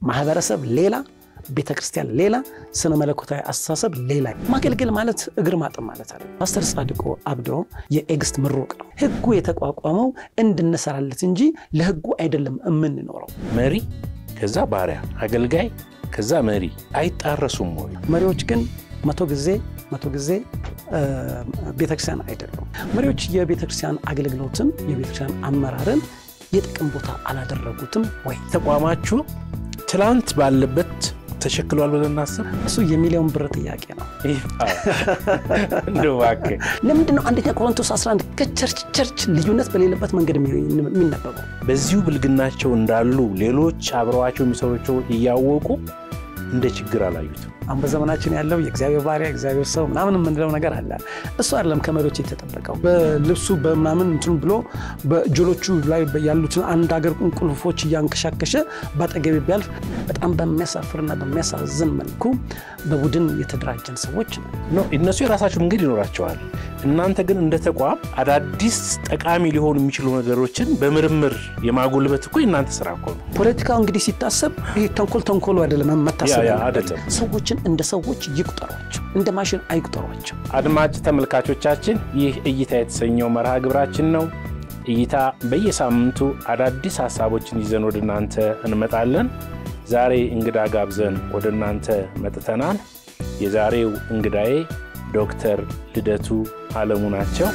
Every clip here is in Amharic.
ማህበረሰብ ሌላ፣ ቤተ ክርስቲያን ሌላ፣ ስነ መለኮታዊ አስተሳሰብ ሌላ። ማገልገል ማለት እግር ማጠብ ማለት አለ። ፓስተር ጻድቁ አብዶ የኤግስት ምሩቅ ነው። ህጉ የተቋቋመው እንድንሰራለት እንጂ ለህጉ አይደለም የምንኖረው። መሪ ከዛ ባሪያ፣ አገልጋይ ከዛ መሪ አይጣረሱም ወይ? መሪዎች ግን መቶ ጊዜ መቶ ጊዜ ቤተክርስቲያን አይደሉም። መሪዎች የቤተክርስቲያን አገልግሎትን የቤተክርስቲያን አመራርን የጥቅም ቦታ አላደረጉትም ወይ? ተቋማችሁ ትላንት ባለበት ተሸክሏል ብለን እናስብ። እሱ የሚሊዮን ብር ጥያቄ ነው። እንደው እባክህ ለምንድን ነው አንደኛ ቆሮንቶስ 11 ከቸርች ቸርች ልዩነት በሌለበት መንገድ የሚነበበው? በዚሁ ብልግናቸው እንዳሉ ሌሎች አብረዋቸው የሚሰሩቸው እያወቁ እንደ ችግር አላዩትም። አሁን በዘመናችን ያለው የእግዚአብሔር ባሪያ እግዚአብሔር ሰው ምናምን የምንለው ነገር አለ። እሱ አይደለም ከመሪዎች የተጠበቀው። በልብሱ በምናምን እንትኑ ብሎ በእጆሎቹ ላይ ያሉትን አንድ ሀገር ቁልፎች እያንከሻከሸ በአጠገቤ ቢያልፍ በጣም በሚያሳፍርና በሚያሳዝን መልኩ በቡድን የተደራጀን ሰዎች ነው። ኖ እነሱ የራሳቸው መንገድ ይኖራቸዋል። እናንተ ግን እንደ ተቋም አዳዲስ ጠቃሚ ሊሆኑ የሚችሉ ነገሮችን በምርምር የማጎልበት እኮ የእናንተ ስራ እኮ ነው። ፖለቲካው እንግዲህ ሲታሰብ ይሄ ተንኮል ተንኮሉ አይደለም መታሰብ ያ- ያ ያለበት። አይደለም። ሰዎችን እንደ ሰዎች ይቁጠሯቸው፣ እንደ ማሽን አይቁጠሯቸው። አድማጭ ተመልካቾቻችን ይህ እይታ የተሰኘው መርሃ ግብራችን ነው። እይታ በየሳምንቱ አዳዲስ ሀሳቦችን ይዘን ወደ እናንተ እንመጣለን። ዛሬ እንግዳ ጋብዘን ወደ እናንተ መጥተናል። የዛሬው እንግዳዬ ዶክተር ልደቱ አለሙ ናቸው።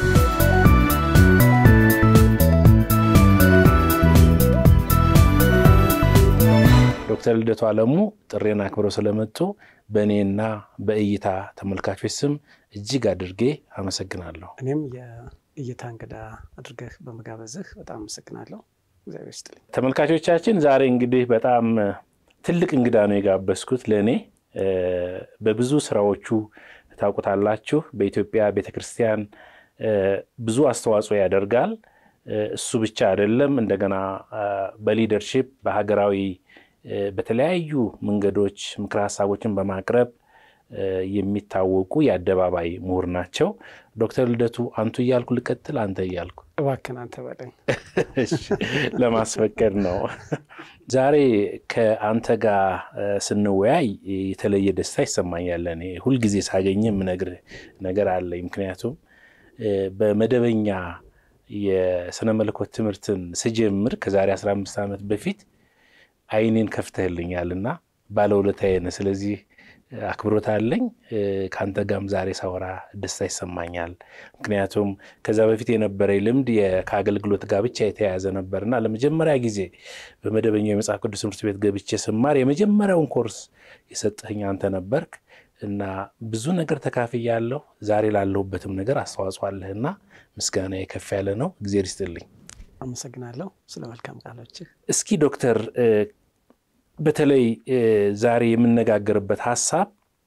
ዶክተር ልደቱ አለሙ ጥሬን አክብረው ስለመጡ በእኔና በእይታ ተመልካቾች ስም እጅግ አድርጌ አመሰግናለሁ። እኔም የእይታ እንግዳ አድርገህ በመጋበዝህ በጣም አመሰግናለሁ። እግዚአብሔር ይስጥልኝ። ተመልካቾቻችን ዛሬ እንግዲህ በጣም ትልቅ እንግዳ ነው የጋበዝኩት። ለእኔ እ፣ በብዙ ስራዎቹ ታውቁታላችሁ። በኢትዮጵያ ቤተክርስቲያን እ፣ ብዙ አስተዋጽኦ ያደርጋል። እ፣ እሱ ብቻ አይደለም። እንደገና እ፣ በሊደርሺፕ በሀገራዊ እ፣ በተለያዩ መንገዶች ምክረ ሀሳቦችን በማቅረብ እ፣ የሚታወቁ የአደባባይ ምሁር ናቸው። ዶክተር ልደቱ አንቱ እያልኩ ልቀጥል፣ አንተ እያልኩ እባክህን አንተ በለኝ። እሺ፣ ለማስፈቀድ ነው። ዛሬ ከአንተ ጋር እ፣ ስንወያይ የተለየ ደስታ ይሰማኛል። እኔ ሁልጊዜ ሳገኝ የምነግርህ ነገር አለኝ። ምክንያቱም እ፣ በመደበኛ የስነ መለኮት ትምህርትን ስጀምር ከዛሬ 15 ዓመት በፊት አይኔን ከፍተህልኛልና ባለውለታዬ ነህ። ስለዚህ አክብሮት አለኝ። እ፣ ከአንተ ጋርም ዛሬ ሳወራ ደስታ ይሰማኛል። ምክንያቱም ከዛ በፊት የነበረኝ ልምድ የ- ከአገልግሎት ጋር ብቻ የተያያዘ ነበርና ለመጀመሪያ ጊዜ በመደበኛው የመጽሐፍ ቅዱስ ትምህርት ቤት ገብቼ ስማር የመጀመሪያውን ኮርስ የሰጠኸኝ አንተ ነበርክ እና ብዙ ነገር ተካፍያለሁ። ዛሬ ላለሁበትም ነገር አስተዋጽኦ አለህና ምስጋና ከፍ ያለ ነው። እግዜር ይስጥልኝ። አመሰግናለሁ ስለ መልካም ቃሎችህ። እስኪ ዶክተር እ፣ በተለይ እ፣ ዛሬ የምነጋገርበት ሀሳብ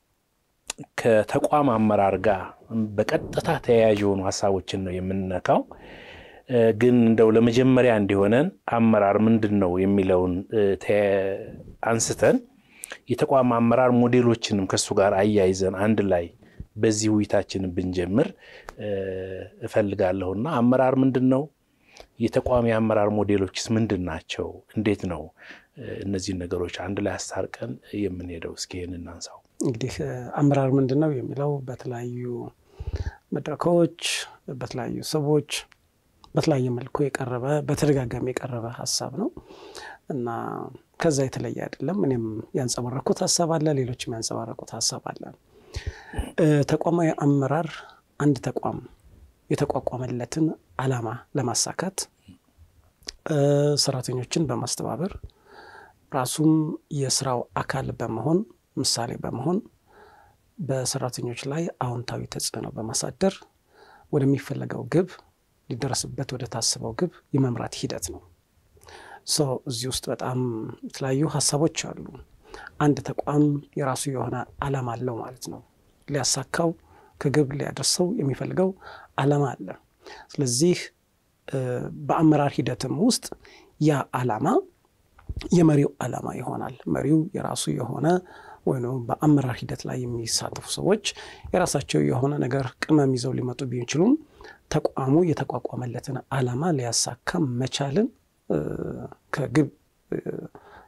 ከተቋም አመራር ጋር በቀጥታ ተያያዥ የሆኑ ሀሳቦችን ነው የምንነካው። እ፣ ግን እንደው ለመጀመሪያ እንዲሆነን አመራር ምንድን ነው የሚለውን እ፣ ተ- አንስተን የተቋም አመራር ሞዴሎችንም ከእሱ ጋር አያይዘን አንድ ላይ በዚህ ውይይታችንን ብንጀምር እ፣ እፈልጋለሁና አመራር ምንድን ነው? የተቋሚ የአመራር ሞዴሎችስ ምንድን ናቸው? እንዴት ነው እ፣ እነዚህን ነገሮች አንድ ላይ አስታርቀን የምንሄደው? እስኪ ይህን እናንሳው። እንግዲህ እ፣ አመራር ምንድን ነው የሚለው በተለያዩ መድረኮች በተለያዩ ሰዎች በተለያየ መልኩ የቀረበ በተደጋጋሚ የቀረበ ሀሳብ ነው እና ከዛ የተለየ አይደለም። እኔም ያንጸባረኩት ሀሳብ አለ፣ ሌሎችም ያንጸባረቁት ሀሳብ አለ። እ፣ ተቋማዊ አመራር አንድ ተቋም የተቋቋመለትን ዓላማ ለማሳካት እ፣ ሰራተኞችን በማስተባበር ራሱም የስራው አካል በመሆን ምሳሌ በመሆን በሰራተኞች ላይ አዎንታዊ ተጽዕኖ በማሳደር ወደሚፈለገው ግብ ሊደረስበት ወደ ታስበው ግብ የመምራት ሂደት ነው። ሶ እዚህ ውስጥ በጣም የተለያዩ ሀሳቦች አሉ። አንድ ተቋም የራሱ የሆነ ዓላማ አለው ማለት ነው። ሊያሳካው ከግብ ሊያደርሰው የሚፈልገው ዓላማ አለ። ስለዚህ እ፣ በአመራር ሂደትም ውስጥ ያ ዓላማ የመሪው ዓላማ ይሆናል። መሪው የራሱ የሆነ ወይም በአመራር ሂደት ላይ የሚሳተፉ ሰዎች የራሳቸው የሆነ ነገር ቅመም ይዘው ሊመጡ ቢችሉም ተቋሙ የተቋቋመለትን ዓላማ ሊያሳካ መቻልን እ፣ ከግብ እ፣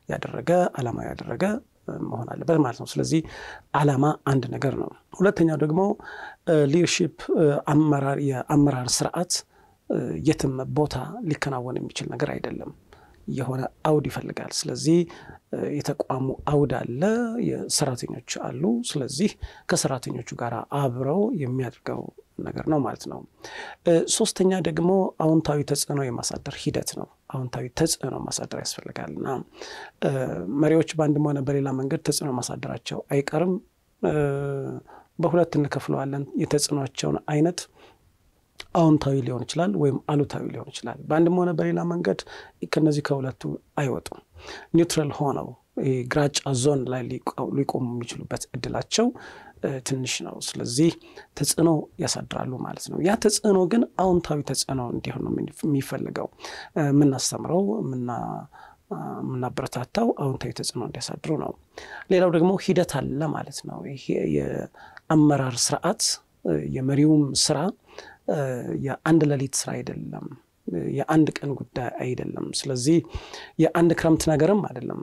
ያደረገ ዓላማ ያደረገ መሆን አለበት ማለት ነው። ስለዚህ ዓላማ አንድ ነገር ነው። ሁለተኛው ደግሞ ሊደርሺፕ አመራር የአመራር ስርዓት የትም ቦታ ሊከናወን የሚችል ነገር አይደለም። የሆነ አውድ ይፈልጋል። ስለዚህ የተቋሙ አውድ አለ፣ የሰራተኞች አሉ። ስለዚህ ከሰራተኞቹ ጋር አብረው የሚያደርገው ነገር ነው ማለት ነው። ሶስተኛ ደግሞ አዎንታዊ ተጽዕኖ የማሳደር ሂደት ነው። አዎንታዊ ተጽዕኖ ማሳደር ያስፈልጋል እና መሪዎች በአንድም ሆነ በሌላ መንገድ ተጽዕኖ ማሳደራቸው አይቀርም። በሁለት እንከፍለዋለን የተጽዕኖቸውን አይነት አዎንታዊ ሊሆን ይችላል ወይም አሉታዊ ሊሆን ይችላል። በአንድም ሆነ በሌላ መንገድ ከነዚህ ከሁለቱ አይወጡም። ኒውትራል ሆነው ግራጫ ዞን ላይ ሊቆሙ የሚችሉበት እድላቸው ትንሽ ነው። ስለዚህ ተጽዕኖ ያሳድራሉ ማለት ነው። ያ ተጽዕኖ ግን አዎንታዊ ተጽዕኖ እንዲሆን ነው የሚፈልገው። የምናስተምረው የምናበረታታው አዎንታዊ ተጽዕኖ እንዲያሳድሩ ነው። ሌላው ደግሞ ሂደት አለ ማለት ነው። ይሄ የአመራር ስርዓት የመሪውም ስራ የአንድ ሌሊት ስራ አይደለም። የአንድ ቀን ጉዳይ አይደለም። ስለዚህ የአንድ ክረምት ነገርም አይደለም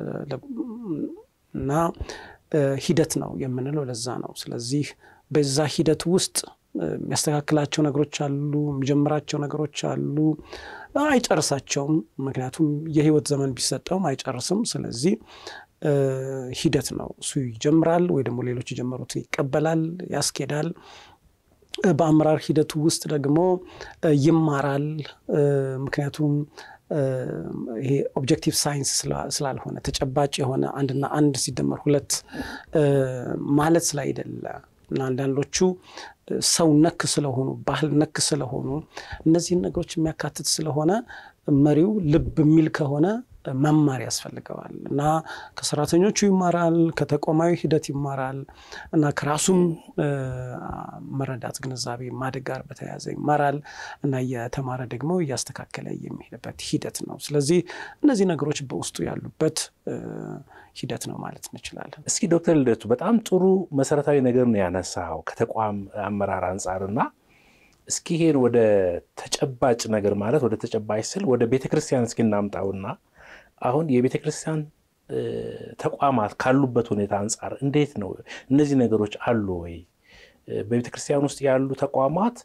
እና ሂደት ነው የምንለው ለዛ ነው። ስለዚህ በዛ ሂደት ውስጥ የሚያስተካክላቸው ነገሮች አሉ፣ የሚጀምራቸው ነገሮች አሉ፣ አይጨርሳቸውም። ምክንያቱም የህይወት ዘመን ቢሰጠውም አይጨርስም። ስለዚህ ሂደት ነው። እሱ ይጀምራል ወይ ደግሞ ሌሎች የጀመሩትን ይቀበላል፣ ያስኬዳል። በአመራር ሂደቱ ውስጥ ደግሞ ይማራል። ምክንያቱም ይሄ ኦብጀክቲቭ ሳይንስ ስላልሆነ ተጨባጭ የሆነ አንድና አንድ ሲደመር ሁለት ማለት ስላይደለ እና አንዳንዶቹ ሰው ነክ ስለሆኑ ባህል ነክ ስለሆኑ እነዚህን ነገሮች የሚያካትት ስለሆነ መሪው ልብ የሚል ከሆነ መማር ያስፈልገዋል እና ከሰራተኞቹ ይማራል፣ ከተቋማዊ ሂደት ይማራል እና ከራሱም መረዳት ግንዛቤ ማደግ ጋር በተያያዘ ይማራል እና እየተማረ ደግሞ እያስተካከለ የሚሄድበት ሂደት ነው። ስለዚህ እነዚህ ነገሮች በውስጡ ያሉበት ሂደት ነው ማለት እንችላለን። እስኪ ዶክተር ልደቱ በጣም ጥሩ መሰረታዊ ነገር ነው ያነሳው ከተቋም አመራር አንጻርና እስኪ ይሄን ወደ ተጨባጭ ነገር ማለት ወደ ተጨባጭ ስል ወደ ቤተ ክርስቲያን እስኪ እናምጣውና አሁን የቤተ ክርስቲያን ተቋማት ካሉበት ሁኔታ አንጻር እንዴት ነው እነዚህ ነገሮች አሉ ወይ? በቤተ ክርስቲያን ውስጥ ያሉ ተቋማት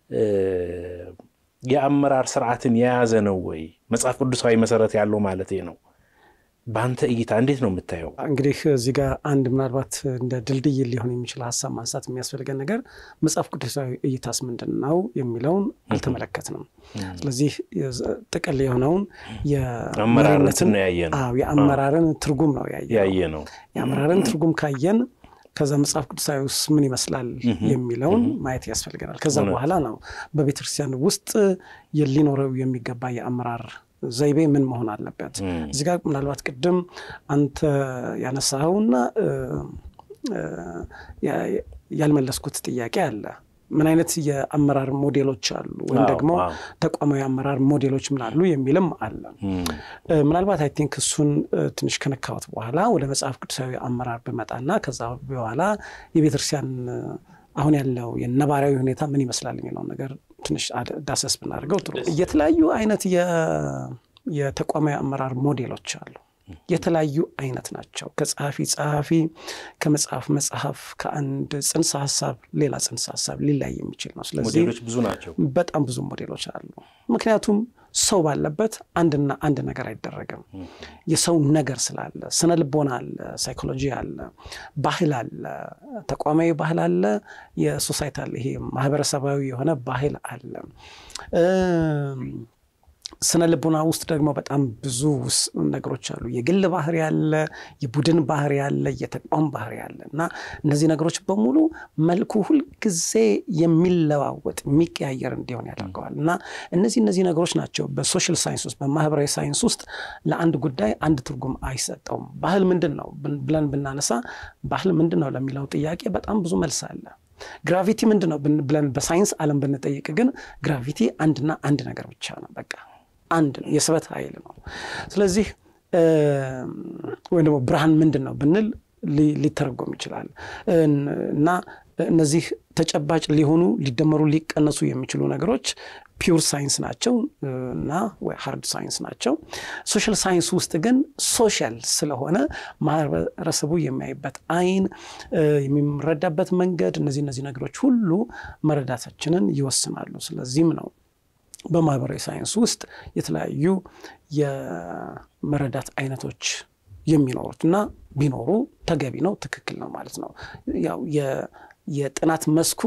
የአመራር ስርዓትን የያዘ ነው ወይ? መጽሐፍ ቅዱሳዊ መሰረት ያለው ማለት ነው። በአንተ እይታ እንዴት ነው የምታየው? እንግዲህ እዚህ ጋር አንድ ምናልባት እንደ ድልድይ ሊሆን የሚችል ሀሳብ ማንሳት የሚያስፈልገን ነገር መጽሐፍ ቅዱሳዊ እይታስ ምንድን ነው የሚለውን አልተመለከትንም። ስለዚህ ጥቅል የሆነውን አመራርነትን ያየ ነው የአመራርን ትርጉም ነው ያየ ነው። የአመራርን ትርጉም ካየን ከዛ መጽሐፍ ቅዱሳዊ ውስጥ ምን ይመስላል የሚለውን ማየት ያስፈልገናል። ከዛ በኋላ ነው በቤተክርስቲያን ውስጥ ሊኖረው የሚገባ የአመራር ዘይቤ ምን መሆን አለበት። እዚህ ጋር ምናልባት ቅድም አንተ ያነሳኸውና ያልመለስኩት ጥያቄ አለ። ምን አይነት የአመራር ሞዴሎች አሉ ወይም ደግሞ ተቋማዊ አመራር ሞዴሎች ምን አሉ የሚልም አለ። ምናልባት አይ ቲንክ እሱን ትንሽ ከነካሁት በኋላ ወደ መጽሐፍ ቅዱሳዊ አመራር ብመጣና ከዛ በኋላ የቤተክርስቲያን አሁን ያለው የነባራዊ ሁኔታ ምን ይመስላል የሚለውን ነገር ትንሽ ዳሰስ ብናደርገው ጥሩ። የተለያዩ አይነት የተቋማዊ አመራር ሞዴሎች አሉ። የተለያዩ አይነት ናቸው። ከጸሐፊ ጸሐፊ፣ ከመጽሐፍ መጽሐፍ፣ ከአንድ ጽንሰ ሀሳብ ሌላ ጽንሰ ሀሳብ ሊላይ የሚችል ነው። ስለዚህ ሞዴሎች ብዙ ናቸው። በጣም ብዙ ሞዴሎች አሉ። ምክንያቱም ሰው ባለበት አንድና አንድ ነገር አይደረግም። የሰው ነገር ስላለ ስነ ልቦና አለ፣ ሳይኮሎጂ አለ፣ ባህል አለ፣ ተቋማዊ ባህል አለ፣ የሶሳይቲ አለ፣ ይሄ ማህበረሰባዊ የሆነ ባህል አለ። ስነ ልቦና ውስጥ ደግሞ በጣም ብዙ ነገሮች አሉ። የግል ባህሪ ያለ፣ የቡድን ባህሪ ያለ፣ የተቋም ባህሪ ያለ እና እነዚህ ነገሮች በሙሉ መልኩ ሁልጊዜ የሚለዋወጥ የሚቀያየር እንዲሆን ያደርገዋል እና እነዚህ እነዚህ ነገሮች ናቸው በሶሻል ሳይንስ ውስጥ በማህበራዊ ሳይንስ ውስጥ ለአንድ ጉዳይ አንድ ትርጉም አይሰጠውም። ባህል ምንድን ነው ብለን ብናነሳ ባህል ምንድን ነው ለሚለው ጥያቄ በጣም ብዙ መልስ አለ። ግራቪቲ ምንድን ነው ብለን በሳይንስ ዓለም ብንጠይቅ ግን ግራቪቲ አንድና አንድ ነገር ብቻ ነው በቃ አንድ ነው፣ የስበት ኃይል ነው። ስለዚህ ወይም ደግሞ ብርሃን ምንድን ነው ብንል ሊተረጎም ይችላል እና እነዚህ ተጨባጭ ሊሆኑ ሊደመሩ ሊቀነሱ የሚችሉ ነገሮች ፒውር ሳይንስ ናቸው እና ሃርድ ሳይንስ ናቸው። ሶሻል ሳይንስ ውስጥ ግን ሶሻል ስለሆነ ማህበረሰቡ የሚያይበት አይን፣ የሚረዳበት መንገድ እነዚህ እነዚህ ነገሮች ሁሉ መረዳታችንን ይወስናሉ። ስለዚህም ነው በማህበራዊ ሳይንስ ውስጥ የተለያዩ የመረዳት አይነቶች የሚኖሩት እና ቢኖሩ ተገቢ ነው፣ ትክክል ነው ማለት ነው። ያው የጥናት መስኩ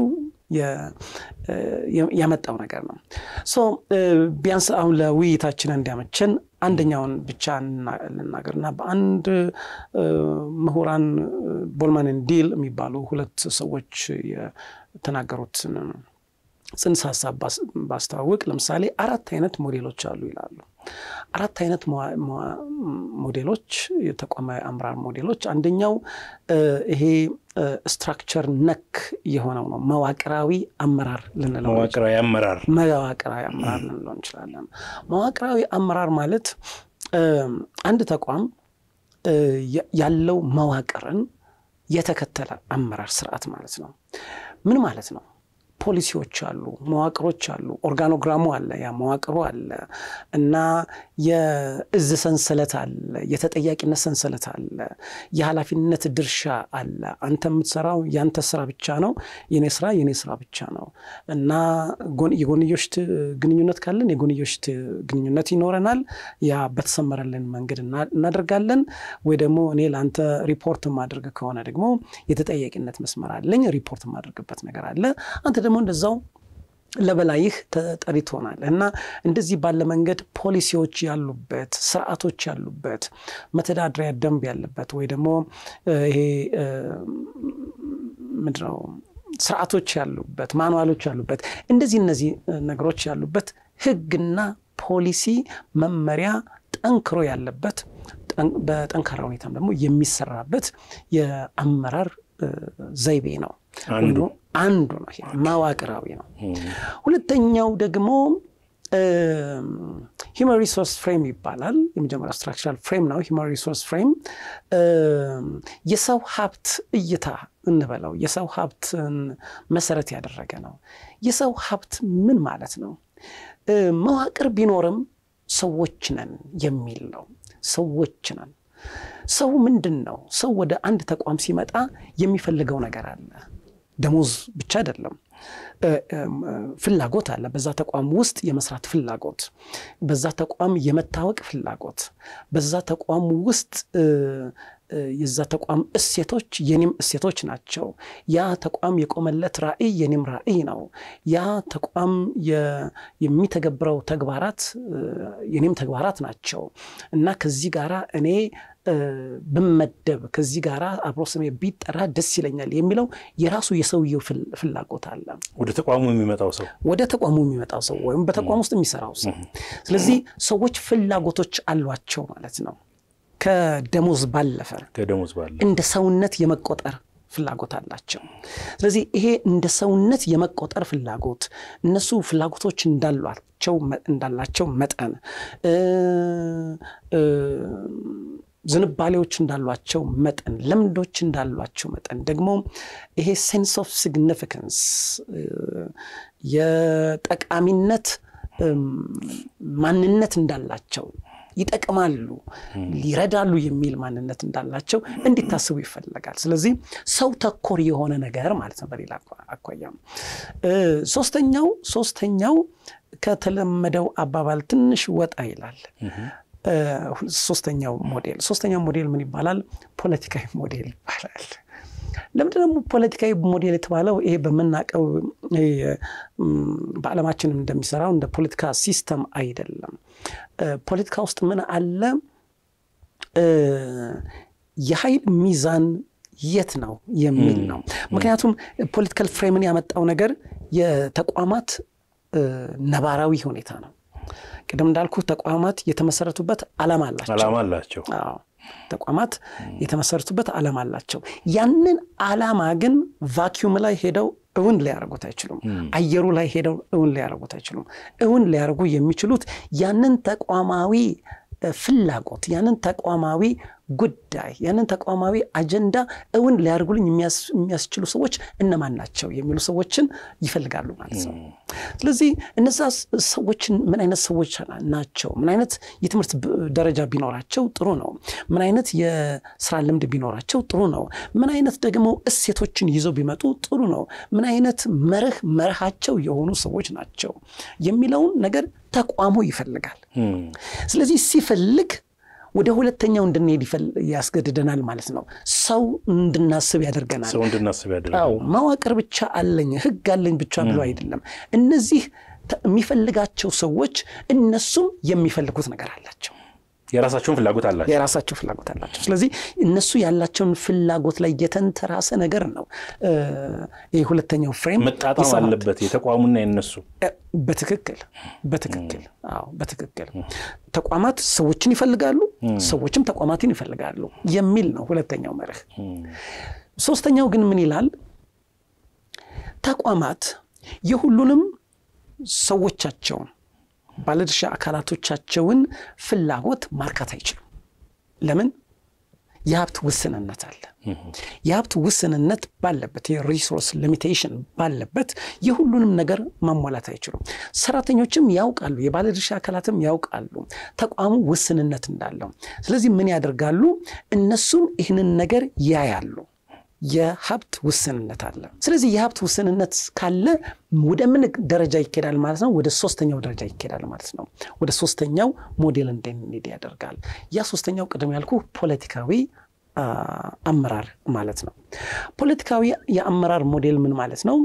ያመጣው ነገር ነው። ሶ ቢያንስ አሁን ለውይይታችን እንዲያመቸን አንደኛውን ብቻ ልናገርና በአንድ ምሁራን ቦልማን ዲል የሚባሉ ሁለት ሰዎች የተናገሩትን ጽንሰ ሀሳብ ባስተዋውቅ ለምሳሌ አራት አይነት ሞዴሎች አሉ ይላሉ። አራት አይነት ሞዴሎች የተቋማዊ አመራር ሞዴሎች፣ አንደኛው ይሄ ስትራክቸር ነክ የሆነው ነው። መዋቅራዊ አመራር ልንለው መዋቅራዊ አመራር መዋቅራዊ አመራር ልንለው እንችላለን። መዋቅራዊ አመራር ማለት አንድ ተቋም ያለው መዋቅርን የተከተለ አመራር ስርዓት ማለት ነው። ምን ማለት ነው? ፖሊሲዎች አሉ፣ መዋቅሮች አሉ፣ ኦርጋኖግራሙ አለ፣ ያ መዋቅሩ አለ እና የእዝ ሰንሰለት አለ፣ የተጠያቂነት ሰንሰለት አለ፣ የኃላፊነት ድርሻ አለ። አንተ የምትሰራው ያንተ ስራ ብቻ ነው፣ የኔ ስራ የኔ ስራ ብቻ ነው እና የጎንዮሽ ግንኙነት ካለን የጎንዮሽ ግንኙነት ይኖረናል። ያ በተሰመረልን መንገድ እናደርጋለን። ወይ ደግሞ እኔ ለአንተ ሪፖርት ማድረግ ከሆነ ደግሞ የተጠያቂነት መስመር አለኝ፣ ሪፖርት የማደርግበት ነገር አለ። አንተ ደግሞ እንደዛው ለበላይህ ተጠሪ ትሆናለህ እና እንደዚህ ባለ መንገድ ፖሊሲዎች ያሉበት ስርዓቶች ያሉበት መተዳደሪያ ደንብ ያለበት ወይ ደግሞ ይሄ ምንድነው ስርዓቶች ያሉበት ማኑዋሎች ያሉበት እንደዚህ እነዚህ ነገሮች ያሉበት ህግና ፖሊሲ መመሪያ ጠንክሮ ያለበት በጠንካራ ሁኔታም ደግሞ የሚሰራበት የአመራር ዘይቤ ነው። አንዱ አንዱ ነው። መዋቅራዊ ነው። ሁለተኛው ደግሞ ሂውማን ሪሶርስ ፍሬም ይባላል። የመጀመሪያው ስትራክቸራል ፍሬም ነው። ሂውማን ሪሶርስ ፍሬም የሰው ሀብት እይታ እንበለው የሰው ሀብትን መሰረት ያደረገ ነው። የሰው ሀብት ምን ማለት ነው? መዋቅር ቢኖርም ሰዎች ነን የሚል ነው። ሰዎች ነን። ሰው ምንድን ነው? ሰው ወደ አንድ ተቋም ሲመጣ የሚፈልገው ነገር አለ። ደሞዝ ብቻ አይደለም፣ ፍላጎት አለ። በዛ ተቋም ውስጥ የመስራት ፍላጎት፣ በዛ ተቋም የመታወቅ ፍላጎት፣ በዛ ተቋም ውስጥ የዛ ተቋም እሴቶች የኔም እሴቶች ናቸው። ያ ተቋም የቆመለት ራዕይ የኔም ራዕይ ነው። ያ ተቋም የሚተገብረው ተግባራት የኔም ተግባራት ናቸው እና ከዚህ ጋራ እኔ ብመደብ ከዚህ ጋር አብሮ ስሜ ቢጠራ ደስ ይለኛል የሚለው የራሱ የሰውየው ፍላጎት አለ። ወደ ተቋሙ የሚመጣው ሰው ወደ ተቋሙ የሚመጣው ሰው ወይም በተቋም ውስጥ የሚሰራው ሰው። ስለዚህ ሰዎች ፍላጎቶች አሏቸው ማለት ነው። ከደሞዝ ባለፈ ከደሞዝ ባለ እንደ ሰውነት የመቆጠር ፍላጎት አላቸው። ስለዚህ ይሄ እንደ ሰውነት የመቆጠር ፍላጎት እነሱ ፍላጎቶች እንዳሏቸው እንዳላቸው መጠን ዝንባሌዎች እንዳሏቸው መጠን ልምዶች እንዳሏቸው መጠን ደግሞ ይሄ ሴንስ ኦፍ ሲግኒፊካንስ የጠቃሚነት ማንነት እንዳላቸው ይጠቅማሉ፣ ይረዳሉ የሚል ማንነት እንዳላቸው እንዲታስቡ ይፈለጋል። ስለዚህ ሰው ተኮር የሆነ ነገር ማለት ነው። በሌላ አኳያ ሶስተኛው ሶስተኛው ከተለመደው አባባል ትንሽ ወጣ ይላል። ሶስተኛው ሞዴል ሶስተኛው ሞዴል ምን ይባላል? ፖለቲካዊ ሞዴል ይባላል። ለምንድን ደግሞ ፖለቲካዊ ሞዴል የተባለው? ይሄ በምናውቀው በዓለማችንም እንደሚሰራው እንደ ፖለቲካ ሲስተም አይደለም። ፖለቲካ ውስጥ ምን አለ? የኃይል ሚዛን የት ነው የሚል ነው። ምክንያቱም ፖለቲካል ፍሬምን ያመጣው ነገር የተቋማት ነባራዊ ሁኔታ ነው። ቅድም እንዳልኩ ተቋማት የተመሰረቱበት ዓላማ አላቸው። ዓላማ አላቸው። ተቋማት የተመሰረቱበት ዓላማ አላቸው። ያንን ዓላማ ግን ቫኪዩም ላይ ሄደው እውን ሊያደርጉት አይችሉም። አየሩ ላይ ሄደው እውን ሊያደርጉት አይችሉም። እውን ሊያደርጉ የሚችሉት ያንን ተቋማዊ ፍላጎት ያንን ተቋማዊ ጉዳይ ያንን ተቋማዊ አጀንዳ እውን ሊያደርጉልኝ የሚያስችሉ ሰዎች እነማን ናቸው የሚሉ ሰዎችን ይፈልጋሉ ማለት ነው። ስለዚህ እነዛ ሰዎችን ምን አይነት ሰዎች ናቸው? ምን አይነት የትምህርት ደረጃ ቢኖራቸው ጥሩ ነው? ምን አይነት የስራ ልምድ ቢኖራቸው ጥሩ ነው? ምን አይነት ደግሞ እሴቶችን ይዘው ቢመጡ ጥሩ ነው? ምን አይነት መርህ መርሃቸው የሆኑ ሰዎች ናቸው የሚለውን ነገር ተቋሙ ይፈልጋል። ስለዚህ ሲፈልግ ወደ ሁለተኛው እንድንሄድ ያስገድደናል ማለት ነው። ሰው እንድናስብ ያደርገናል። ሰው እንድናስብ ያደርጋል። አዎ መዋቅር ብቻ አለኝ ህግ አለኝ ብቻ ብሎ አይደለም። እነዚህ የሚፈልጋቸው ሰዎች እነሱም የሚፈልጉት ነገር አላቸው። የራሳቸውን ፍላጎት አላቸው። የራሳቸው ፍላጎት አላቸው። ስለዚህ እነሱ ያላቸውን ፍላጎት ላይ የተንተራሰ ነገር ነው። ይህ ሁለተኛው ፍሬም መጣጣም አለበት የተቋሙና የነሱ በትክክል በትክክል አዎ በትክክል ተቋማት ሰዎችን ይፈልጋሉ፣ ሰዎችም ተቋማትን ይፈልጋሉ የሚል ነው ሁለተኛው መርህ። ሶስተኛው ግን ምን ይላል? ተቋማት የሁሉንም ሰዎቻቸውን ባለድርሻ አካላቶቻቸውን ፍላጎት ማርካት አይችሉም። ለምን? የሀብት ውስንነት አለ። የሀብት ውስንነት ባለበት የሪሶርስ ሊሚቴሽን ባለበት የሁሉንም ነገር ማሟላት አይችሉም። ሰራተኞችም ያውቃሉ፣ የባለድርሻ አካላትም ያውቃሉ ተቋሙ ውስንነት እንዳለው። ስለዚህ ምን ያደርጋሉ? እነሱም ይህንን ነገር ያያሉ። የሀብት ውስንነት አለ። ስለዚህ የሀብት ውስንነት ካለ ወደ ምን ደረጃ ይኬዳል ማለት ነው? ወደ ሶስተኛው ደረጃ ይኬዳል ማለት ነው። ወደ ሶስተኛው ሞዴል እንድንሄድ ያደርጋል። ያ ሶስተኛው ቅድም ያልኩ ፖለቲካዊ አመራር ማለት ነው። ፖለቲካዊ የአመራር ሞዴል ምን ማለት ነው?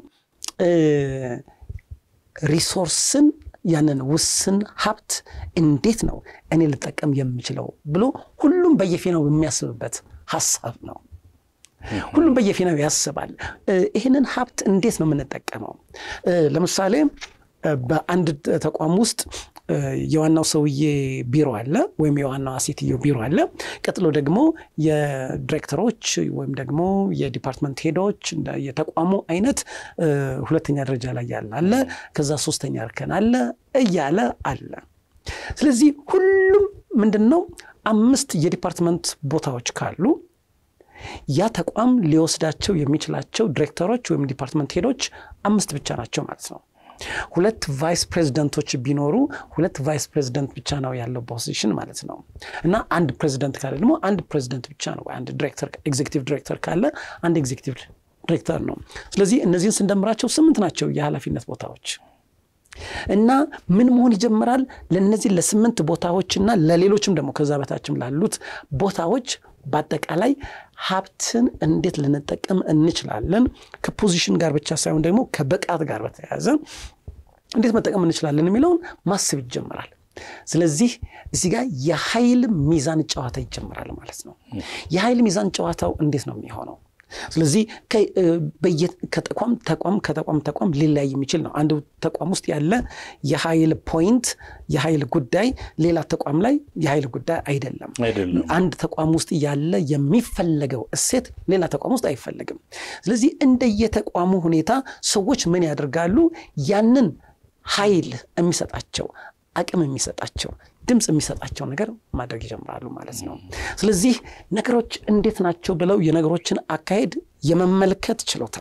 ሪሶርስን ያንን ውስን ሀብት እንዴት ነው እኔ ልጠቀም የምችለው ብሎ ሁሉም በየፊናው የሚያስብበት ሀሳብ ነው። ሁሉም በየፊናው ያስባል። ይህንን ሀብት እንዴት ነው የምንጠቀመው? ለምሳሌ በአንድ ተቋም ውስጥ የዋናው ሰውዬ ቢሮ አለ፣ ወይም የዋናዋ ሴትዮ ቢሮ አለ። ቀጥሎ ደግሞ የዲሬክተሮች ወይም ደግሞ የዲፓርትመንት ሄዶች የተቋሙ አይነት ሁለተኛ ደረጃ ላይ ያለ አለ። ከዛ ሶስተኛ እርከን አለ እያለ አለ። ስለዚህ ሁሉም ምንድን ነው አምስት የዲፓርትመንት ቦታዎች ካሉ ያ ተቋም ሊወስዳቸው የሚችላቸው ዲሬክተሮች ወይም ዲፓርትመንት ሄዶች አምስት ብቻ ናቸው ማለት ነው። ሁለት ቫይስ ፕሬዚደንቶች ቢኖሩ ሁለት ቫይስ ፕሬዚደንት ብቻ ነው ያለው ፖዚሽን ማለት ነው። እና አንድ ፕሬዚደንት ካለ ደግሞ አንድ ፕሬዚደንት ብቻ ነው። አንድ ዲሬክተር ኤግዜክቲቭ ዲሬክተር ካለ አንድ ኤግዜክቲቭ ዲሬክተር ነው። ስለዚህ እነዚህን ስንደምራቸው ስምንት ናቸው የኃላፊነት ቦታዎች እና ምን መሆን ይጀምራል? ለእነዚህ ለስምንት ቦታዎችና ለሌሎችም ደግሞ ከዛ በታችም ላሉት ቦታዎች በአጠቃላይ ሀብትን እንዴት ልንጠቀም እንችላለን፣ ከፖዚሽን ጋር ብቻ ሳይሆን ደግሞ ከብቃት ጋር በተያያዘ እንዴት መጠቀም እንችላለን የሚለውን ማሰብ ይጀምራል። ስለዚህ እዚህ ጋር የኃይል ሚዛን ጨዋታ ይጀምራል ማለት ነው። የኃይል ሚዛን ጨዋታው እንዴት ነው የሚሆነው? ስለዚህ ከተቋም ተቋም ከተቋም ተቋም ሊለያይ የሚችል ነው። አንድ ተቋም ውስጥ ያለ የኃይል ፖይንት የኃይል ጉዳይ ሌላ ተቋም ላይ የኃይል ጉዳይ አይደለም። አንድ ተቋም ውስጥ ያለ የሚፈለገው እሴት ሌላ ተቋም ውስጥ አይፈለግም። ስለዚህ እንደየተቋሙ ሁኔታ ሰዎች ምን ያደርጋሉ? ያንን ኃይል የሚሰጣቸው አቅም የሚሰጣቸው ድምፅ የሚሰጣቸው ነገር ማድረግ ይጀምራሉ ማለት ነው። ስለዚህ ነገሮች እንዴት ናቸው ብለው የነገሮችን አካሄድ የመመልከት ችሎታ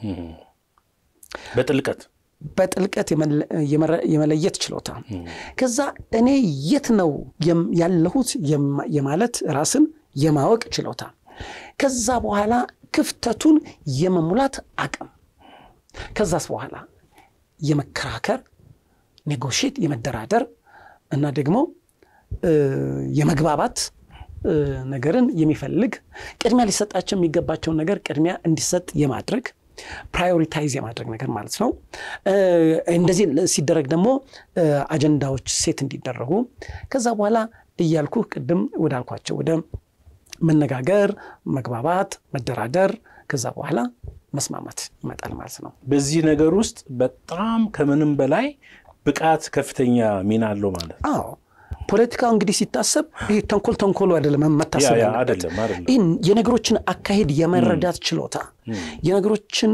በጥልቀት በጥልቀት የመለየት ችሎታ ከዛ እኔ የት ነው ያለሁት የማለት ራስን የማወቅ ችሎታ ከዛ በኋላ ክፍተቱን የመሙላት አቅም ከዛስ በኋላ የመከራከር ኔጎሽት የመደራደር እና ደግሞ የመግባባት ነገርን የሚፈልግ ቅድሚያ ሊሰጣቸው የሚገባቸውን ነገር ቅድሚያ እንዲሰጥ የማድረግ ፕራዮሪታይዝ የማድረግ ነገር ማለት ነው። እንደዚህ ሲደረግ ደግሞ አጀንዳዎች ሴት እንዲደረጉ ከዛ በኋላ እያልኩ ቅድም ወዳልኳቸው ወደ መነጋገር፣ መግባባት፣ መደራደር ከዛ በኋላ መስማማት ይመጣል ማለት ነው። በዚህ ነገር ውስጥ በጣም ከምንም በላይ ብቃት ከፍተኛ ሚና አለው ማለት ነው። አዎ ፖለቲካው እንግዲህ ሲታሰብ ይሄ ተንኮል ተንኮሉ አይደለም መታሰብ ያለበት ይህን የነገሮችን አካሄድ የመረዳት ችሎታ የነገሮችን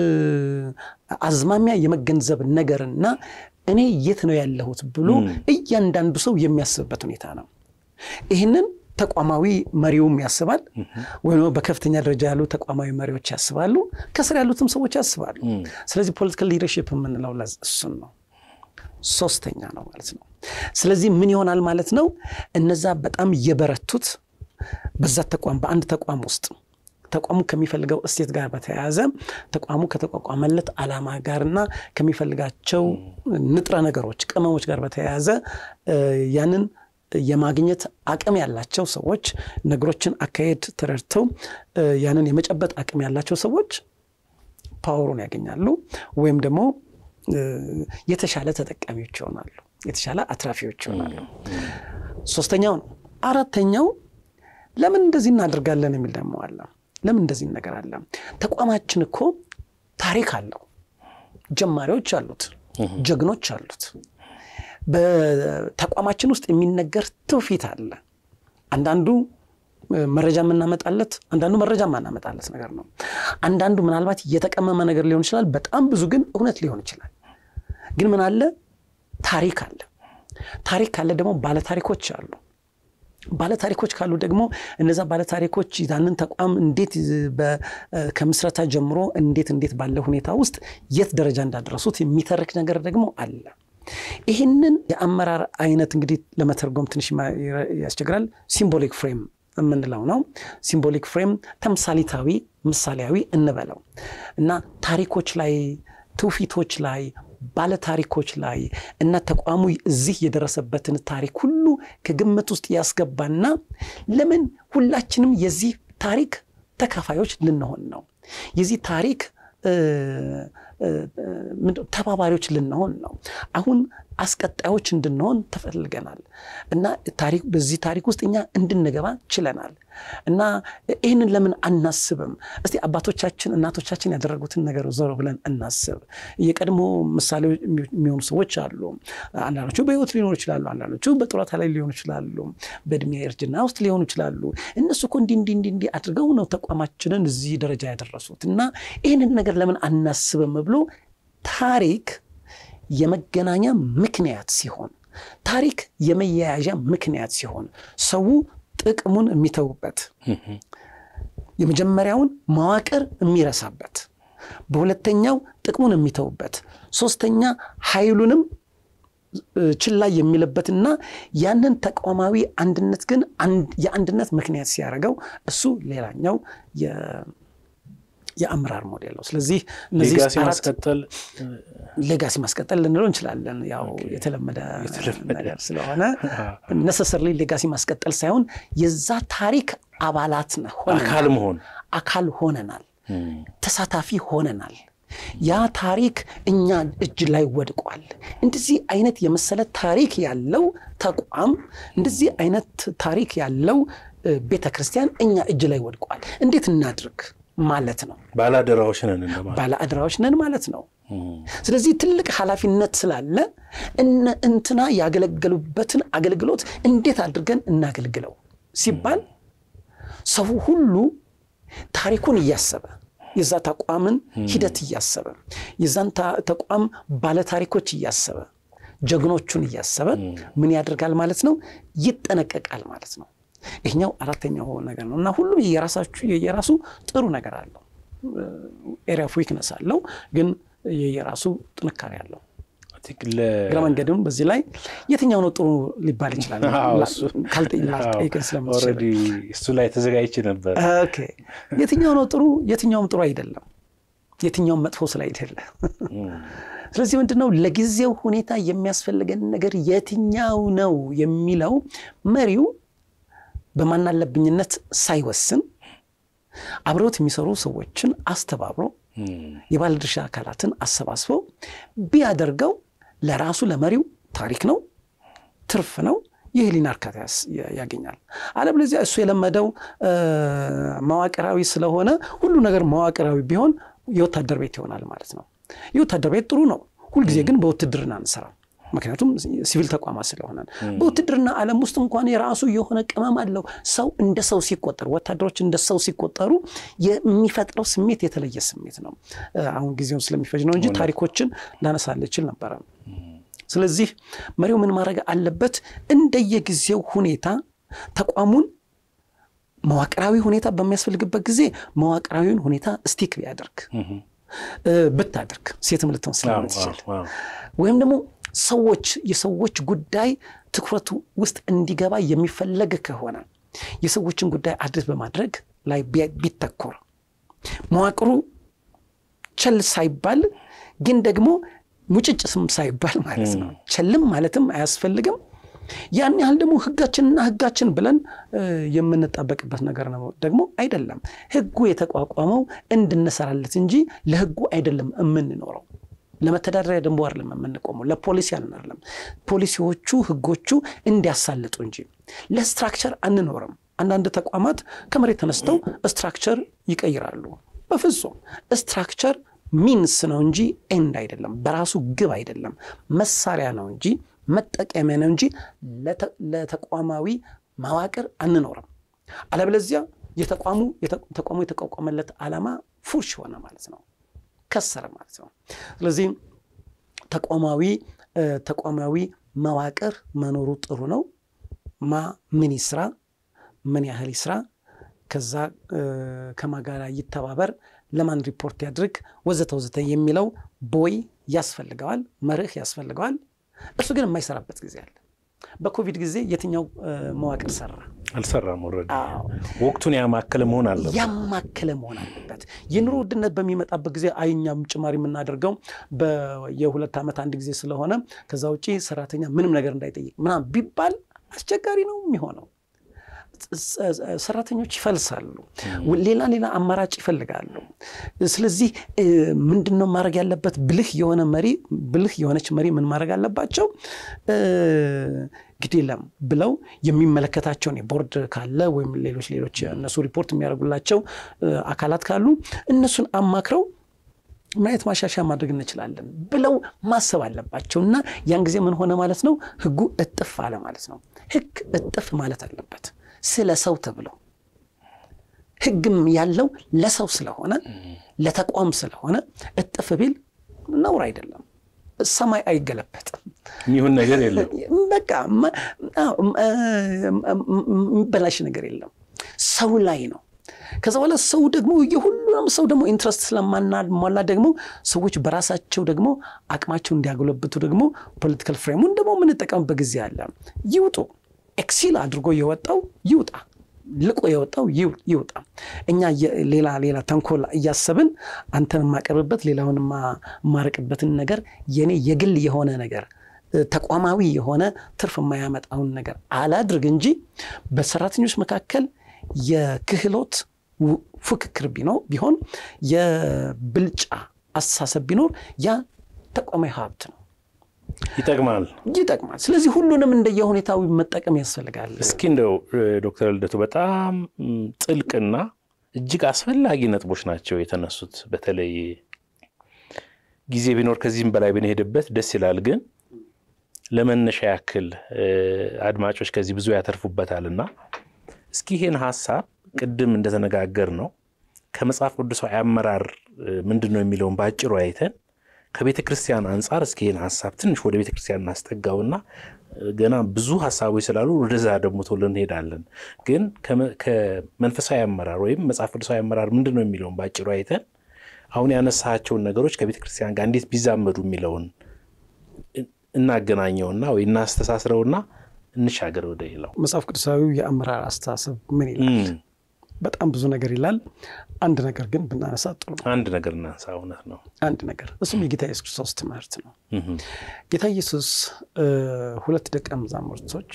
አዝማሚያ የመገንዘብ ነገርና እኔ የት ነው ያለሁት ብሎ እያንዳንዱ ሰው የሚያስብበት ሁኔታ ነው። ይህንን ተቋማዊ መሪውም ያስባል፣ ወይም በከፍተኛ ደረጃ ያሉ ተቋማዊ መሪዎች ያስባሉ፣ ከስር ያሉትም ሰዎች ያስባሉ። ስለዚህ ፖለቲካል ሊደርሺፕ የምንለው እሱን ነው። ሶስተኛ ነው ማለት ነው። ስለዚህ ምን ይሆናል ማለት ነው? እነዛ በጣም የበረቱት በዛ ተቋም በአንድ ተቋም ውስጥ ተቋሙ ከሚፈልገው እሴት ጋር በተያያዘ ተቋሙ ከተቋቋመለት ዓላማ ጋርና ከሚፈልጋቸው ንጥረ ነገሮች ቅመሞች ጋር በተያያዘ ያንን የማግኘት አቅም ያላቸው ሰዎች ነገሮችን አካሄድ ተረድተው ያንን የመጨበጥ አቅም ያላቸው ሰዎች ፓወሩን ያገኛሉ ወይም ደግሞ የተሻለ ተጠቃሚዎች ይሆናሉ፣ የተሻለ አትራፊዎች ይሆናሉ። ሶስተኛው ነው። አራተኛው ለምን እንደዚህ እናደርጋለን የሚል ደግሞ አለ። ለምን እንደዚህ ነገር አለ? ተቋማችን እኮ ታሪክ አለው፣ ጀማሪዎች አሉት፣ ጀግኖች አሉት። በተቋማችን ውስጥ የሚነገር ትውፊት አለ። አንዳንዱ መረጃ የምናመጣለት አንዳንዱ መረጃ የማናመጣለት ነገር ነው። አንዳንዱ ምናልባት የተቀመመ ነገር ሊሆን ይችላል። በጣም ብዙ ግን እውነት ሊሆን ይችላል። ግን ምን አለ? ታሪክ አለ። ታሪክ ካለ ደግሞ ባለታሪኮች አሉ። ባለታሪኮች ካሉ ደግሞ እነዛ ባለታሪኮች ያንን ተቋም እንዴት ከምስረታ ጀምሮ እንዴት እንዴት ባለ ሁኔታ ውስጥ የት ደረጃ እንዳደረሱት የሚተርክ ነገር ደግሞ አለ። ይህንን የአመራር አይነት እንግዲህ ለመተርጎም ትንሽ ያስቸግራል። ሲምቦሊክ ፍሬም የምንለው ነው። ሲምቦሊክ ፍሬም ተምሳሊታዊ፣ ምሳሌያዊ እንበለው እና ታሪኮች ላይ ትውፊቶች ላይ ባለታሪኮች ላይ እና ተቋሙ እዚህ የደረሰበትን ታሪክ ሁሉ ከግምት ውስጥ ያስገባና ለምን ሁላችንም የዚህ ታሪክ ተካፋዮች ልንሆን ነው የዚህ ታሪክ ተባባሪዎች ልንሆን ነው። አሁን አስቀጣዮች እንድንሆን ተፈልገናል እና ታሪክ በዚህ ታሪክ ውስጥ እኛ እንድንገባ ችለናል እና ይህንን ለምን አናስብም? እስቲ አባቶቻችን እናቶቻችን ያደረጉትን ነገር ዞር ብለን እናስብ። የቀድሞ ምሳሌ የሚሆኑ ሰዎች አሉ። አንዳንዶቹ በሕይወት ሊሆኑ ይችላሉ። አንዳንዶቹ በጡረታ ላይ ሊሆኑ ይችላሉ። በእድሜ እርጅና ውስጥ ሊሆኑ ይችላሉ። እነሱ እኮ እንዲህ እንዲህ እንዲህ እንዲህ አድርገው ነው ተቋማችንን እዚህ ደረጃ ያደረሱት እና ይህንን ነገር ለምን አናስብም ብሎ ታሪክ የመገናኛ ምክንያት ሲሆን፣ ታሪክ የመያያዣ ምክንያት ሲሆን ሰው ጥቅሙን የሚተውበት የመጀመሪያውን መዋቅር የሚረሳበት፣ በሁለተኛው ጥቅሙን የሚተውበት፣ ሶስተኛ ኃይሉንም ችላ የሚልበትና ያንን ተቋማዊ አንድነት ግን የአንድነት ምክንያት ሲያደርገው እሱ ሌላኛው የአመራር ሞዴል ነው። ስለዚህ ሌጋሲ ማስቀጠል ሌጋሲ ማስቀጠል ልንለው እንችላለን። ያው የተለመደ ነገር ስለሆነ ነሰሰርሊ ሌጋሲ ማስቀጠል ሳይሆን የዛ ታሪክ አባላት አካል መሆን አካል ሆነናል፣ ተሳታፊ ሆነናል። ያ ታሪክ እኛ እጅ ላይ ወድቋል። እንደዚህ አይነት የመሰለ ታሪክ ያለው ተቋም፣ እንደዚህ አይነት ታሪክ ያለው ቤተ ክርስቲያን እኛ እጅ ላይ ወድቋል። እንዴት እናድርግ ማለት ነው። ባለአደራዎች ነን እንደማለት ባለአደራዎች ነን ማለት ነው። ስለዚህ ትልቅ ኃላፊነት ስላለ እንትና ያገለገሉበትን አገልግሎት እንዴት አድርገን እናገልግለው ሲባል ሰው ሁሉ ታሪኩን እያሰበ የዛ ተቋምን ሂደት እያሰበ የዛን ተቋም ባለታሪኮች እያሰበ ጀግኖቹን እያሰበ ምን ያደርጋል ማለት ነው? ይጠነቀቃል ማለት ነው። ይህኛው አራተኛው ነገር ነው እና ሁሉም የራሳችሁ የየራሱ ጥሩ ነገር አለው። ኤሪያ ኦፍ ዊክነስ አለው፣ ግን የየራሱ ጥንካሬ አለው። እግረ መንገድም በዚህ ላይ የትኛው ነው ጥሩ ሊባል ይችላል ካልጠይቅን ስለምትችል እሱ ላይ ተዘጋጅቼ ነበር። የትኛው ነው ጥሩ የትኛውም ጥሩ አይደለም፣ የትኛውም መጥፎ ስለ አይደለ። ስለዚህ ምንድን ነው ለጊዜው ሁኔታ የሚያስፈልገን ነገር የትኛው ነው የሚለው መሪው በማናለብኝነት ሳይወስን አብረውት የሚሰሩ ሰዎችን አስተባብሮ የባለድርሻ አካላትን አሰባስቦ ቢያደርገው ለራሱ ለመሪው ታሪክ ነው፣ ትርፍ ነው፣ የህሊና እርካታ ያገኛል። አለበለዚያ እሱ የለመደው መዋቅራዊ ስለሆነ ሁሉ ነገር መዋቅራዊ ቢሆን የወታደር ቤት ይሆናል ማለት ነው። የወታደር ቤት ጥሩ ነው፣ ሁልጊዜ ግን በውትድርና አንሰራም። ምክንያቱም ሲቪል ተቋማት ስለሆነ በውትድርና ዓለም ውስጥ እንኳን የራሱ የሆነ ቅመም አለው። ሰው እንደ ሰው ሲቆጠሩ፣ ወታደሮች እንደ ሰው ሲቆጠሩ የሚፈጥረው ስሜት የተለየ ስሜት ነው። አሁን ጊዜውን ስለሚፈጅ ነው እንጂ ታሪኮችን ላነሳልህ እችል ነበረ። ስለዚህ መሪው ምን ማድረግ አለበት? እንደየጊዜው ሁኔታ ተቋሙን መዋቅራዊ ሁኔታ በሚያስፈልግበት ጊዜ መዋቅራዊውን ሁኔታ ስቲክ ቢያደርግ ብታደርግ ሴትም ልትሆን ስለምትችል ወይም ደግሞ ሰዎች የሰዎች ጉዳይ ትኩረቱ ውስጥ እንዲገባ የሚፈለግ ከሆነ የሰዎችን ጉዳይ አድርስ በማድረግ ላይ ቢተኮር መዋቅሩ ቸል ሳይባል ግን ደግሞ ሙጭጭ ስም ሳይባል ማለት ነው። ቸልም ማለትም አያስፈልግም። ያን ያህል ደግሞ ህጋችንና ህጋችን ብለን የምንጣበቅበት ነገር ነው ደግሞ አይደለም። ህጉ የተቋቋመው እንድንሰራለት እንጂ ለህጉ አይደለም የምንኖረው። ለመተዳደሪያ ደንቡ አይደለም የምንቆመው፣ ለፖሊሲ አይደለም። ፖሊሲዎቹ ህጎቹ እንዲያሳልጡ እንጂ ለስትራክቸር አንኖርም። አንዳንድ ተቋማት ከመሬት ተነስተው ስትራክቸር ይቀይራሉ። በፍጹም ስትራክቸር ሚንስ ነው እንጂ ኤንድ አይደለም። በራሱ ግብ አይደለም፣ መሳሪያ ነው እንጂ መጠቀሚያ ነው እንጂ ለተቋማዊ መዋቅር አንኖርም። አለበለዚያ የተቋሙ ተቋሙ የተቋቋመለት ዓላማ ፉርሽ ሆነ ማለት ነው፣ ከሰረ ማለት ነው። ስለዚህ ተቋማዊ ተቋማዊ መዋቅር መኖሩ ጥሩ ነው። ማ ምን ይስራ፣ ምን ያህል ይስራ፣ ከዛ ከማጋራ ይተባበር፣ ለማን ሪፖርት ያድርግ፣ ወዘተ ወዘተ የሚለው ቦይ ያስፈልገዋል፣ መርህ ያስፈልገዋል። እርሱ ግን የማይሰራበት ጊዜ አለ። በኮቪድ ጊዜ የትኛው መዋቅር ሰራ? አልሰራም። ወረደ ወቅቱን ያማከለ መሆን አለበት፣ ያማከለ መሆን አለበት። የኑሮ ውድነት በሚመጣበት ጊዜ አይኛም ጭማሪ የምናደርገው የሁለት ዓመት አንድ ጊዜ ስለሆነ ከዛ ውጭ ሰራተኛ ምንም ነገር እንዳይጠይቅ ምናምን ቢባል አስቸጋሪ ነው የሚሆነው። ሰራተኞች ይፈልሳሉ፣ ሌላ ሌላ አማራጭ ይፈልጋሉ። ስለዚህ ምንድን ነው ማድረግ ያለበት? ብልህ የሆነ መሪ ብልህ የሆነች መሪ ምን ማድረግ አለባቸው? ግድ የለም ብለው የሚመለከታቸውን የቦርድ ካለ ወይም ሌሎች ሌሎች እነሱ ሪፖርት የሚያደርጉላቸው አካላት ካሉ እነሱን አማክረው ምን አይነት ማሻሻያ ማድረግ እንችላለን ብለው ማሰብ አለባቸው። እና ያን ጊዜ ምን ሆነ ማለት ነው? ህጉ እጥፍ አለ ማለት ነው። ህግ እጥፍ ማለት አለበት ስለ ሰው ተብሎ ህግም ያለው ለሰው ስለሆነ ለተቋም ስለሆነ እጥፍ ቢል ነውር አይደለም። ሰማይ አይገለበጥም። የሚሆን ነገር የለም። በቃ የሚበላሽ ነገር የለም። ሰው ላይ ነው። ከዛ በኋላ ሰው ደግሞ የሁሉንም ሰው ደግሞ ኢንትረስት ስለማናሟላ ደግሞ ሰዎች በራሳቸው ደግሞ አቅማቸው እንዲያጎለብቱ ደግሞ ፖለቲካል ፍሬሙን ደግሞ የምንጠቀምበት ጊዜ አለ። ይውጡ። ኤክሲል አድርጎ የወጣው ይውጣ፣ ልቆ የወጣው ይውጣ። እኛ ሌላ ሌላ ተንኮል እያሰብን አንተን የማቀርብበት ሌላውን የማርቅበትን ነገር የኔ የግል የሆነ ነገር ተቋማዊ የሆነ ትርፍ የማያመጣውን ነገር አላድርግ እንጂ በሰራተኞች መካከል የክህሎት ፉክክር ቢሆን የብልጫ አስተሳሰብ ቢኖር ያ ተቋማዊ ሀብት ነው። ይጠቅማል ይጠቅማል። ስለዚህ ሁሉንም እንደየሁኔታዊ መጠቀም ያስፈልጋል። እስኪ እንደው ዶክተር ልደቱ በጣም ጥልቅና እጅግ አስፈላጊ ነጥቦች ናቸው የተነሱት። በተለይ ጊዜ ቢኖር ከዚህም በላይ ብንሄድበት ደስ ይላል። ግን ለመነሻ ያክል አድማጮች ከዚህ ብዙ ያተርፉበታልና እስኪ ይህን ሀሳብ ቅድም እንደተነጋገር ነው ከመጽሐፍ ቅዱሳዊ አመራር ምንድን ነው የሚለውን በአጭሩ አይተን ከቤተ ክርስቲያን አንጻር እስኪ ይህን ሀሳብ ትንሽ ወደ ቤተ ክርስቲያን እናስጠጋውና ገና ብዙ ሀሳቦች ስላሉ ወደዛ ደግሞ ቶሎ እንሄዳለን። ግን ከመንፈሳዊ አመራር ወይም መጽሐፍ ቅዱሳዊ አመራር ምንድን ነው የሚለውን በአጭሩ አይተን አሁን ያነሳቸውን ነገሮች ከቤተ ክርስቲያን ጋር እንዴት ቢዛመዱ የሚለውን እናገናኘውና ወይ እናስተሳስረውና እንሻገር ወደ ሌላው። መጽሐፍ ቅዱሳዊ የአመራር አስተሳሰብ ምን ይላል? በጣም ብዙ ነገር ይላል። አንድ ነገር ግን ብናነሳ ጥሩ ነው። አንድ ነገር እናንሳ። እውነት ነው። አንድ ነገር እሱም የጌታ ኢየሱስ ክርስቶስ ትምህርት ነው። ጌታ ኢየሱስ ሁለት ደቀ መዛሙርቶች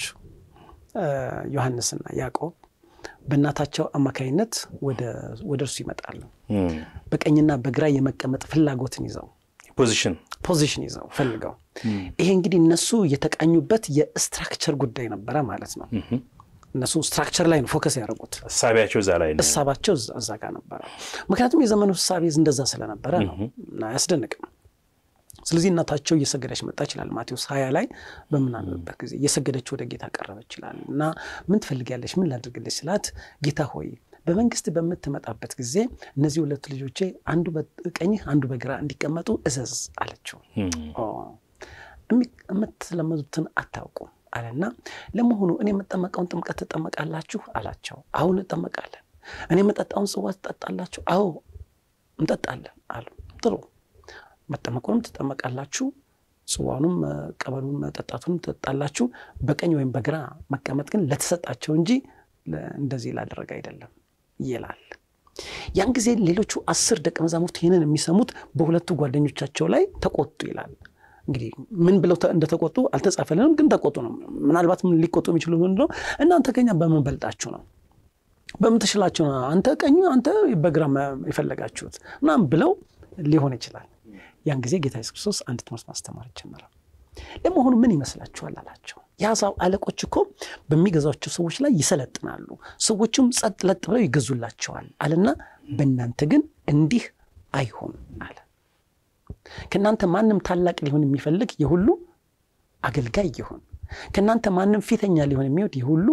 ዮሐንስና ያዕቆብ በእናታቸው አማካይነት ወደ እርሱ ይመጣሉ። በቀኝና በግራ የመቀመጥ ፍላጎትን ይዘው ፖዚሽን ፖዚሽን ይዘው ፈልገው ይሄ እንግዲህ እነሱ የተቃኙበት የስትራክቸር ጉዳይ ነበረ ማለት ነው። እነሱ ስትራክቸር ላይ ነው ፎከስ ያደረጉት። እሳቢያቸው እዛ ላይ ነው። እሳባቸው እዛ ጋር ነበረ። ምክንያቱም የዘመኑ እሳቤ እንደዛ ስለነበረ ነው እና አያስደንቅም። ስለዚህ እናታቸው እየሰገደች መጣች ይላል ማቴዎስ ሀያ ላይ በምናነብበት ጊዜ እየሰገደች ወደ ጌታ ቀረበች ይላል እና ምን ትፈልጊያለሽ? ምን ላድርግልሽ ስላት ጌታ ሆይ በመንግስት በምትመጣበት ጊዜ እነዚህ ሁለት ልጆቼ አንዱ በቀኝህ አንዱ በግራ እንዲቀመጡ እዘዝ አለችው። የምትለመዱትን አታውቁም አለና ለመሆኑ እኔ የምጠመቀውን ጥምቀት ትጠመቃላችሁ አላቸው። አሁን እንጠመቃለን። እኔ የምጠጣውን ጽዋ ትጠጣላችሁ? አዎ እንጠጣለን አሉ። ጥሩ መጠመቁንም ትጠመቃላችሁ፣ ጽዋኑም ቀበሉን መጠጣቱንም ትጠጣላችሁ። በቀኝ ወይም በግራ መቀመጥ ግን ለተሰጣቸው እንጂ እንደዚህ ላደረገ አይደለም ይላል። ያን ጊዜ ሌሎቹ አስር ደቀ መዛሙርት ይህንን የሚሰሙት በሁለቱ ጓደኞቻቸው ላይ ተቆጡ ይላል። እንግዲህ ምን ብለው እንደተቆጡ አልተጻፈልንም፣ ግን ተቆጡ ነው። ምናልባት ሊቆጡ የሚችሉ ምንድን ነው? እናንተ ከኛ በምን በልጣችሁ ነው? በምን ትችላችሁ ነው? አንተ ቀኙ፣ አንተ በግራ የፈለጋችሁት ምናምን ብለው ሊሆን ይችላል። ያን ጊዜ ጌታ ኢየሱስ ክርስቶስ አንድ ትምህርት ማስተማር ጀመረ። ለመሆኑ ምን ይመስላችኋል አላቸው። የአሕዛብ አለቆች እኮ በሚገዛቸው ሰዎች ላይ ይሰለጥናሉ፣ ሰዎችም ጸጥ ለጥ ብለው ይገዙላቸዋል አለና በእናንተ ግን እንዲህ አይሆን አለ። ከእናንተ ማንም ታላቅ ሊሆን የሚፈልግ የሁሉ አገልጋይ ይሁን። ከእናንተ ማንም ፊተኛ ሊሆን የሚወድ የሁሉ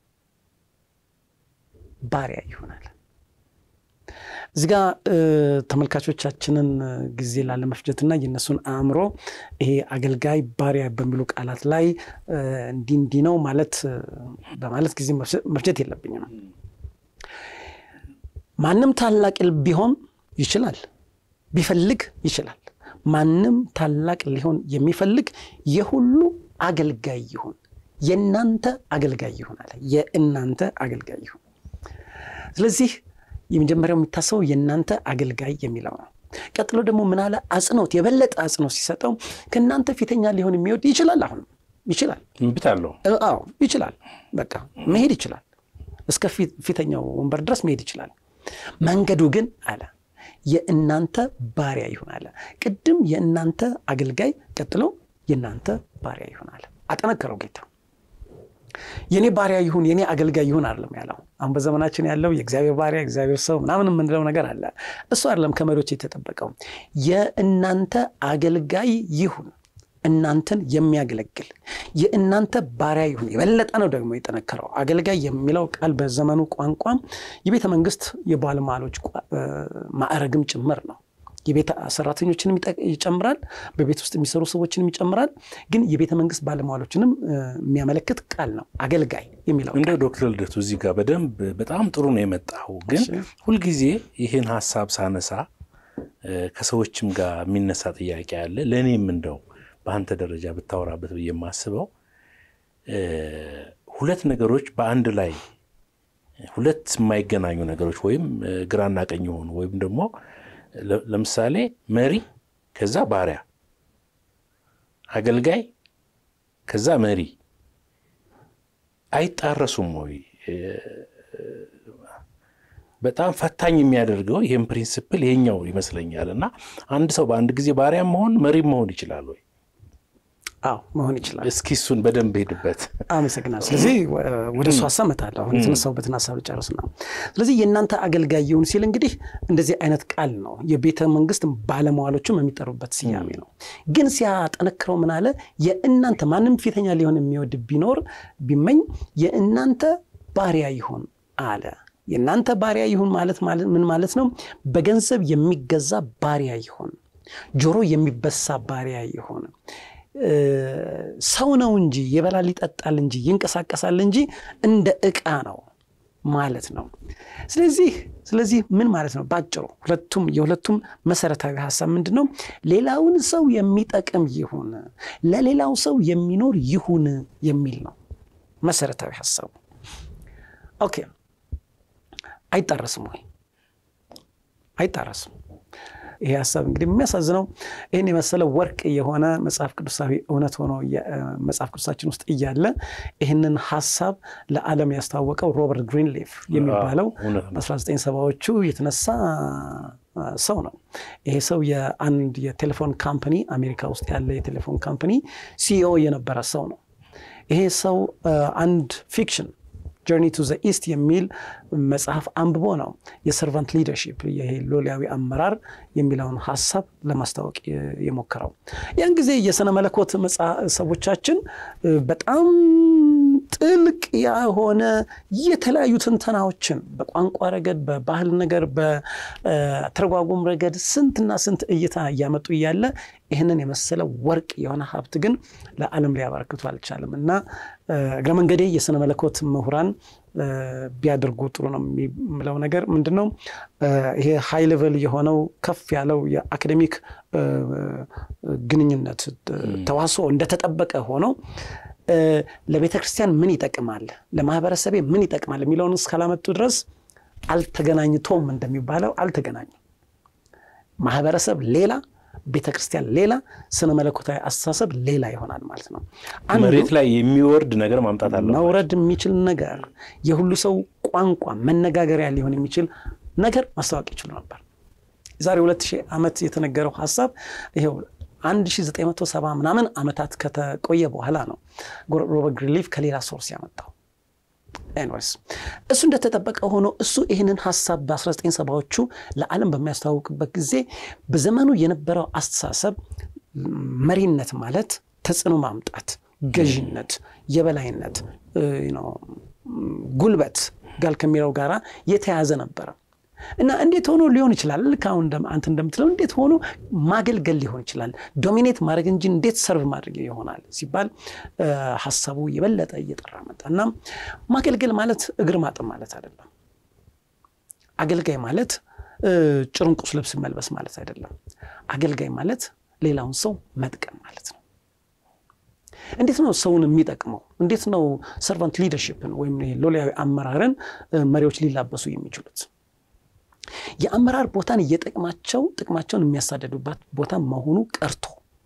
ባሪያ ይሆናል። እዚህ ጋ ተመልካቾቻችንን ጊዜ ላለመፍጀትና የእነሱን አእምሮ ይሄ አገልጋይ ባሪያ በሚሉ ቃላት ላይ እንዲህ እንዲህ ነው ማለት በማለት ጊዜ መፍጀት የለብኝም። ማንም ታላቅ ቢሆን ይችላል፣ ቢፈልግ ይችላል። ማንም ታላቅ ሊሆን የሚፈልግ የሁሉ አገልጋይ ይሁን፣ የእናንተ አገልጋይ ይሁን አለ። የእናንተ አገልጋይ ይሁን። ስለዚህ የመጀመሪያው የሚታሰበው የእናንተ አገልጋይ የሚለው ነው። ቀጥሎ ደግሞ ምን አለ? አጽንኦት የበለጠ አጽንኦት ሲሰጠው ከእናንተ ፊተኛ ሊሆን የሚወድ ይችላል። አሁንም ይችላል። እምቢት አለው። አዎ ይችላል። በቃ መሄድ ይችላል። እስከ ፊተኛው ወንበር ድረስ መሄድ ይችላል። መንገዱ ግን አለ የእናንተ ባሪያ ይሁን አለ። ቅድም የእናንተ አገልጋይ፣ ቀጥሎ የእናንተ ባሪያ ይሁን አለ። አጠነከረው ጌታ። የኔ ባሪያ ይሁን የኔ አገልጋይ ይሁን አይደለም ያለው። አሁን በዘመናችን ያለው የእግዚአብሔር ባሪያ እግዚአብሔር ሰው ምናምን የምንለው ነገር አለ። እሱ አይደለም ከመሪዎች የተጠበቀው። የእናንተ አገልጋይ ይሁን፣ እናንተን የሚያገለግል የእናንተ ባሪያ ይሁን። የበለጠ ነው ደግሞ የጠነከረው። አገልጋይ የሚለው ቃል በዘመኑ ቋንቋም የቤተ መንግስት የባለሟሎች ማዕረግም ጭምር ነው። የቤት ሰራተኞችንም ይጨምራል። በቤት ውስጥ የሚሰሩ ሰዎችንም ይጨምራል። ግን የቤተ መንግስት ባለሟሎችንም የሚያመለክት ቃል ነው አገልጋይ የሚለው እንደ ዶክተር ልደቱ እዚህ ጋር በደንብ በጣም ጥሩ ነው የመጣው። ግን ሁልጊዜ ይህን ሀሳብ ሳነሳ ከሰዎችም ጋር የሚነሳ ጥያቄ አለ። ለእኔም እንደው በአንተ ደረጃ ብታወራበት ብዬ የማስበው ሁለት ነገሮች በአንድ ላይ ሁለት የማይገናኙ ነገሮች ወይም ግራና ቀኝ የሆኑ ወይም ደግሞ ለምሳሌ መሪ ከዛ ባሪያ፣ አገልጋይ ከዛ መሪ አይጣረሱም ወይ? በጣም ፈታኝ የሚያደርገው ይህም ፕሪንስፕል ይሄኛው ይመስለኛል። እና አንድ ሰው በአንድ ጊዜ ባሪያም መሆን መሪም መሆን ይችላል ወይ? አዎ መሆን ይችላል። እስኪ እሱን በደንብ ሄድበት። አመሰግናል። ስለዚህ ወደ እሱ ሀሳብ እመጣለሁ። አሁን የተነሳሁበትን ሀሳብ ጨርስ ነው። ስለዚህ የእናንተ አገልጋይ ይሁን ሲል እንግዲህ እንደዚህ አይነት ቃል ነው የቤተ መንግስት ባለመዋሎችም የሚጠሩበት ስያሜ ነው። ግን ሲያጠነክረው ምን አለ? የእናንተ ማንም ፊተኛ ሊሆን የሚወድ ቢኖር ቢመኝ የእናንተ ባሪያ ይሁን አለ። የእናንተ ባሪያ ይሁን ማለት ምን ማለት ነው? በገንዘብ የሚገዛ ባሪያ ይሁን፣ ጆሮ የሚበሳ ባሪያ ይሁን ሰው ነው እንጂ ይበላል ይጠጣል እንጂ ይንቀሳቀሳል እንጂ እንደ ዕቃ ነው ማለት ነው። ስለዚህ ስለዚህ ምን ማለት ነው? ባጭሩ ሁለቱም የሁለቱም መሰረታዊ ሀሳብ ምንድን ነው? ሌላውን ሰው የሚጠቅም ይሁን፣ ለሌላው ሰው የሚኖር ይሁን የሚል ነው መሰረታዊ ሀሳቡ። ኦኬ አይጣረስም ወይ? አይጣረስም። ይሄ ሀሳብ እንግዲህ የሚያሳዝነው ይህን የመሰለ ወርቅ የሆነ መጽሐፍ ቅዱሳዊ እውነት ሆኖ መጽሐፍ ቅዱሳችን ውስጥ እያለ ይህንን ሀሳብ ለዓለም ያስተዋወቀው ሮበርት ግሪንሊፍ የሚባለው በ1970ዎቹ የተነሳ ሰው ነው። ይሄ ሰው የአንድ የቴሌፎን ካምፓኒ አሜሪካ ውስጥ ያለ የቴሌፎን ካምፓኒ ሲኢኦ የነበረ ሰው ነው። ይሄ ሰው አንድ ፊክሽን ጆርኒ ቱ ዘ ኢስት የሚል መጽሐፍ አንብቦ ነው የሰርቫንት ሊደርሺፕ ይሄ ሎሊያዊ አመራር የሚለውን ሀሳብ ለማስታወቅ የሞከረው። ያን ጊዜ የስነ መለኮት ሰዎቻችን በጣም ጥልቅ የሆነ የተለያዩ ትንተናዎችን በቋንቋ ረገድ፣ በባህል ነገር፣ በተረጓጉም ረገድ ስንትና ስንት እይታ እያመጡ እያለ ይህንን የመሰለ ወርቅ የሆነ ሀብት ግን ለዓለም ሊያበረክቱ አልቻለም እና እግረ መንገዴ የስነ መለኮት ምሁራን ቢያደርጉ ጥሩ ነው የሚለው ነገር ምንድን ነው? ይሄ ሃይ ሌቨል የሆነው ከፍ ያለው የአካዴሚክ ግንኙነት ተዋስኦ እንደተጠበቀ ሆነው ለቤተ ክርስቲያን ምን ይጠቅማል፣ ለማህበረሰቤ ምን ይጠቅማል የሚለውን እስካላመጡ ድረስ አልተገናኝቶም እንደሚባለው አልተገናኙም። ማህበረሰብ ሌላ ቤተ ክርስቲያን ሌላ፣ ስነ መለኮታዊ አስተሳሰብ ሌላ ይሆናል ማለት ነው። መሬት ላይ የሚወርድ ነገር ማምጣት አለ። መውረድ የሚችል ነገር የሁሉ ሰው ቋንቋ መነጋገሪያ ሊሆን የሚችል ነገር ማስታወቅ ይችሉ ነበር። የዛሬ ሁለት ሺህ ዓመት የተነገረው ሀሳብ ይኸው 1970 ምናምን ዓመታት ከተቆየ በኋላ ነው ሮበርት ግሪንሊፍ ከሌላ ሶርስ ያመጣው። ኤንዌይስ እሱ እንደተጠበቀ ሆኖ እሱ ይህንን ሀሳብ በ1970ዎቹ ለዓለም በሚያስተዋውቅበት ጊዜ በዘመኑ የነበረው አስተሳሰብ መሪነት ማለት ተጽዕኖ ማምጣት፣ ገዥነት፣ የበላይነት፣ ጉልበት ጋር ከሚለው ጋራ የተያዘ ነበረ እና እንዴት ሆኖ ሊሆን ይችላል? ልክ አሁን አንተ እንደምትለው እንዴት ሆኖ ማገልገል ሊሆን ይችላል? ዶሚኔት ማድረግ እንጂ እንዴት ሰርቭ ማድረግ ይሆናል ሲባል ሀሳቡ የበለጠ እየጠራ መጣ እና ማገልገል ማለት እግር ማጠብ ማለት አይደለም። አገልጋይ ማለት ጭርንቁስ ልብስ መልበስ ማለት አይደለም። አገልጋይ ማለት ሌላውን ሰው መጥቀም ማለት ነው። እንዴት ነው ሰውን የሚጠቅመው? እንዴት ነው ሰርቫንት ሊደርሽፕን ወይም ሎሌያዊ አመራርን መሪዎች ሊላበሱ የሚችሉት? የአመራር ቦታን እየጠቅማቸው ጥቅማቸውን የሚያሳደዱባት ቦታ መሆኑ ቀርቶ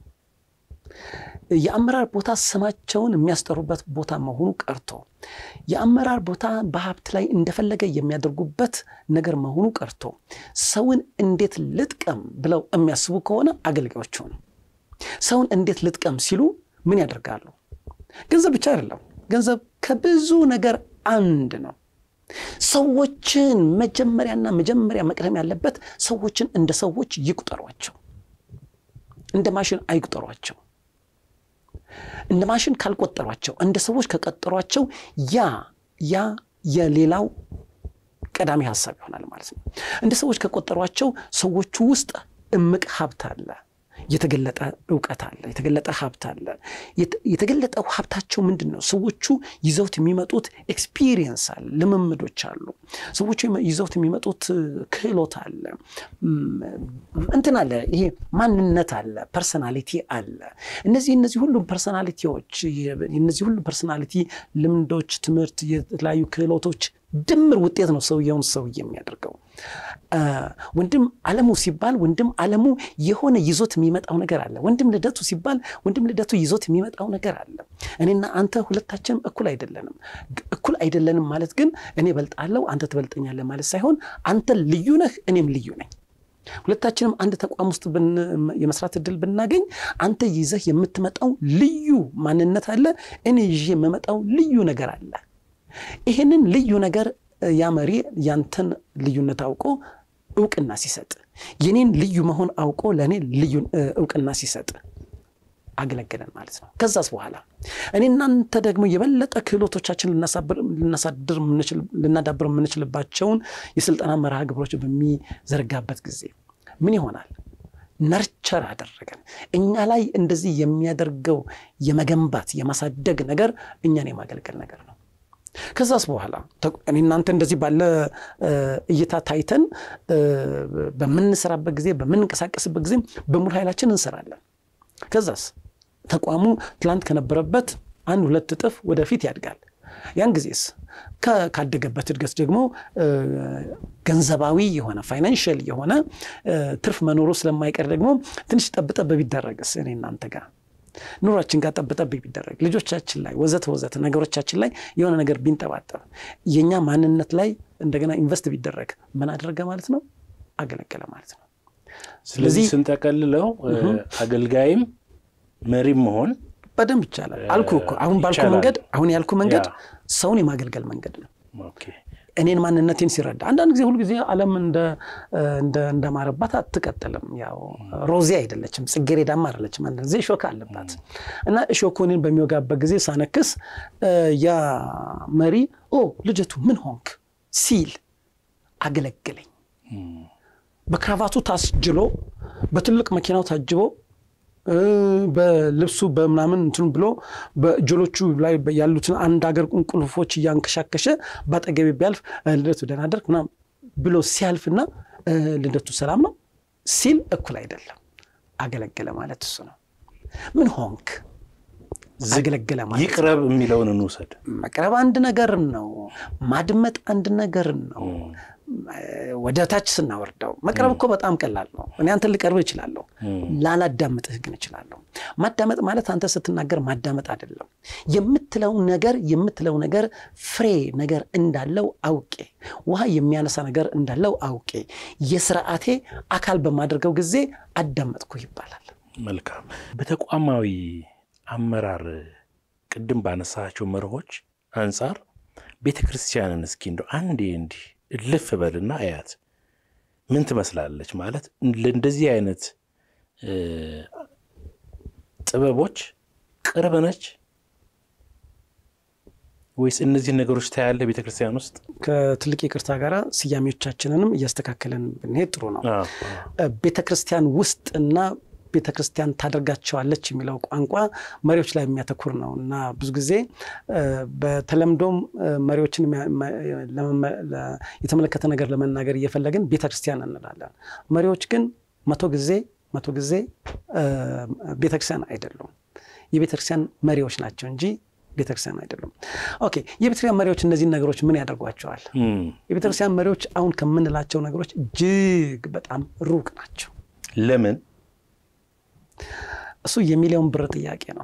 የአመራር ቦታ ስማቸውን የሚያስጠሩበት ቦታ መሆኑ ቀርቶ የአመራር ቦታ በሀብት ላይ እንደፈለገ የሚያደርጉበት ነገር መሆኑ ቀርቶ ሰውን እንዴት ልጥቀም ብለው የሚያስቡ ከሆነ አገልጋዮች ሆኑ። ሰውን እንዴት ልጥቀም ሲሉ ምን ያደርጋሉ? ገንዘብ ብቻ አይደለም። ገንዘብ ከብዙ ነገር አንድ ነው። ሰዎችን መጀመሪያና መጀመሪያ መቅደም ያለበት ሰዎችን እንደ ሰዎች ይቁጠሯቸው፣ እንደ ማሽን አይቁጠሯቸው። እንደ ማሽን ካልቆጠሯቸው፣ እንደ ሰዎች ከቀጠሯቸው ያ ያ የሌላው ቀዳሚ ሀሳብ ይሆናል ማለት ነው። እንደ ሰዎች ከቆጠሯቸው ሰዎቹ ውስጥ እምቅ ሀብት አለ። የተገለጠ እውቀት አለ። የተገለጠ ሀብት አለ። የተገለጠው ሀብታቸው ምንድን ነው? ሰዎቹ ይዘውት የሚመጡት ኤክስፒሪየንስ አለ፣ ልምምዶች አሉ። ሰዎቹ ይዘውት የሚመጡት ክህሎት አለ፣ እንትን አለ፣ ይሄ ማንነት አለ፣ ፐርሰናሊቲ አለ። እነዚህ እነዚህ ሁሉም ፐርሰናሊቲዎች እነዚህ ሁሉም ፐርሰናሊቲ ልምዶች፣ ትምህርት፣ የተለያዩ ክህሎቶች ድምር ውጤት ነው ሰውየውን ሰውዬ የሚያደርገው። ወንድም አለሙ ሲባል ወንድም አለሙ የሆነ ይዞት የሚመጣው ነገር አለ። ወንድም ልደቱ ሲባል ወንድም ልደቱ ይዞት የሚመጣው ነገር አለ። እኔና አንተ ሁለታችንም እኩል አይደለንም። እኩል አይደለንም ማለት ግን እኔ በልጣለሁ አንተ ትበልጠኛለህ ማለት ሳይሆን አንተ ልዩ ነህ፣ እኔም ልዩ ነኝ። ሁለታችንም አንድ ተቋም ውስጥ የመስራት እድል ብናገኝ አንተ ይዘህ የምትመጣው ልዩ ማንነት አለ፣ እኔ ይዤ የምመጣው ልዩ ነገር አለ። ይህንን ልዩ ነገር ያ መሪ ያንተን ልዩነት አውቆ እውቅና ሲሰጥ የኔን ልዩ መሆን አውቆ ለእኔ ልዩ እውቅና ሲሰጥ አገለገለን ማለት ነው። ከዛስ በኋላ እኔ እናንተ ደግሞ የበለጠ ክህሎቶቻችን ልናዳብር የምንችልባቸውን የስልጠና መርሃ ግብሮች በሚዘረጋበት ጊዜ ምን ይሆናል? ነርቸር አደረገን። እኛ ላይ እንደዚህ የሚያደርገው የመገንባት የማሳደግ ነገር እኛን የማገልገል ነገር ነው። ከዛስ በኋላ እኔ እናንተ እንደዚህ ባለ እይታ ታይተን በምንሰራበት ጊዜ በምንንቀሳቀስበት ጊዜ በሙሉ ኃይላችን እንሰራለን። ከዛስ ተቋሙ ትላንት ከነበረበት አንድ ሁለት እጥፍ ወደፊት ያድጋል። ያን ጊዜስ ካደገበት እድገት ደግሞ ገንዘባዊ የሆነ ፋይናንሽል የሆነ ትርፍ መኖሩ ስለማይቀር ደግሞ ትንሽ ጠብጠብ ቢደረግስ እኔ እናንተ ጋር ኑሯችን ጋር ጠብጠብ ቢደረግ ልጆቻችን ላይ ወዘተ ወዘተ ነገሮቻችን ላይ የሆነ ነገር ቢንጠባጠብ የእኛ ማንነት ላይ እንደገና ኢንቨስት ቢደረግ ምን አደረገ ማለት ነው? አገለገለ ማለት ነው። ስለዚህ ስንጠቀልለው አገልጋይም መሪም መሆን በደንብ ይቻላል። አልኩ እኮ አሁን ባልኩ መንገድ አሁን ያልኩ መንገድ ሰውን የማገልገል መንገድ ነው። እኔን ማንነቴን ሲረዳ አንዳንድ ጊዜ ሁልጊዜ ዓለም እንደማረባት አትቀጥልም። ያው ሮዚ አይደለችም፣ ጽጌረዳም አይደለችም። አንዳንድ ጊዜ እሾክ አለባት እና እሾኩ እኔን በሚወጋበት ጊዜ ሳነክስ ያ መሪ ኦ ልጀቱ ምን ሆንክ ሲል አገለገለኝ። በክራቫቱ ታስጅሎ በትልቅ መኪናው ታጅቦ በልብሱ በምናምን እንትን ብሎ በእጆሎቹ ላይ ያሉትን አንድ ሀገር ቁልፎች እያንከሻከሸ በአጠገቤ ቢያልፍ ልደቱ ደህና አደርክ ምናምን ብሎ ሲያልፍና ልደቱ ሰላም ነው ሲል እኩል አይደለም። አገለገለ ማለት እሱ ነው። ምን ሆንክ አገለገለ ማለት ይቅረብ የሚለውን እንውሰድ። መቅረብ አንድ ነገር ነው። ማድመጥ አንድ ነገር ነው። ወደ ታች ስናወርደው መቅረብ እኮ በጣም ቀላል ነው። እኔ አንተን ልቀርብህ እችላለሁ፣ ላላዳምጥህ ግን እችላለሁ። ማዳመጥ ማለት አንተ ስትናገር ማዳመጥ አይደለም። የምትለው ነገር የምትለው ነገር ፍሬ ነገር እንዳለው አውቄ፣ ውሃ የሚያነሳ ነገር እንዳለው አውቄ የስርዓቴ አካል በማድረገው ጊዜ አዳመጥኩ ይባላል። መልካም። በተቋማዊ አመራር ቅድም ባነሳቸው መርሆች አንጻር ቤተ ክርስቲያንን እስኪ እንደው አንዴ እንዲህ እልፍ በልና አያት ምን ትመስላለች? ማለት ለእንደዚህ አይነት ጥበቦች ቅርብ ነች ወይስ እነዚህን ነገሮች ታያለህ ቤተ ክርስቲያን ውስጥ? ከትልቅ ይቅርታ ጋር ስያሜዎቻችንንም እያስተካከለን ብንሄድ ጥሩ ነው። ቤተ ክርስቲያን ውስጥና ቤተ ክርስቲያን ታደርጋቸዋለች የሚለው ቋንቋ መሪዎች ላይ የሚያተኩር ነው እና ብዙ ጊዜ በተለምዶም መሪዎችን የተመለከተ ነገር ለመናገር እየፈለግን ቤተ ክርስቲያን እንላለን። መሪዎች ግን መቶ ጊዜ መቶ ጊዜ ቤተ ክርስቲያን አይደሉም። የቤተ ክርስቲያን መሪዎች ናቸው እንጂ ቤተ ክርስቲያን አይደሉም። ኦኬ፣ የቤተ ክርስቲያን መሪዎች እነዚህን ነገሮች ምን ያደርጓቸዋል? የቤተ ክርስቲያን መሪዎች አሁን ከምንላቸው ነገሮች እጅግ በጣም ሩቅ ናቸው። ለምን? እሱ የሚሊዮን ብር ጥያቄ ነው።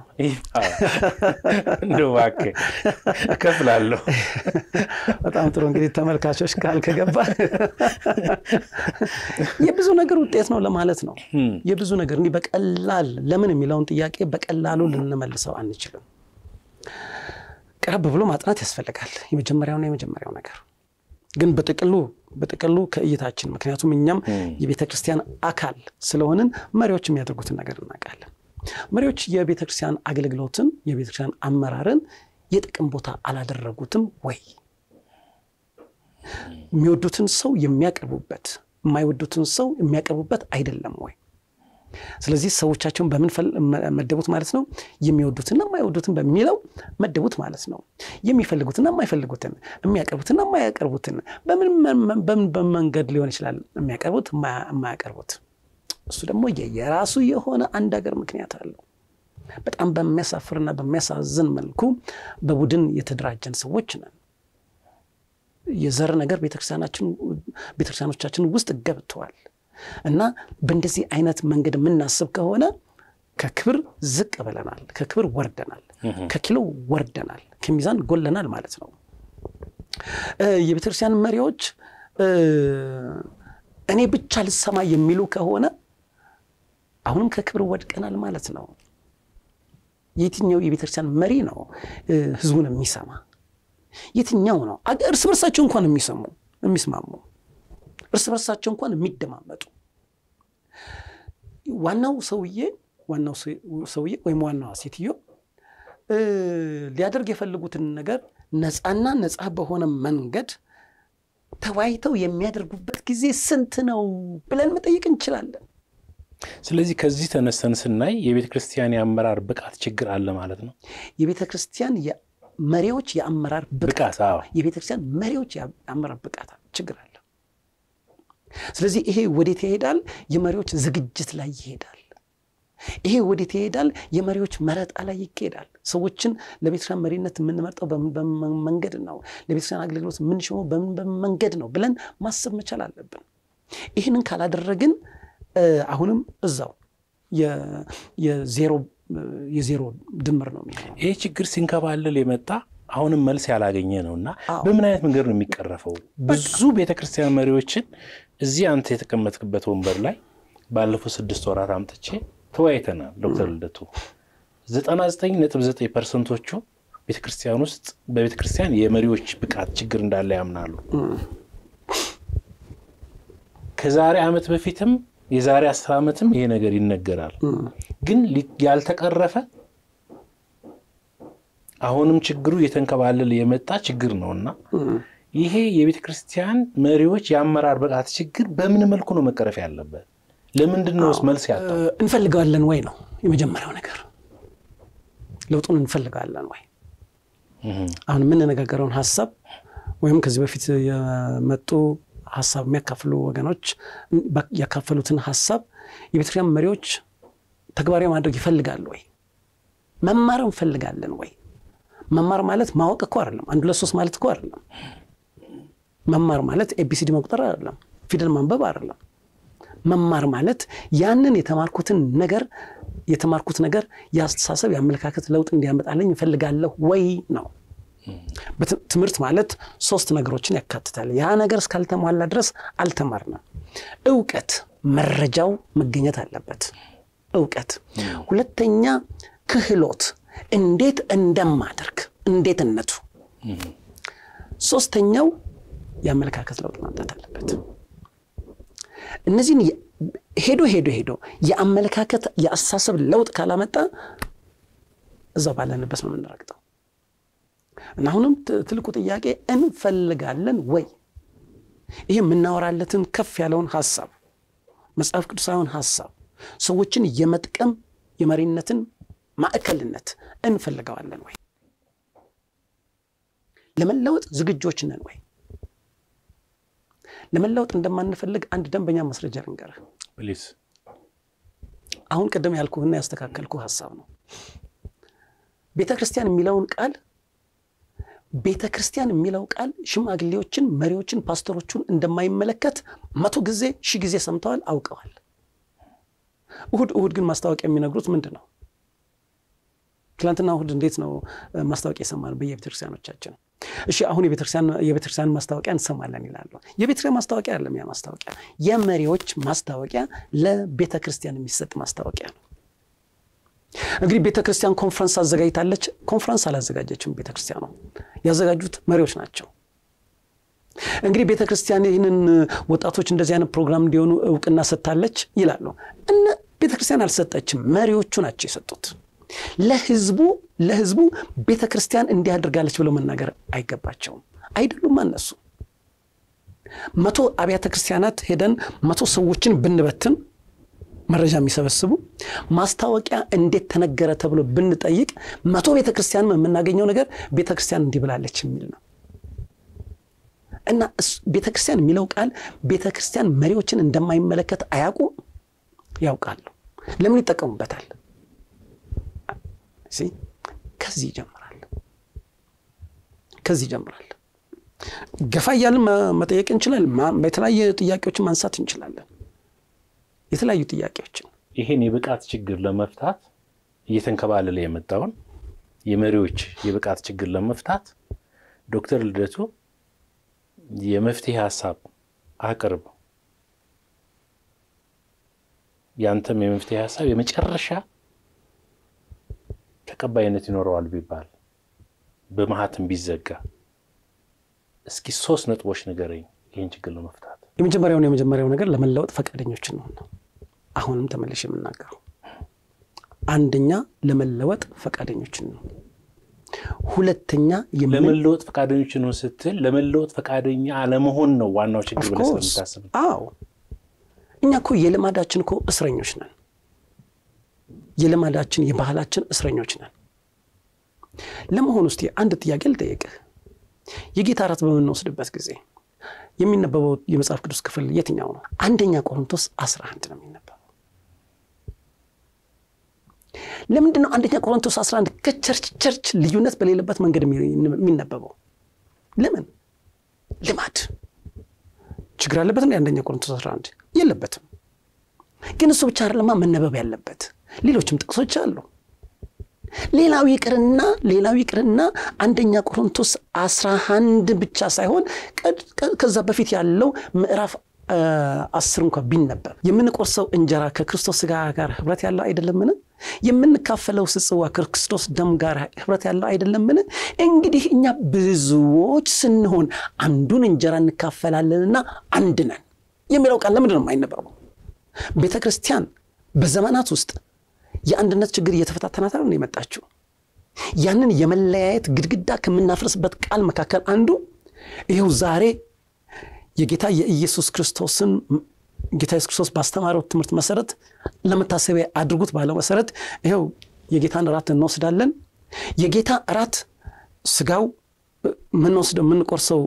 እንደው እባክህ እከፍላለሁ። በጣም ጥሩ እንግዲህ ተመልካቾች ቃል ከገባ የብዙ ነገር ውጤት ነው ለማለት ነው። የብዙ ነገር እንዲህ በቀላል ለምን የሚለውን ጥያቄ በቀላሉ ልንመልሰው አንችልም። ቀረብ ብሎ ማጥናት ያስፈልጋል። የመጀመሪያውና የመጀመሪያው ነገር ግን በጥቅሉ በጥቅሉ ከእይታችን ምክንያቱም እኛም የቤተ ክርስቲያን አካል ስለሆንን መሪዎች የሚያደርጉትን ነገር እናውቃለን። መሪዎች የቤተ ክርስቲያን አገልግሎትን የቤተ ክርስቲያን አመራርን የጥቅም ቦታ አላደረጉትም ወይ? የሚወዱትን ሰው የሚያቀርቡበት የማይወዱትን ሰው የሚያቀርቡበት አይደለም ወይ? ስለዚህ ሰዎቻቸውን በምን መደቡት ማለት ነው? የሚወዱትና የማይወዱትን በሚለው መደቡት ማለት ነው። የሚፈልጉትና የማይፈልጉትን፣ የሚያቀርቡትና የማያቀርቡትን በምን በመንገድ ሊሆን ይችላል የሚያቀርቡት የማያቀርቡት። እሱ ደግሞ የራሱ የሆነ አንድ ሀገር ምክንያት አለው። በጣም በሚያሳፍርና በሚያሳዝን መልኩ በቡድን የተደራጀን ሰዎች ነን። የዘር ነገር ቤተክርስቲያኖቻችን ውስጥ ገብተዋል። እና በእንደዚህ አይነት መንገድ የምናስብ ከሆነ ከክብር ዝቅ ብለናል፣ ከክብር ወርደናል፣ ከኪሎ ወርደናል፣ ከሚዛን ጎለናል ማለት ነው። የቤተክርስቲያን መሪዎች እኔ ብቻ ልሰማ የሚሉ ከሆነ አሁንም ከክብር ወድቀናል ማለት ነው። የትኛው የቤተክርስቲያን መሪ ነው ህዝቡን የሚሰማ? የትኛው ነው እርስ በርሳቸው እንኳን የሚሰሙ የሚስማሙ እርስ በርሳቸው እንኳን የሚደማመጡ ዋናው ሰውዬ ዋናው ሰውዬ ወይም ዋናዋ ሴትዮ ሊያደርግ የፈለጉትን ነገር ነፃና ነፃ በሆነ መንገድ ተወያይተው የሚያደርጉበት ጊዜ ስንት ነው ብለን መጠየቅ እንችላለን። ስለዚህ ከዚህ ተነስተን ስናይ የቤተ ክርስቲያን የአመራር ብቃት ችግር አለ ማለት ነው። የቤተ ክርስቲያን መሪዎች የአመራር ብቃት የቤተ ክርስቲያን መሪዎች የአመራር ብቃት ችግር አለ። ስለዚህ ይሄ ወዴት ይሄዳል? የመሪዎች ዝግጅት ላይ ይሄዳል። ይሄ ወዴት ይሄዳል? የመሪዎች መረጣ ላይ ይሄዳል። ሰዎችን ለቤተክርስቲያን መሪነት የምንመርጠው በምን መንገድ ነው? ለቤተክርስቲያን አገልግሎት የምንሾመው በምን መንገድ ነው ብለን ማሰብ መቻል አለብን። ይህንን ካላደረግን አሁንም እዛው የዜሮ ድምር ነው የሚሆነው። ይህ ችግር ሲንከባለል የመጣ አሁንም መልስ ያላገኘ ነው እና በምን አይነት መንገድ ነው የሚቀረፈው? ብዙ ቤተክርስቲያን መሪዎችን እዚህ አንተ የተቀመጥክበት ወንበር ላይ ባለፉት ስድስት ወራት አምጥቼ ተወያይተናል። ዶክተር ልደቱ ዘጠና ዘጠኝ ነጥብ ዘጠኝ ፐርሰንቶቹ ቤተ ክርስቲያን ውስጥ በቤተ ክርስቲያን የመሪዎች ብቃት ችግር እንዳለ ያምናሉ። ከዛሬ ዓመት በፊትም የዛሬ አስር ዓመትም ይሄ ነገር ይነገራል። ግን ያልተቀረፈ አሁንም ችግሩ እየተንከባለለ የመጣ ችግር ነውና ይሄ የቤተ ክርስቲያን መሪዎች የአመራር ብቃት ችግር በምን መልኩ ነው መቀረፍ ያለበት? ለምንድን ነው መልስ ያጣው? እንፈልገዋለን ወይ ነው የመጀመሪያው ነገር። ለውጡን እንፈልገዋለን ወይ? አሁን የምንነጋገረውን ሀሳብ ወይም ከዚህ በፊት የመጡ ሀሳብ የሚያካፍሉ ወገኖች ያካፈሉትን ሀሳብ የቤተክርስቲያን መሪዎች ተግባራዊ ማድረግ ይፈልጋሉ ወይ? መማር እንፈልጋለን ወይ? መማር ማለት ማወቅ እኮ አይደለም። አንድ ሁለት ሶስት ማለት እኮ አይደለም። መማር ማለት ኤቢሲዲ መቁጠር አይደለም። ፊደል ማንበብ አይደለም። መማር ማለት ያንን የተማርኩትን ነገር የተማርኩት ነገር የአስተሳሰብ የአመለካከት ለውጥ እንዲያመጣልኝ እፈልጋለሁ ወይ ነው። ትምህርት ማለት ሶስት ነገሮችን ያካትታል። ያ ነገር እስካልተሟላ ድረስ አልተማርንም። እውቀት፣ መረጃው መገኘት አለበት። እውቀት። ሁለተኛ ክህሎት፣ እንዴት እንደማደርግ እንዴትነቱ። ሶስተኛው የአመለካከት ለውጥ ማምጣት አለበት። እነዚህን ሄዶ ሄዶ ሄዶ የአመለካከት የአስተሳሰብ ለውጥ ካላመጣ እዛው ባለንበት ነው የምንረግጠው። እና አሁንም ትልቁ ጥያቄ እንፈልጋለን ወይ? ይህ የምናወራለትን ከፍ ያለውን ሀሳብ መጽሐፍ ቅዱሳዊውን ሀሳብ ሰዎችን የመጥቀም የመሪነትን ማዕከልነት እንፈልገዋለን ወይ? ለመለወጥ ዝግጆች ነን ወይ? ለመለወጥ እንደማንፈልግ አንድ ደንበኛ ማስረጃ ልንገርህ። ፕሊዝ። አሁን ቅድም ያልኩህና ያስተካከልኩ ሀሳብ ነው። ቤተ ክርስቲያን የሚለውን ቃል ቤተ ክርስቲያን የሚለው ቃል ሽማግሌዎችን፣ መሪዎችን፣ ፓስተሮቹን እንደማይመለከት መቶ ጊዜ ሺህ ጊዜ ሰምተዋል፣ አውቀዋል። እሁድ እሁድ ግን ማስታወቂያ የሚነግሩት ምንድን ነው? ትናንትና እሁድ እንዴት ነው ማስታወቂያ ይሰማል በየቤተክርስቲያኖቻችን? እሺ አሁን የቤተክርስቲያን ማስታወቂያ እንሰማለን ይላሉ። የቤተክርስቲያን ማስታወቂያ አይደለም ያ ማስታወቂያ፣ የመሪዎች ማስታወቂያ፣ ለቤተ ክርስቲያን የሚሰጥ ማስታወቂያ ነው። እንግዲህ ቤተ ክርስቲያን ኮንፈረንስ አዘጋጅታለች። ኮንፈረንስ አላዘጋጀችም። ቤተ ክርስቲያኗ ያዘጋጁት መሪዎች ናቸው። እንግዲህ ቤተ ክርስቲያን ይህንን ወጣቶች እንደዚህ አይነት ፕሮግራም እንዲሆኑ እውቅና ሰጥታለች ይላሉ። እነ ቤተ ክርስቲያን አልሰጠችም፣ መሪዎቹ ናቸው የሰጡት። ለህዝቡ ለህዝቡ ቤተ ክርስቲያን እንዲህ አድርጋለች ብለው መናገር አይገባቸውም። አይደሉም እነሱ መቶ አብያተ ክርስቲያናት ሄደን መቶ ሰዎችን ብንበትን መረጃ የሚሰበስቡ ማስታወቂያ እንዴት ተነገረ ተብሎ ብንጠይቅ መቶ ቤተ ክርስቲያን የምናገኘው ነገር ቤተ ክርስቲያን እንዲህ ብላለች የሚል ነው። እና ቤተ ክርስቲያን የሚለው ቃል ቤተ ክርስቲያን መሪዎችን እንደማይመለከት አያውቁ ያውቃሉ። ለምን ይጠቀሙበታል? ከዚህ ይጀምራል። ከዚህ ይጀምራል። ገፋ እያልን መጠየቅ እንችላለን። የተለያየ ጥያቄዎችን ማንሳት እንችላለን። የተለያዩ ጥያቄዎችን ይህን የብቃት ችግር ለመፍታት እየተንከባለለ የመጣውን የመሪዎች የብቃት ችግር ለመፍታት ዶክተር ልደቱ የመፍትሄ ሀሳብ አቅርብ። ያንተም የመፍትሄ ሀሳብ የመጨረሻ ተቀባይነት ይኖረዋል ቢባል በመሀትም ቢዘጋ እስኪ ሶስት ነጥቦች ንገረኝ ይህን ችግር ለመፍታት። የመጀመሪያውን የመጀመሪያው ነገር ለመለወጥ ፈቃደኞችን ነው ነው አሁንም ተመልሼ የምናገረው አንደኛ ለመለወጥ ፈቃደኞችን ነው። ሁለተኛ ለመለወጥ ፈቃደኞች ነው ስትል ለመለወጥ ፈቃደኛ አለመሆን ነው ዋናው ችግር ብለህ ስለምታስብ። አዎ እኛ እኮ የልማዳችን እኮ እስረኞች ነን። የልማዳችን የባህላችን እስረኞች ነን። ለመሆኑ እስቲ አንድ ጥያቄ ልጠይቅህ። የጌታ እራት በምንወስድበት ጊዜ የሚነበበው የመጽሐፍ ቅዱስ ክፍል የትኛው ነው? አንደኛ ቆሮንቶስ 11 ነው የሚነበበው። ለምንድን ነው አንደኛ ቆሮንቶስ 11 ከቸርች ቸርች ልዩነት በሌለበት መንገድ የሚነበበው? ለምን? ልማድ ችግር አለበት እንደ አንደኛ ቆሮንቶስ 11 የለበትም። ግን እሱ ብቻ አይደለማ መነበብ ያለበት ሌሎችም ጥቅሶች አሉ። ሌላው ይቅርና ሌላው ይቅርና አንደኛ ቆሮንቶስ 11 ብቻ ሳይሆን ከዛ በፊት ያለው ምዕራፍ አስር እንኳ ቢነበብ የምንቆርሰው እንጀራ ከክርስቶስ ሥጋ ጋር ህብረት ያለው አይደለምን? የምንካፈለው ጽዋ ከክርስቶስ ደም ጋር ህብረት ያለው አይደለምን? እንግዲህ እኛ ብዙዎች ስንሆን አንዱን እንጀራ እንካፈላለንና አንድ ነን የሚለው ቃል ለምንድን ነው የማይነበረው? ቤተ ክርስቲያን በዘመናት ውስጥ የአንድነት ችግር እየተፈታተናት ነው የመጣችው። ያንን የመለያየት ግድግዳ ከምናፈርስበት ቃል መካከል አንዱ ይኸው ዛሬ የጌታ የኢየሱስ ክርስቶስን ጌታ ኢየሱስ ክርስቶስ ባስተማረው ትምህርት መሰረት ለመታሰቢያ አድርጉት ባለው መሰረት ይኸው የጌታን እራት እንወስዳለን። የጌታ እራት ስጋው የምንወስደው የምንቆርሰው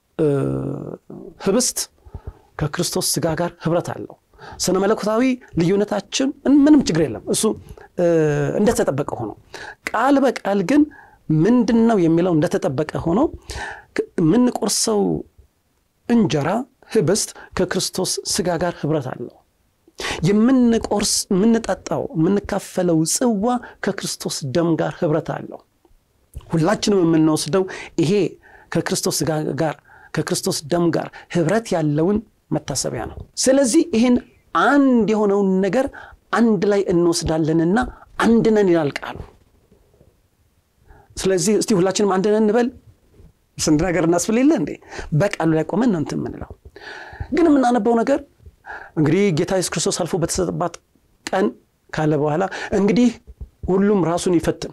ህብስት ከክርስቶስ ስጋ ጋር ህብረት አለው። ስነ መለኮታዊ ልዩነታችን ምንም ችግር የለም። እሱ እንደተጠበቀ ሆኖ ቃል በቃል ግን ምንድን ነው የሚለው እንደተጠበቀ ሆኖ የምንቆርሰው እንጀራ ህብስት ከክርስቶስ ስጋ ጋር ህብረት አለው። የምንቆርስ የምንጠጣው የምንካፈለው ጽዋ ከክርስቶስ ደም ጋር ህብረት አለው። ሁላችንም የምንወስደው ይሄ ከክርስቶስ ስጋ ጋር ከክርስቶስ ደም ጋር ህብረት ያለውን መታሰቢያ ነው። ስለዚህ ይህን አንድ የሆነውን ነገር አንድ ላይ እንወስዳለንና አንድ ነን ይላል ቃሉ። ስለዚህ እስቲ ሁላችንም አንድ ነን እንበል። ስንት ነገር እናስብል የለ እንዴ? በቃሉ ላይ ቆመን ነው እንትን የምንለው። ግን የምናነበው ነገር እንግዲህ ጌታ ኢየሱስ ክርስቶስ አልፎ በተሰጠባት ቀን ካለ በኋላ እንግዲህ ሁሉም ራሱን ይፈትን፣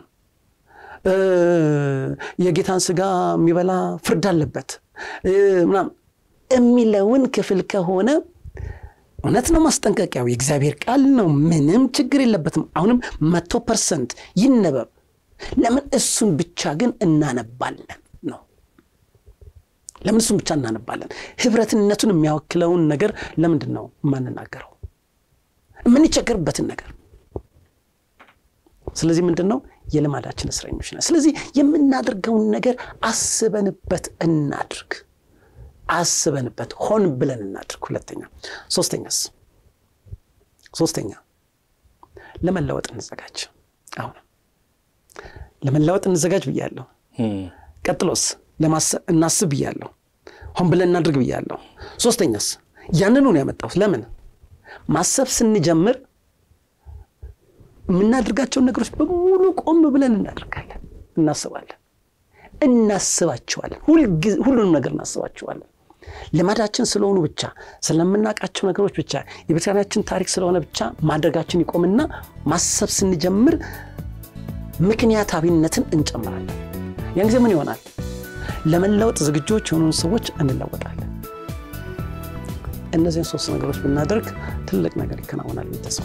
የጌታን ስጋ የሚበላ ፍርድ አለበት ምናምን የሚለውን ክፍል ከሆነ እውነት ነው። ማስጠንቀቂያው የእግዚአብሔር ቃል ነው። ምንም ችግር የለበትም። አሁንም መቶ ፐርሰንት ይነበብ። ለምን እሱን ብቻ ግን እናነባለን ነው? ለምን እሱን ብቻ እናነባለን? ህብረትነቱን የሚያወክለውን ነገር ለምንድን ነው የማንናገረው? የምንቸገርበትን ነገር ስለዚህ ምንድን ነው የልማዳችን እስረኞች ነን። ስለዚህ የምናደርገውን ነገር አስበንበት እናድርግ አስበንበት ሆን ብለን እናድርግ። ሁለተኛ ሶስተኛስ ሶስተኛ ለመለወጥ እንዘጋጅ። አሁን ለመለወጥ እንዘጋጅ ብያለሁ። ቀጥሎስ እናስብ ብያለሁ። ሆን ብለን እናድርግ ብያለሁ። ሶስተኛስ ያንኑ ነው ያመጣሁት። ለምን ማሰብ ስንጀምር የምናደርጋቸውን ነገሮች በሙሉ ቆም ብለን እናደርጋለን፣ እናስባለን፣ እናስባቸዋለን። ሁሉንም ነገር እናስባቸዋለን። ልማዳችን ስለሆኑ ብቻ ስለምናውቃቸው ነገሮች ብቻ የቤተክርስቲያናችን ታሪክ ስለሆነ ብቻ ማድረጋችን ይቆምና ማሰብ ስንጀምር ምክንያታዊነትን እንጨምራለን። ያን ጊዜ ምን ይሆናል? ለመለወጥ ዝግጆች የሆኑን ሰዎች እንለወጣለን። እነዚህን ሶስት ነገሮች ብናደርግ ትልቅ ነገር ይከናወናል ተስፋ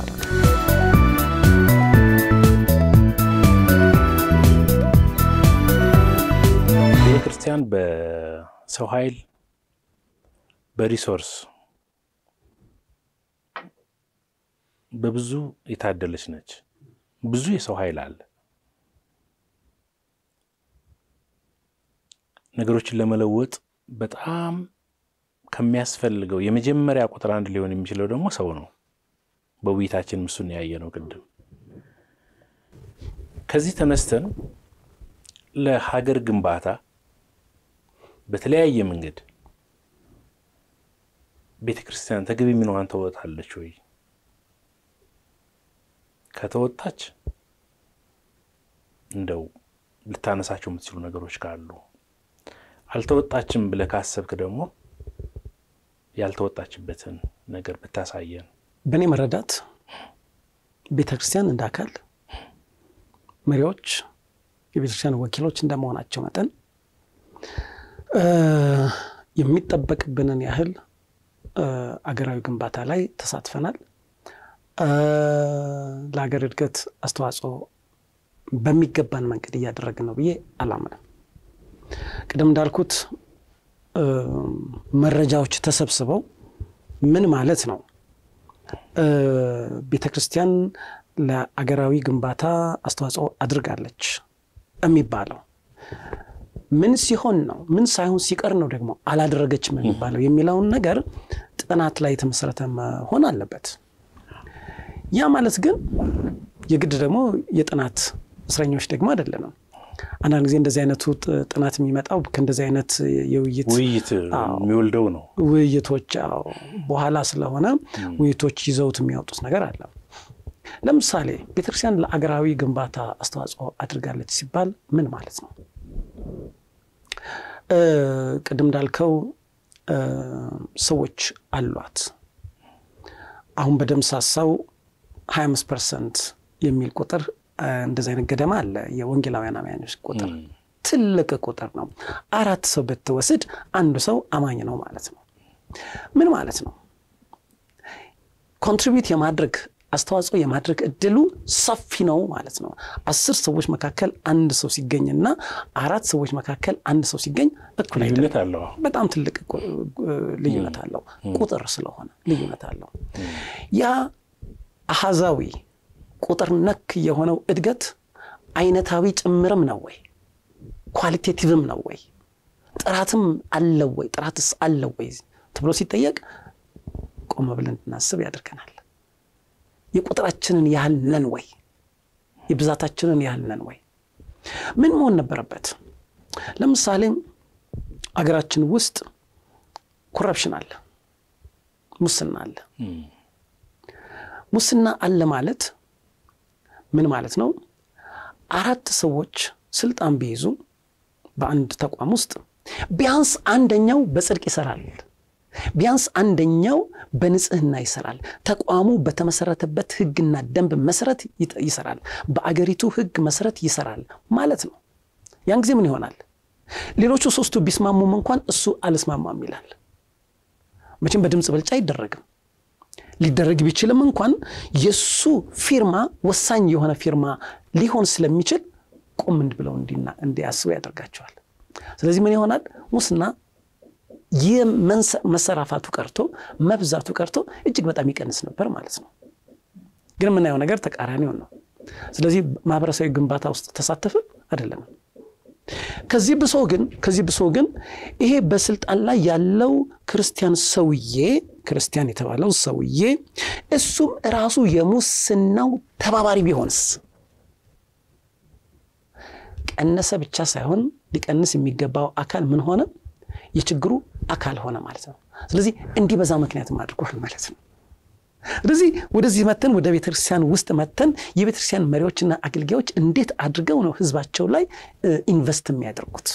ቤተ ክርስቲያን በሰው ኃይል በሪሶርስ በብዙ የታደለች ነች። ብዙ የሰው ኃይል አለ። ነገሮችን ለመለወጥ በጣም ከሚያስፈልገው የመጀመሪያ ቁጥር አንድ ሊሆን የሚችለው ደግሞ ሰው ነው። በውይይታችን እሱን ያየ ነው ቅድም። ከዚህ ተነስተን ለሀገር ግንባታ በተለያየ መንገድ ቤተ ክርስቲያን ተገቢ ሚናዋን ተወጣለች ወይ? ከተወጣች እንደው ልታነሳቸው የምትችሉ ነገሮች ካሉ፣ አልተወጣችም ብለህ ካሰብክ ደግሞ ያልተወጣችበትን ነገር ብታሳየን። በእኔ መረዳት ቤተ ክርስቲያን እንደ አካል መሪዎች፣ የቤተ ክርስቲያን ወኪሎች እንደመሆናቸው መጠን የሚጠበቅብንን ያህል አገራዊ ግንባታ ላይ ተሳትፈናል። ለሀገር እድገት አስተዋጽኦ በሚገባን መንገድ እያደረግን ነው ብዬ አላምንም። ቅድም እንዳልኩት መረጃዎች ተሰብስበው ምን ማለት ነው ቤተ ክርስቲያን ለአገራዊ ግንባታ አስተዋጽኦ አድርጋለች የሚባለው ምን ሲሆን ነው? ምን ሳይሆን ሲቀር ነው ደግሞ አላደረገችም የሚባለው የሚለውን ነገር ጥናት ላይ የተመሰረተ መሆን አለበት። ያ ማለት ግን የግድ ደግሞ የጥናት እስረኞች ደግሞ አይደለንም። አንዳንድ ጊዜ እንደዚህ አይነቱ ጥናት የሚመጣው ከእንደዚህ አይነት የውይይት ውይይት የሚወልደው ነው። ውይይቶች በኋላ ስለሆነ ውይይቶች ይዘውት የሚያወጡት ነገር አለ። ለምሳሌ ቤተክርስቲያን ለአገራዊ ግንባታ አስተዋጽኦ አድርጋለች ሲባል ምን ማለት ነው? ቅድም እንዳልከው ሰዎች አሏት። አሁን በደምሳሳው 25 ፐርሰንት የሚል ቁጥር እንደዚህ አይነት ገደማ አለ። የወንጌላውያን አማኞች ቁጥር ትልቅ ቁጥር ነው። አራት ሰው ብትወስድ አንዱ ሰው አማኝ ነው ማለት ነው። ምን ማለት ነው? ኮንትሪቢዩት የማድረግ አስተዋጽኦ የማድረግ እድሉ ሰፊ ነው ማለት ነው። አስር ሰዎች መካከል አንድ ሰው ሲገኝና አራት ሰዎች መካከል አንድ ሰው ሲገኝ እኩል አይደለም። በጣም ትልቅ ልዩነት አለው። ቁጥር ስለሆነ ልዩነት አለው። ያ አሃዛዊ ቁጥር ነክ የሆነው እድገት አይነታዊ ጭምርም ነው ወይ? ኳሊቴቲቭም ነው ወይ? ጥራትም አለው ወይ? ጥራትስ አለው ወይ ተብሎ ሲጠየቅ ቆመ ብለን እንድናስብ ያደርገናል። የቁጥራችንን ያህል ነን ወይ? የብዛታችንን ያህል ነን ወይ? ምን መሆን ነበረበት? ለምሳሌ አገራችን ውስጥ ኮረፕሽን አለ፣ ሙስና አለ። ሙስና አለ ማለት ምን ማለት ነው? አራት ሰዎች ስልጣን ቢይዙ በአንድ ተቋም ውስጥ ቢያንስ አንደኛው በጽድቅ ይሰራል ቢያንስ አንደኛው በንጽህና ይሰራል። ተቋሙ በተመሰረተበት ሕግና ደንብ መሰረት ይሰራል። በአገሪቱ ሕግ መሰረት ይሰራል ማለት ነው። ያን ጊዜ ምን ይሆናል? ሌሎቹ ሶስቱ ቢስማሙም እንኳን እሱ አልስማማም ይላል። መቼም በድምፅ ብልጫ አይደረግም። ሊደረግ ቢችልም እንኳን የእሱ ፊርማ ወሳኝ የሆነ ፊርማ ሊሆን ስለሚችል ቁም ብለው እንዲያስቡ ያደርጋቸዋል። ስለዚህ ምን ይሆናል? ሙስና የመሰራፋቱ ቀርቶ መብዛቱ ቀርቶ እጅግ በጣም ይቀንስ ነበር ማለት ነው። ግን የምናየው ነገር ተቃራኒውን ነው። ስለዚህ ማህበረሰባዊ ግንባታ ውስጥ ተሳተፍን አይደለንም። ከዚህ ብሶ ግን ከዚህ ብሶ ግን ይሄ በስልጣን ላይ ያለው ክርስቲያን ሰውዬ ክርስቲያን የተባለው ሰውዬ እሱም ራሱ የሙስናው ተባባሪ ቢሆንስ? ቀነሰ ብቻ ሳይሆን ሊቀንስ የሚገባው አካል ምን ሆነ? የችግሩ አካል ሆነ ማለት ነው። ስለዚህ እንዲበዛ ምክንያትም አድርጓል ማለት ነው። ስለዚህ ወደዚህ መተን ወደ ቤተክርስቲያን ውስጥ መተን የቤተክርስቲያን መሪዎችና አገልጋዮች እንዴት አድርገው ነው ህዝባቸው ላይ ኢንቨስት የሚያደርጉት?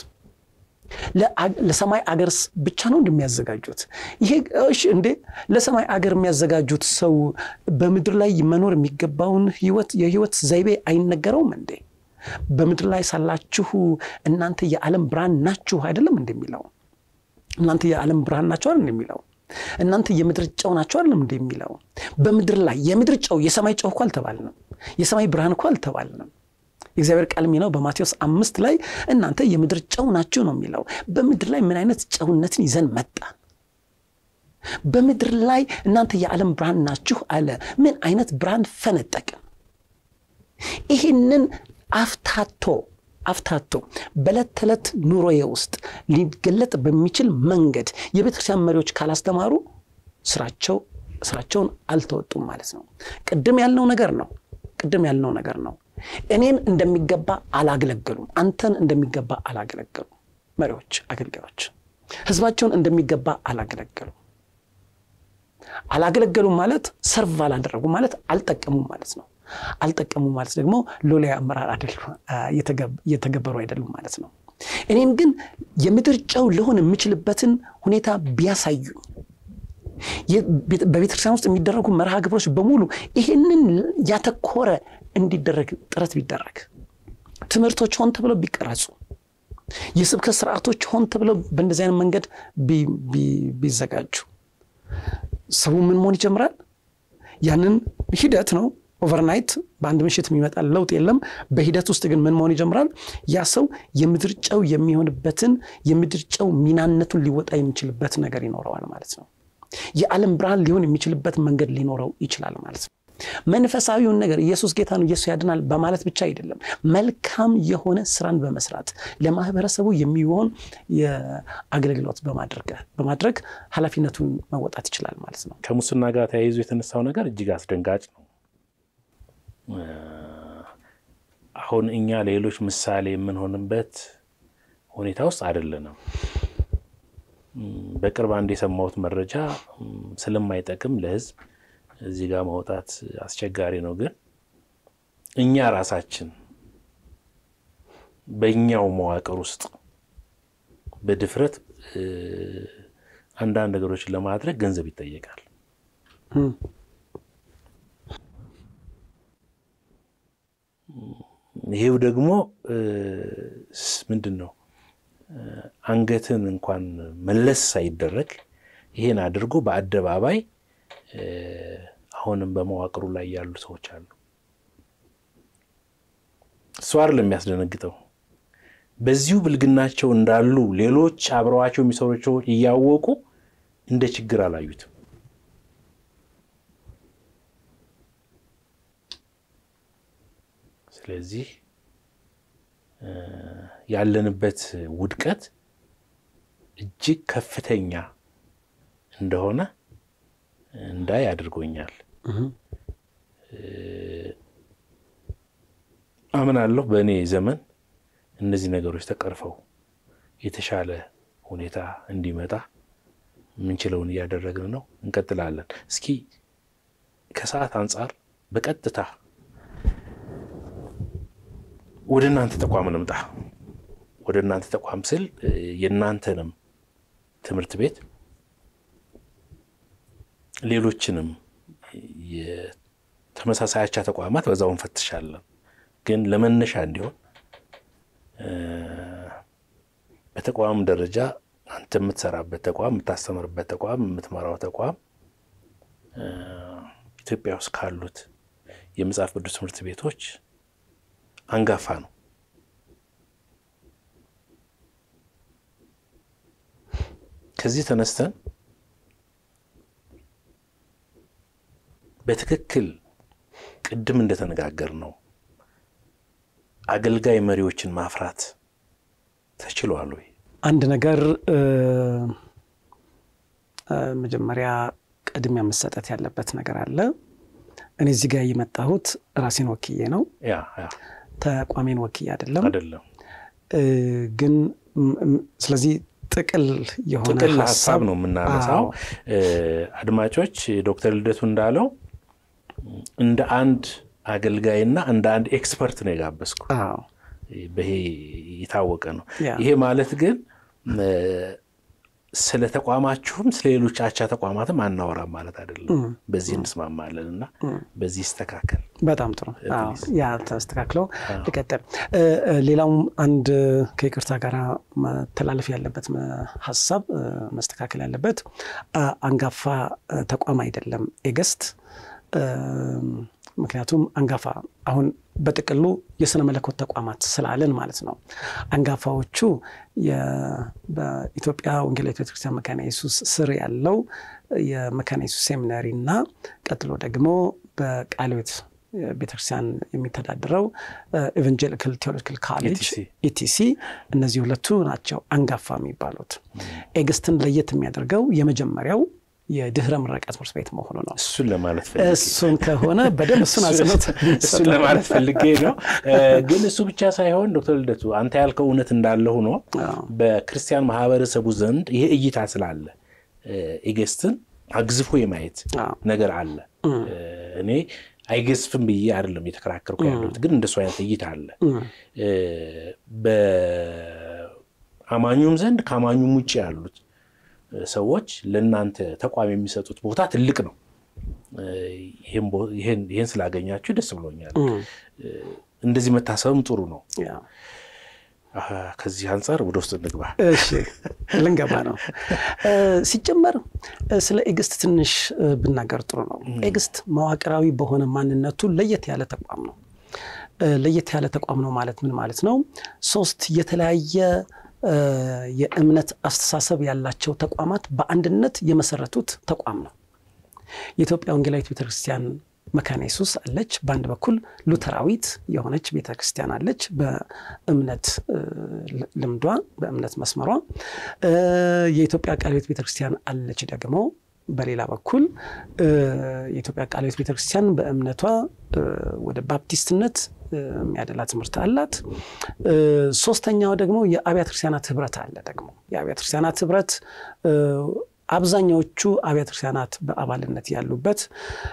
ለሰማይ አገር ብቻ ነው እንደሚያዘጋጁት? ይሄ እሺ እንዴ ለሰማይ አገር የሚያዘጋጁት ሰው በምድር ላይ መኖር የሚገባውን ህይወት የህይወት ዘይቤ አይነገረውም እንዴ? በምድር ላይ ሳላችሁ እናንተ የዓለም ብርሃን ናችሁ አይደለም እንደሚለው እናንተ የዓለም ብርሃን ናቸው አይደል እንደሚለው እናንተ የምድር ጨው ናቸው አይደለም እንደሚለው በምድር ላይ የምድር ጨው የሰማይ ጨው እኮ አልተባልንም። የሰማይ ብርሃን እኮ አልተባልንም። የእግዚአብሔር ቃል የሚለው በማቴዎስ አምስት ላይ እናንተ የምድር ጨው ናችሁ ነው የሚለው። በምድር ላይ ምን አይነት ጨውነትን ይዘን መጣን? በምድር ላይ እናንተ የዓለም ብርሃን ናችሁ አለ። ምን አይነት ብርሃን ፈነጠቅን? ይህንን አፍታቶ አፍታቶ በዕለት ተዕለት ኑሮዬ ውስጥ ሊገለጥ በሚችል መንገድ የቤተ ክርስቲያን መሪዎች ካላስተማሩ ስራቸው ስራቸውን አልተወጡም ማለት ነው። ቅድም ያልነው ነገር ነው። ቅድም ያልነው ነገር ነው። እኔን እንደሚገባ አላገለገሉም። አንተን እንደሚገባ አላገለገሉም። መሪዎች፣ አገልጋዮች ህዝባቸውን እንደሚገባ አላገለገሉም። አላገለገሉም ማለት ሰርቭ አላደረጉም ማለት አልጠቀሙም ማለት ነው። አልጠቀሙ ማለት ደግሞ ሎሌ አመራር እየተገበሩ አይደሉም ማለት ነው። እኔን ግን የምድር ጨው ልሆን የምችልበትን ሁኔታ ቢያሳዩኝ በቤተ ክርስቲያን ውስጥ የሚደረጉ መርሃ ግብሮች በሙሉ ይህንን ያተኮረ እንዲደረግ ጥረት ቢደረግ፣ ትምህርቶች ሆን ተብለው ቢቀረጹ፣ የስብከት ስርዓቶች ሆን ተብለው በእንደዚህ አይነት መንገድ ቢዘጋጁ ሰው ምን መሆን ይጀምራል? ያንን ሂደት ነው ኦቨርናይት በአንድ ምሽት የሚመጣ ለውጥ የለም። በሂደት ውስጥ ግን ምን መሆን ይጀምራል? ያ ሰው የምድር ጨው የሚሆንበትን የምድር ጨው ሚናነቱን ሊወጣ የሚችልበት ነገር ይኖረዋል ማለት ነው። የዓለም ብርሃን ሊሆን የሚችልበት መንገድ ሊኖረው ይችላል ማለት ነው። መንፈሳዊውን ነገር ኢየሱስ ጌታ ነው፣ ኢየሱስ ያድናል በማለት ብቻ አይደለም። መልካም የሆነ ስራን በመስራት ለማህበረሰቡ የሚሆን የአገልግሎት በማድረግ ኃላፊነቱን መወጣት ይችላል ማለት ነው። ከሙስና ጋር ተያይዞ የተነሳው ነገር እጅግ አስደንጋጭ ነው። አሁን እኛ ሌሎች ምሳሌ የምንሆንበት ሁኔታ ውስጥ አይደለንም። በቅርብ አንድ የሰማሁት መረጃ ስለማይጠቅም ለሕዝብ እዚህ ጋር ማውጣት አስቸጋሪ ነው። ግን እኛ ራሳችን በእኛው መዋቅር ውስጥ በድፍረት አንዳንድ ነገሮችን ለማድረግ ገንዘብ ይጠየቃል። ይሄው ደግሞ ምንድን ነው አንገትን እንኳን መለስ ሳይደረግ ይሄን አድርጎ በአደባባይ አሁንም በመዋቅሩ ላይ ያሉ ሰዎች አሉ። እሱ አይደለም የሚያስደነግጠው። በዚሁ ብልግናቸው እንዳሉ ሌሎች አብረዋቸው የሚሰሩ ሰዎች እያወቁ እንደ ችግር አላዩትም። ስለዚህ ያለንበት ውድቀት እጅግ ከፍተኛ እንደሆነ እንዳይ አድርጎኛል። አምናለሁ በእኔ ዘመን እነዚህ ነገሮች ተቀርፈው የተሻለ ሁኔታ እንዲመጣ የምንችለውን እያደረግን ነው፣ እንቀጥላለን። እስኪ ከሰዓት አንጻር በቀጥታ ወደ እናንተ ተቋም እንምጣ። ወደ እናንተ ተቋም ስል የእናንተንም ትምህርት ቤት ሌሎችንም የተመሳሳይ አቻ ተቋማት በዛው እንፈትሻለን። ግን ለመነሻ እንዲሆን በተቋም ደረጃ አንተ የምትሰራበት ተቋም፣ የምታስተምርበት ተቋም፣ የምትመራው ተቋም ኢትዮጵያ ውስጥ ካሉት የመጽሐፍ ቅዱስ ትምህርት ቤቶች አንጋፋ ነው። ከዚህ ተነስተን በትክክል ቅድም እንደተነጋገር ነው አገልጋይ መሪዎችን ማፍራት ተችሏል ወይ? አንድ ነገር መጀመሪያ ቅድሚያ መሰጠት ያለበት ነገር አለ። እኔ እዚህ ጋር የመጣሁት ራሴን ወክዬ ነው፣ ያ ያ ተቋሜን ወክዬ አይደለም። አይደለም ግን ስለዚህ ጥቅል የሆነ ጥቅል ሀሳብ ነው የምናነሳው። አድማጮች ዶክተር ልደቱ እንዳለው እንደ አንድ አገልጋይና እንደ አንድ ኤክስፐርት ነው የጋበዝኩ። ይሄ የታወቀ ነው። ይሄ ማለት ግን ስለ ተቋማችሁም ስለ ሌሎች አቻ ተቋማትም አናወራም ማለት አይደለም። በዚህ እንስማማለን እና በዚህ ይስተካከል። በጣም ጥሩ። ያ ተስተካክለው ልቀጥል። ሌላውም አንድ ከይቅርታ ጋር መተላለፍ ያለበት ሀሳብ መስተካከል ያለበት አንጋፋ ተቋም አይደለም ኤገስት ምክንያቱም አንጋፋ አሁን በጥቅሉ የስነ መለኮት ተቋማት ስላለን ማለት ነው። አንጋፋዎቹ በኢትዮጵያ ወንጌላዊት ቤተክርስቲያን መካነ ኢየሱስ ስር ያለው የመካነ ኢየሱስ ሴሚናሪ እና ቀጥሎ ደግሞ በቃለ ሕይወት ቤተክርስቲያን የሚተዳድረው ኤቨንጀሊካል ቴዎሎጂካል ካሌጅ ኢቲሲ፣ እነዚህ ሁለቱ ናቸው አንጋፋ የሚባሉት። ኤግስትን ለየት የሚያደርገው የመጀመሪያው የድህረ ምረቃ ትምህርት ቤት መሆኑ ነው። እሱን ለማለት ፈልጌ እሱን ከሆነ በደንብ እሱን አጽንኦት እሱን ለማለት ፈልጌ ነው። ግን እሱ ብቻ ሳይሆን ዶክተር ልደቱ አንተ ያልከው እውነት እንዳለ ሆኖ በክርስቲያን ማህበረሰቡ ዘንድ ይሄ እይታ ስላለ ኤጌስትን አግዝፎ የማየት ነገር አለ። እኔ አይገዝፍም ብዬ አይደለም የተከራከርኩ ያለሁት፣ ግን እንደሱ አይነት እይታ አለ በአማኙም ዘንድ ከአማኙም ውጭ ያሉት ሰዎች ለእናንተ ተቋም የሚሰጡት ቦታ ትልቅ ነው። ይህን ስላገኛችሁ ደስ ብሎኛል። እንደዚህ መታሰብም ጥሩ ነው። ከዚህ አንጻር ወደ ውስጥ እንግባ። እሺ ልንገባ ነው። ሲጀመር ስለ ኤግስት ትንሽ ብናገር ጥሩ ነው። ኤግስት መዋቅራዊ በሆነ ማንነቱ ለየት ያለ ተቋም ነው። ለየት ያለ ተቋም ነው ማለት ምን ማለት ነው? ሶስት የተለያየ የእምነት አስተሳሰብ ያላቸው ተቋማት በአንድነት የመሰረቱት ተቋም ነው። የኢትዮጵያ ወንጌላዊት ቤተክርስቲያን መካነ ኢየሱስ አለች። በአንድ በኩል ሉተራዊት የሆነች ቤተክርስቲያን አለች፣ በእምነት ልምዷ በእምነት መስመሯ። የኢትዮጵያ ቃለ ሕይወት ቤተክርስቲያን አለች ደግሞ በሌላ በኩል የኢትዮጵያ ቃለ ሕይወት ቤተክርስቲያን በእምነቷ ወደ ባፕቲስትነት የሚያደላ ትምህርት አላት። ሶስተኛው ደግሞ የአብያተ ክርስቲያናት ህብረት አለ። ደግሞ የአብያተ ክርስቲያናት ህብረት አብዛኛዎቹ አብያተ ክርስቲያናት በአባልነት ያሉበት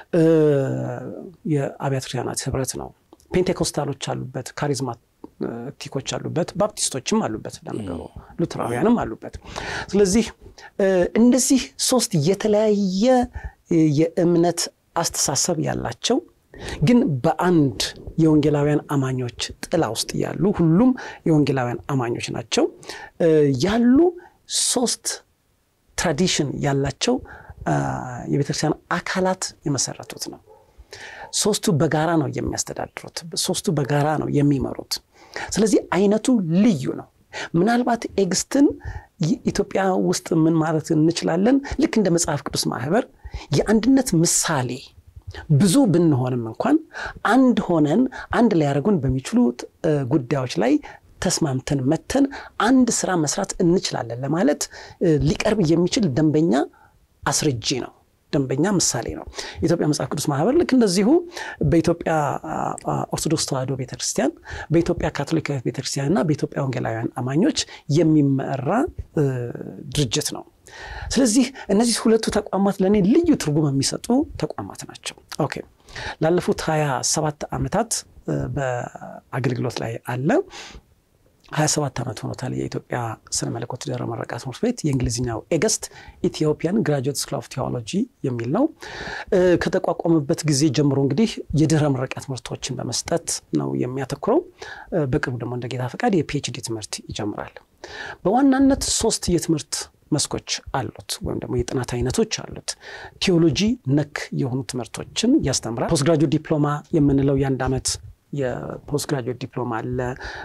የአብያተ ክርስቲያናት ህብረት ነው። ፔንቴኮስታሎች አሉበት፣ ካሪዝማቲኮች አሉበት፣ ባፕቲስቶችም አሉበት፣ ለነገሩ ሉትራውያንም አሉበት። ስለዚህ እነዚህ ሶስት የተለያየ የእምነት አስተሳሰብ ያላቸው ግን በአንድ የወንጌላውያን አማኞች ጥላ ውስጥ ያሉ ሁሉም የወንጌላውያን አማኞች ናቸው ያሉ ሶስት ትራዲሽን ያላቸው የቤተክርስቲያን አካላት የመሰረቱት ነው። ሶስቱ በጋራ ነው የሚያስተዳድሩት። ሶስቱ በጋራ ነው የሚመሩት። ስለዚህ አይነቱ ልዩ ነው። ምናልባት ኤግስትን ኢትዮጵያ ውስጥ ምን ማለት እንችላለን? ልክ እንደ መጽሐፍ ቅዱስ ማህበር የአንድነት ምሳሌ ብዙ ብንሆንም እንኳን አንድ ሆነን አንድ ሊያደርጉን በሚችሉ ጉዳዮች ላይ ተስማምተን መተን አንድ ስራ መስራት እንችላለን ለማለት ሊቀርብ የሚችል ደንበኛ አስረጂ ነው። ደንበኛ ምሳሌ ነው። የኢትዮጵያ መጽሐፍ ቅዱስ ማህበር ልክ እንደዚሁ በኢትዮጵያ ኦርቶዶክስ ተዋሕዶ ቤተክርስቲያን፣ በኢትዮጵያ ካቶሊካዊት ቤተክርስቲያን እና በኢትዮጵያ ወንጌላውያን አማኞች የሚመራ ድርጅት ነው። ስለዚህ እነዚህ ሁለቱ ተቋማት ለእኔ ልዩ ትርጉም የሚሰጡ ተቋማት ናቸው። ኦኬ ላለፉት ሀያ ሰባት ዓመታት በአገልግሎት ላይ አለ። 27 ዓመት ሆኖታል። የኢትዮጵያ ስነ መለኮት ድህረ ምረቃ ትምህርት ቤት የእንግሊዝኛው ኤገስት ኢትዮጵያን ግራጁዌት ስኩል ኦፍ ቴዎሎጂ የሚል ነው። ከተቋቋመበት ጊዜ ጀምሮ እንግዲህ የድህረ ምረቃ ትምህርቶችን በመስጠት ነው የሚያተኩረው። በቅርቡ ደግሞ እንደ ጌታ ፈቃድ የፒኤችዲ ትምህርት ይጀምራል። በዋናነት ሶስት የትምህርት መስኮች አሉት ወይም ደግሞ የጥናት አይነቶች አሉት። ቴዎሎጂ ነክ የሆኑ ትምህርቶችን ያስተምራል። ፖስት ግራጁዌት ዲፕሎማ የምንለው የአንድ ዓመት የፖስት ግራጁዌት ዲፕሎማ አለ።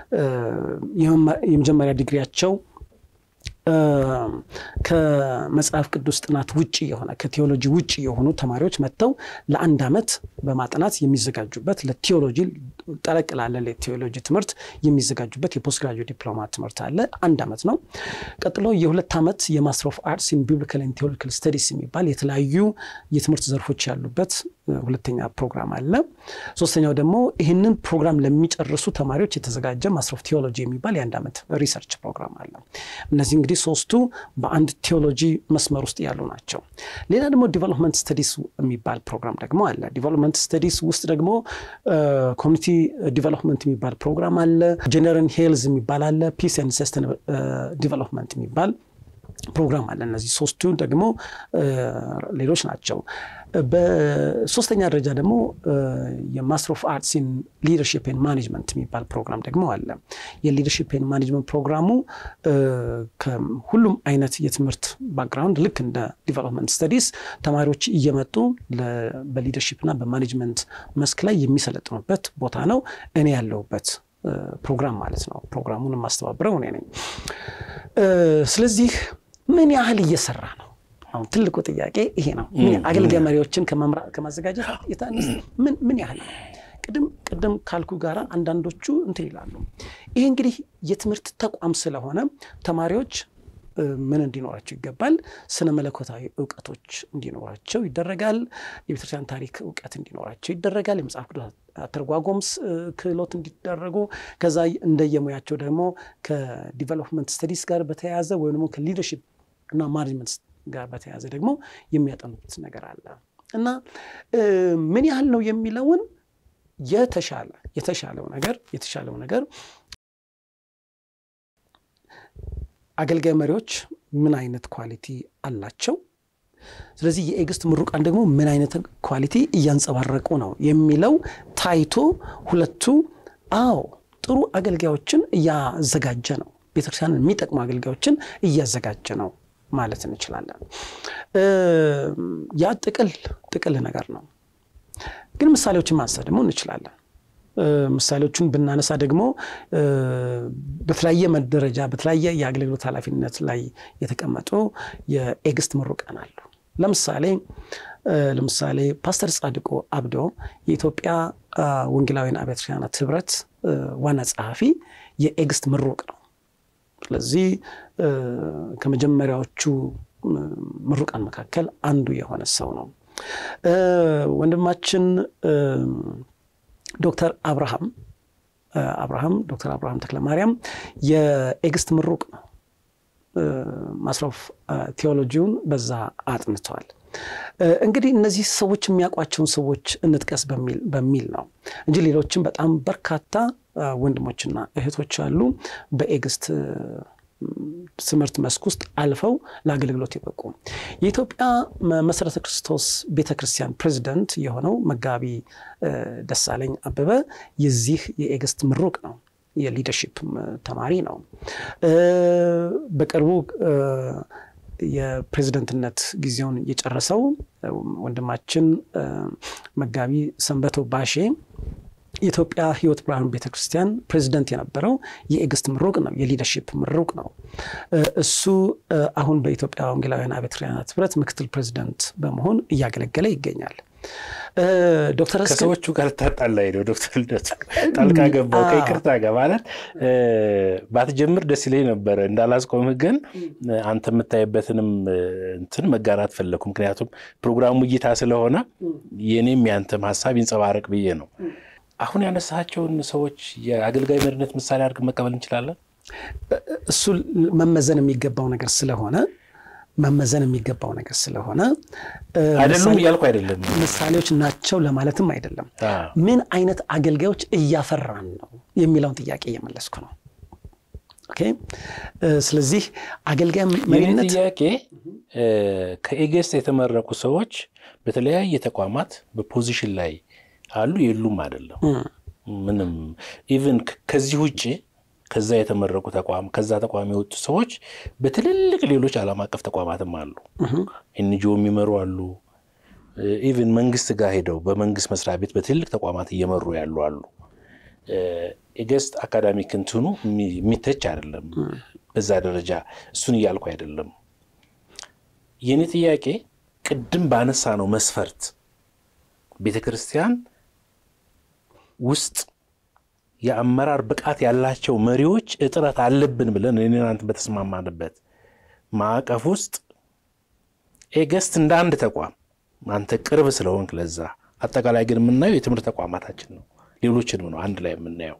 የመጀመሪያ ዲግሪያቸው ከመጽሐፍ ቅዱስ ጥናት ውጭ የሆነ ከቴዎሎጂ ውጭ የሆኑ ተማሪዎች መጥተው ለአንድ ዓመት በማጥናት የሚዘጋጁበት ለቴዎሎጂ ጠለቅ ላለ ለቴዎሎጂ ትምህርት የሚዘጋጁበት የፖስት ግራጁዌት ዲፕሎማ ትምህርት አለ። አንድ ዓመት ነው። ቀጥሎ የሁለት ዓመት የማስተር ኦፍ አርትስ ኢን ቢብሊካል ኤንድ ቴዎሎጂካል ስተዲስ የሚባል የተለያዩ የትምህርት ዘርፎች ያሉበት ሁለተኛ ፕሮግራም አለ። ሶስተኛው ደግሞ ይህንን ፕሮግራም ለሚጨርሱ ተማሪዎች የተዘጋጀ ማስተር ኦፍ ቴዎሎጂ የሚባል የአንድ ዓመት ሪሰርች ፕሮግራም አለ። እነዚህ እንግዲህ ሶስቱ በአንድ ቴዎሎጂ መስመር ውስጥ ያሉ ናቸው። ሌላ ደግሞ ዲቨሎፕመንት ስተዲስ የሚባል ፕሮግራም ደግሞ አለ። ዲቨሎፕመንት ስተዲስ ውስጥ ደግሞ ኮሚኒቲ ዲቨሎፕመንት የሚባል ፕሮግራም አለ። ጀነራል ሄልዝ የሚባል አለ። ፒስ ኤንድ ሰስተይነብል ዲቨሎፕመንት የሚባል ፕሮግራም አለ። እነዚህ ሶስቱ ደግሞ ሌሎች ናቸው። በሶስተኛ ደረጃ ደግሞ የማስተር ኦፍ አርትስ ኢን ሊደርሽፕ ኤንድ ማኔጅመንት የሚባል ፕሮግራም ደግሞ አለ። የሊደርሽፕ ኤንድ ማኔጅመንት ፕሮግራሙ ከሁሉም አይነት የትምህርት ባክግራውንድ ልክ እንደ ዲቨሎፕመንት ስተዲስ ተማሪዎች እየመጡ በሊደርሽፕ እና በማኔጅመንት መስክ ላይ የሚሰለጥኑበት ቦታ ነው። እኔ ያለሁበት ፕሮግራም ማለት ነው። ፕሮግራሙን የማስተባብረው እኔ ነኝ። ስለዚህ ምን ያህል እየሰራ ነው? አሁን ትልቁ ጥያቄ ይሄ ነው። አገልጋይ መሪዎችን ከማዘጋጀት የታነስ ምን ያህል ነው? ቅድም ቅድም ካልኩ ጋር አንዳንዶቹ እንትን ይላሉ። ይሄ እንግዲህ የትምህርት ተቋም ስለሆነ ተማሪዎች ምን እንዲኖራቸው ይገባል? ስነ መለኮታዊ እውቀቶች እንዲኖራቸው ይደረጋል። የቤተክርስቲያን ታሪክ እውቀት እንዲኖራቸው ይደረጋል። የመጽሐፍ ቅዱስ አተረጓጎም ክህሎት እንዲደረጉ ከዛ እንደየሙያቸው ደግሞ ከዲቨሎፕመንት ስተዲስ ጋር በተያያዘ ወይም ደግሞ ከሊደርሽፕ እና ማኔጅመንት ጋር በተያያዘ ደግሞ የሚያጠኑት ነገር አለ እና ምን ያህል ነው የሚለውን የተሻለ የተሻለው ነገር የተሻለው ነገር አገልጋይ መሪዎች ምን አይነት ኳሊቲ አላቸው፣ ስለዚህ የኤግስት ምሩቃን ደግሞ ምን አይነት ኳሊቲ እያንጸባረቁ ነው የሚለው ታይቶ ሁለቱ አዎ ጥሩ አገልጋዮችን እያዘጋጀ ነው፣ ቤተክርስቲያንን የሚጠቅሙ አገልጋዮችን እያዘጋጀ ነው ማለት እንችላለን። ያ ጥቅል ጥቅል ነገር ነው። ግን ምሳሌዎችን ማንሳት ደግሞ እንችላለን። ምሳሌዎቹን ብናነሳ ደግሞ በተለያየ ደረጃ በተለያየ የአገልግሎት ኃላፊነት ላይ የተቀመጡ የኤግስት ምሩቃን አሉ። ለምሳሌ ለምሳሌ ፓስተር ጻድቁ አብዶ የኢትዮጵያ ወንጌላውያን አብያተ ክርስቲያናት ህብረት ዋና ጸሐፊ የኤግስት ምሩቅ ነው። ስለዚህ ከመጀመሪያዎቹ ምሩቃን መካከል አንዱ የሆነ ሰው ነው። ወንድማችን ዶክተር አብርሃም አብርሃም ዶክተር አብርሃም ተክለማርያም የኤግስት ምሩቅ ነው። ማስተር ኦፍ ቴዎሎጂውን በዛ አጥንተዋል። እንግዲህ እነዚህ ሰዎች የሚያውቋቸውን ሰዎች እንጥቀስ በሚል ነው እንጂ ሌሎችም በጣም በርካታ ወንድሞችና እህቶች አሉ በኤግስት ትምህርት መስክ ውስጥ አልፈው ለአገልግሎት የበቁ የኢትዮጵያ መሰረተ ክርስቶስ ቤተ ክርስቲያን ፕሬዚደንት የሆነው መጋቢ ደሳለኝ አበበ የዚህ የኤግስት ምሩቅ ነው። የሊደርሺፕ ተማሪ ነው። በቅርቡ የፕሬዝደንትነት ጊዜውን የጨረሰው ወንድማችን መጋቢ ሰንበቶ ባሼ የኢትዮጵያ ሕይወት ብርሃን ቤተክርስቲያን ፕሬዚደንት የነበረው የኤግስት ምሩቅ ነው፣ የሊደርሺፕ ምሩቅ ነው። እሱ አሁን በኢትዮጵያ ወንጌላውያን አብያተ ክርስቲያናት ህብረት ምክትል ፕሬዚደንት በመሆን እያገለገለ ይገኛል። ዶክተር ከሰዎቹ ጋር ታጣላይ ነው። ዶክተር ልደቱ ጣልቃ ገባው ከይቅርታ ጋር ማለት ባትጀምር ደስ ይለኝ ነበረ። እንዳላስቆምህ ግን አንተ የምታይበትንም እንትን መጋራት ፈለግኩ። ምክንያቱም ፕሮግራሙ እይታ ስለሆነ የኔም ያንተም ሀሳብ ይንጸባረቅ ብዬ ነው። አሁን ያነሳቸውን ሰዎች የአገልጋይ መሪነት ምሳሌ አድርገን መቀበል እንችላለን። እሱ መመዘን የሚገባው ነገር ስለሆነ መመዘን የሚገባው ነገር ስለሆነ አይደሉም እያልኩ አይደለም፣ ምሳሌዎች ናቸው ለማለትም አይደለም። ምን አይነት አገልጋዮች እያፈራን ነው የሚለውን ጥያቄ እየመለስኩ ነው። ኦኬ። ስለዚህ አገልጋይ መሪነት ጥያቄ ከኤጌስት የተመረቁ ሰዎች በተለያየ ተቋማት በፖዚሽን ላይ አሉ የሉም አይደለም። ምንም ኢቭን ከዚህ ውጭ ከዛ የተመረቁ ተቋም ከዛ ተቋም የወጡ ሰዎች በትልልቅ ሌሎች ዓለም አቀፍ ተቋማትም አሉ። ኤንጂኦ የሚመሩ አሉ። ኢቭን መንግስት ጋር ሄደው በመንግስት መስሪያ ቤት በትልልቅ ተቋማት እየመሩ ያሉ አሉ። ኤገስት አካዳሚክ እንትኑ የሚተች አይደለም በዛ ደረጃ። እሱን እያልኩ አይደለም። የኔ ጥያቄ ቅድም ባነሳ ነው መስፈርት ቤተ ክርስቲያን ውስጥ የአመራር ብቃት ያላቸው መሪዎች እጥረት አለብን ብለን እኔ እናንተ በተስማማንበት ማዕቀፍ ውስጥ ኤገስት እንደ አንድ ተቋም አንተ ቅርብ ስለሆንክ ለዛ አጠቃላይ ግን የምናየው የትምህርት ተቋማታችን ነው፣ ሌሎችንም ነው አንድ ላይ የምናየው።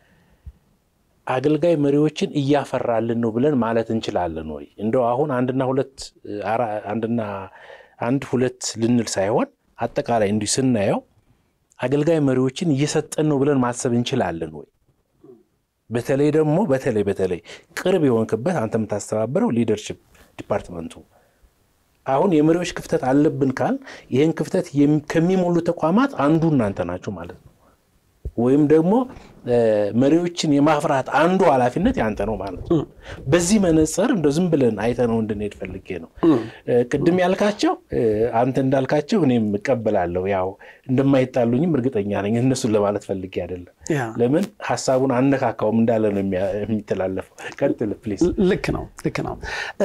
አገልጋይ መሪዎችን እያፈራልን ነው ብለን ማለት እንችላለን ወይ? እንደው አሁን አንድና ሁለት አንድና አንድ ሁለት ልንል ሳይሆን አጠቃላይ እንዲህ ስናየው አገልጋይ መሪዎችን እየሰጠን ነው ብለን ማሰብ እንችላለን ወይ? በተለይ ደግሞ በተለይ በተለይ ቅርብ የሆንክበት አንተ የምታስተባበረው ሊደርሽፕ ዲፓርትመንቱ አሁን የመሪዎች ክፍተት አለብን ካል ይህን ክፍተት ከሚሞሉ ተቋማት አንዱ እናንተ ናችሁ ማለት ነው። ወይም ደግሞ መሪዎችን የማፍራት አንዱ ኃላፊነት ያንተ ነው ማለት ነው። በዚህ መነጽር እንደ ዝም ብለን አይተነው እንድንሄድ ፈልጌ ነው። ቅድም ያልካቸው አንተ እንዳልካቸው እኔም እቀበላለሁ። ያው እንደማይጣሉኝም እርግጠኛ ነኝ። እነሱን ለማለት ፈልጌ አይደለም። ለምን ሀሳቡን አነካካውም እንዳለ ነው የሚተላለፈው። ቀጥል ፕሊዝ። ልክ ነው፣ ልክ ነው።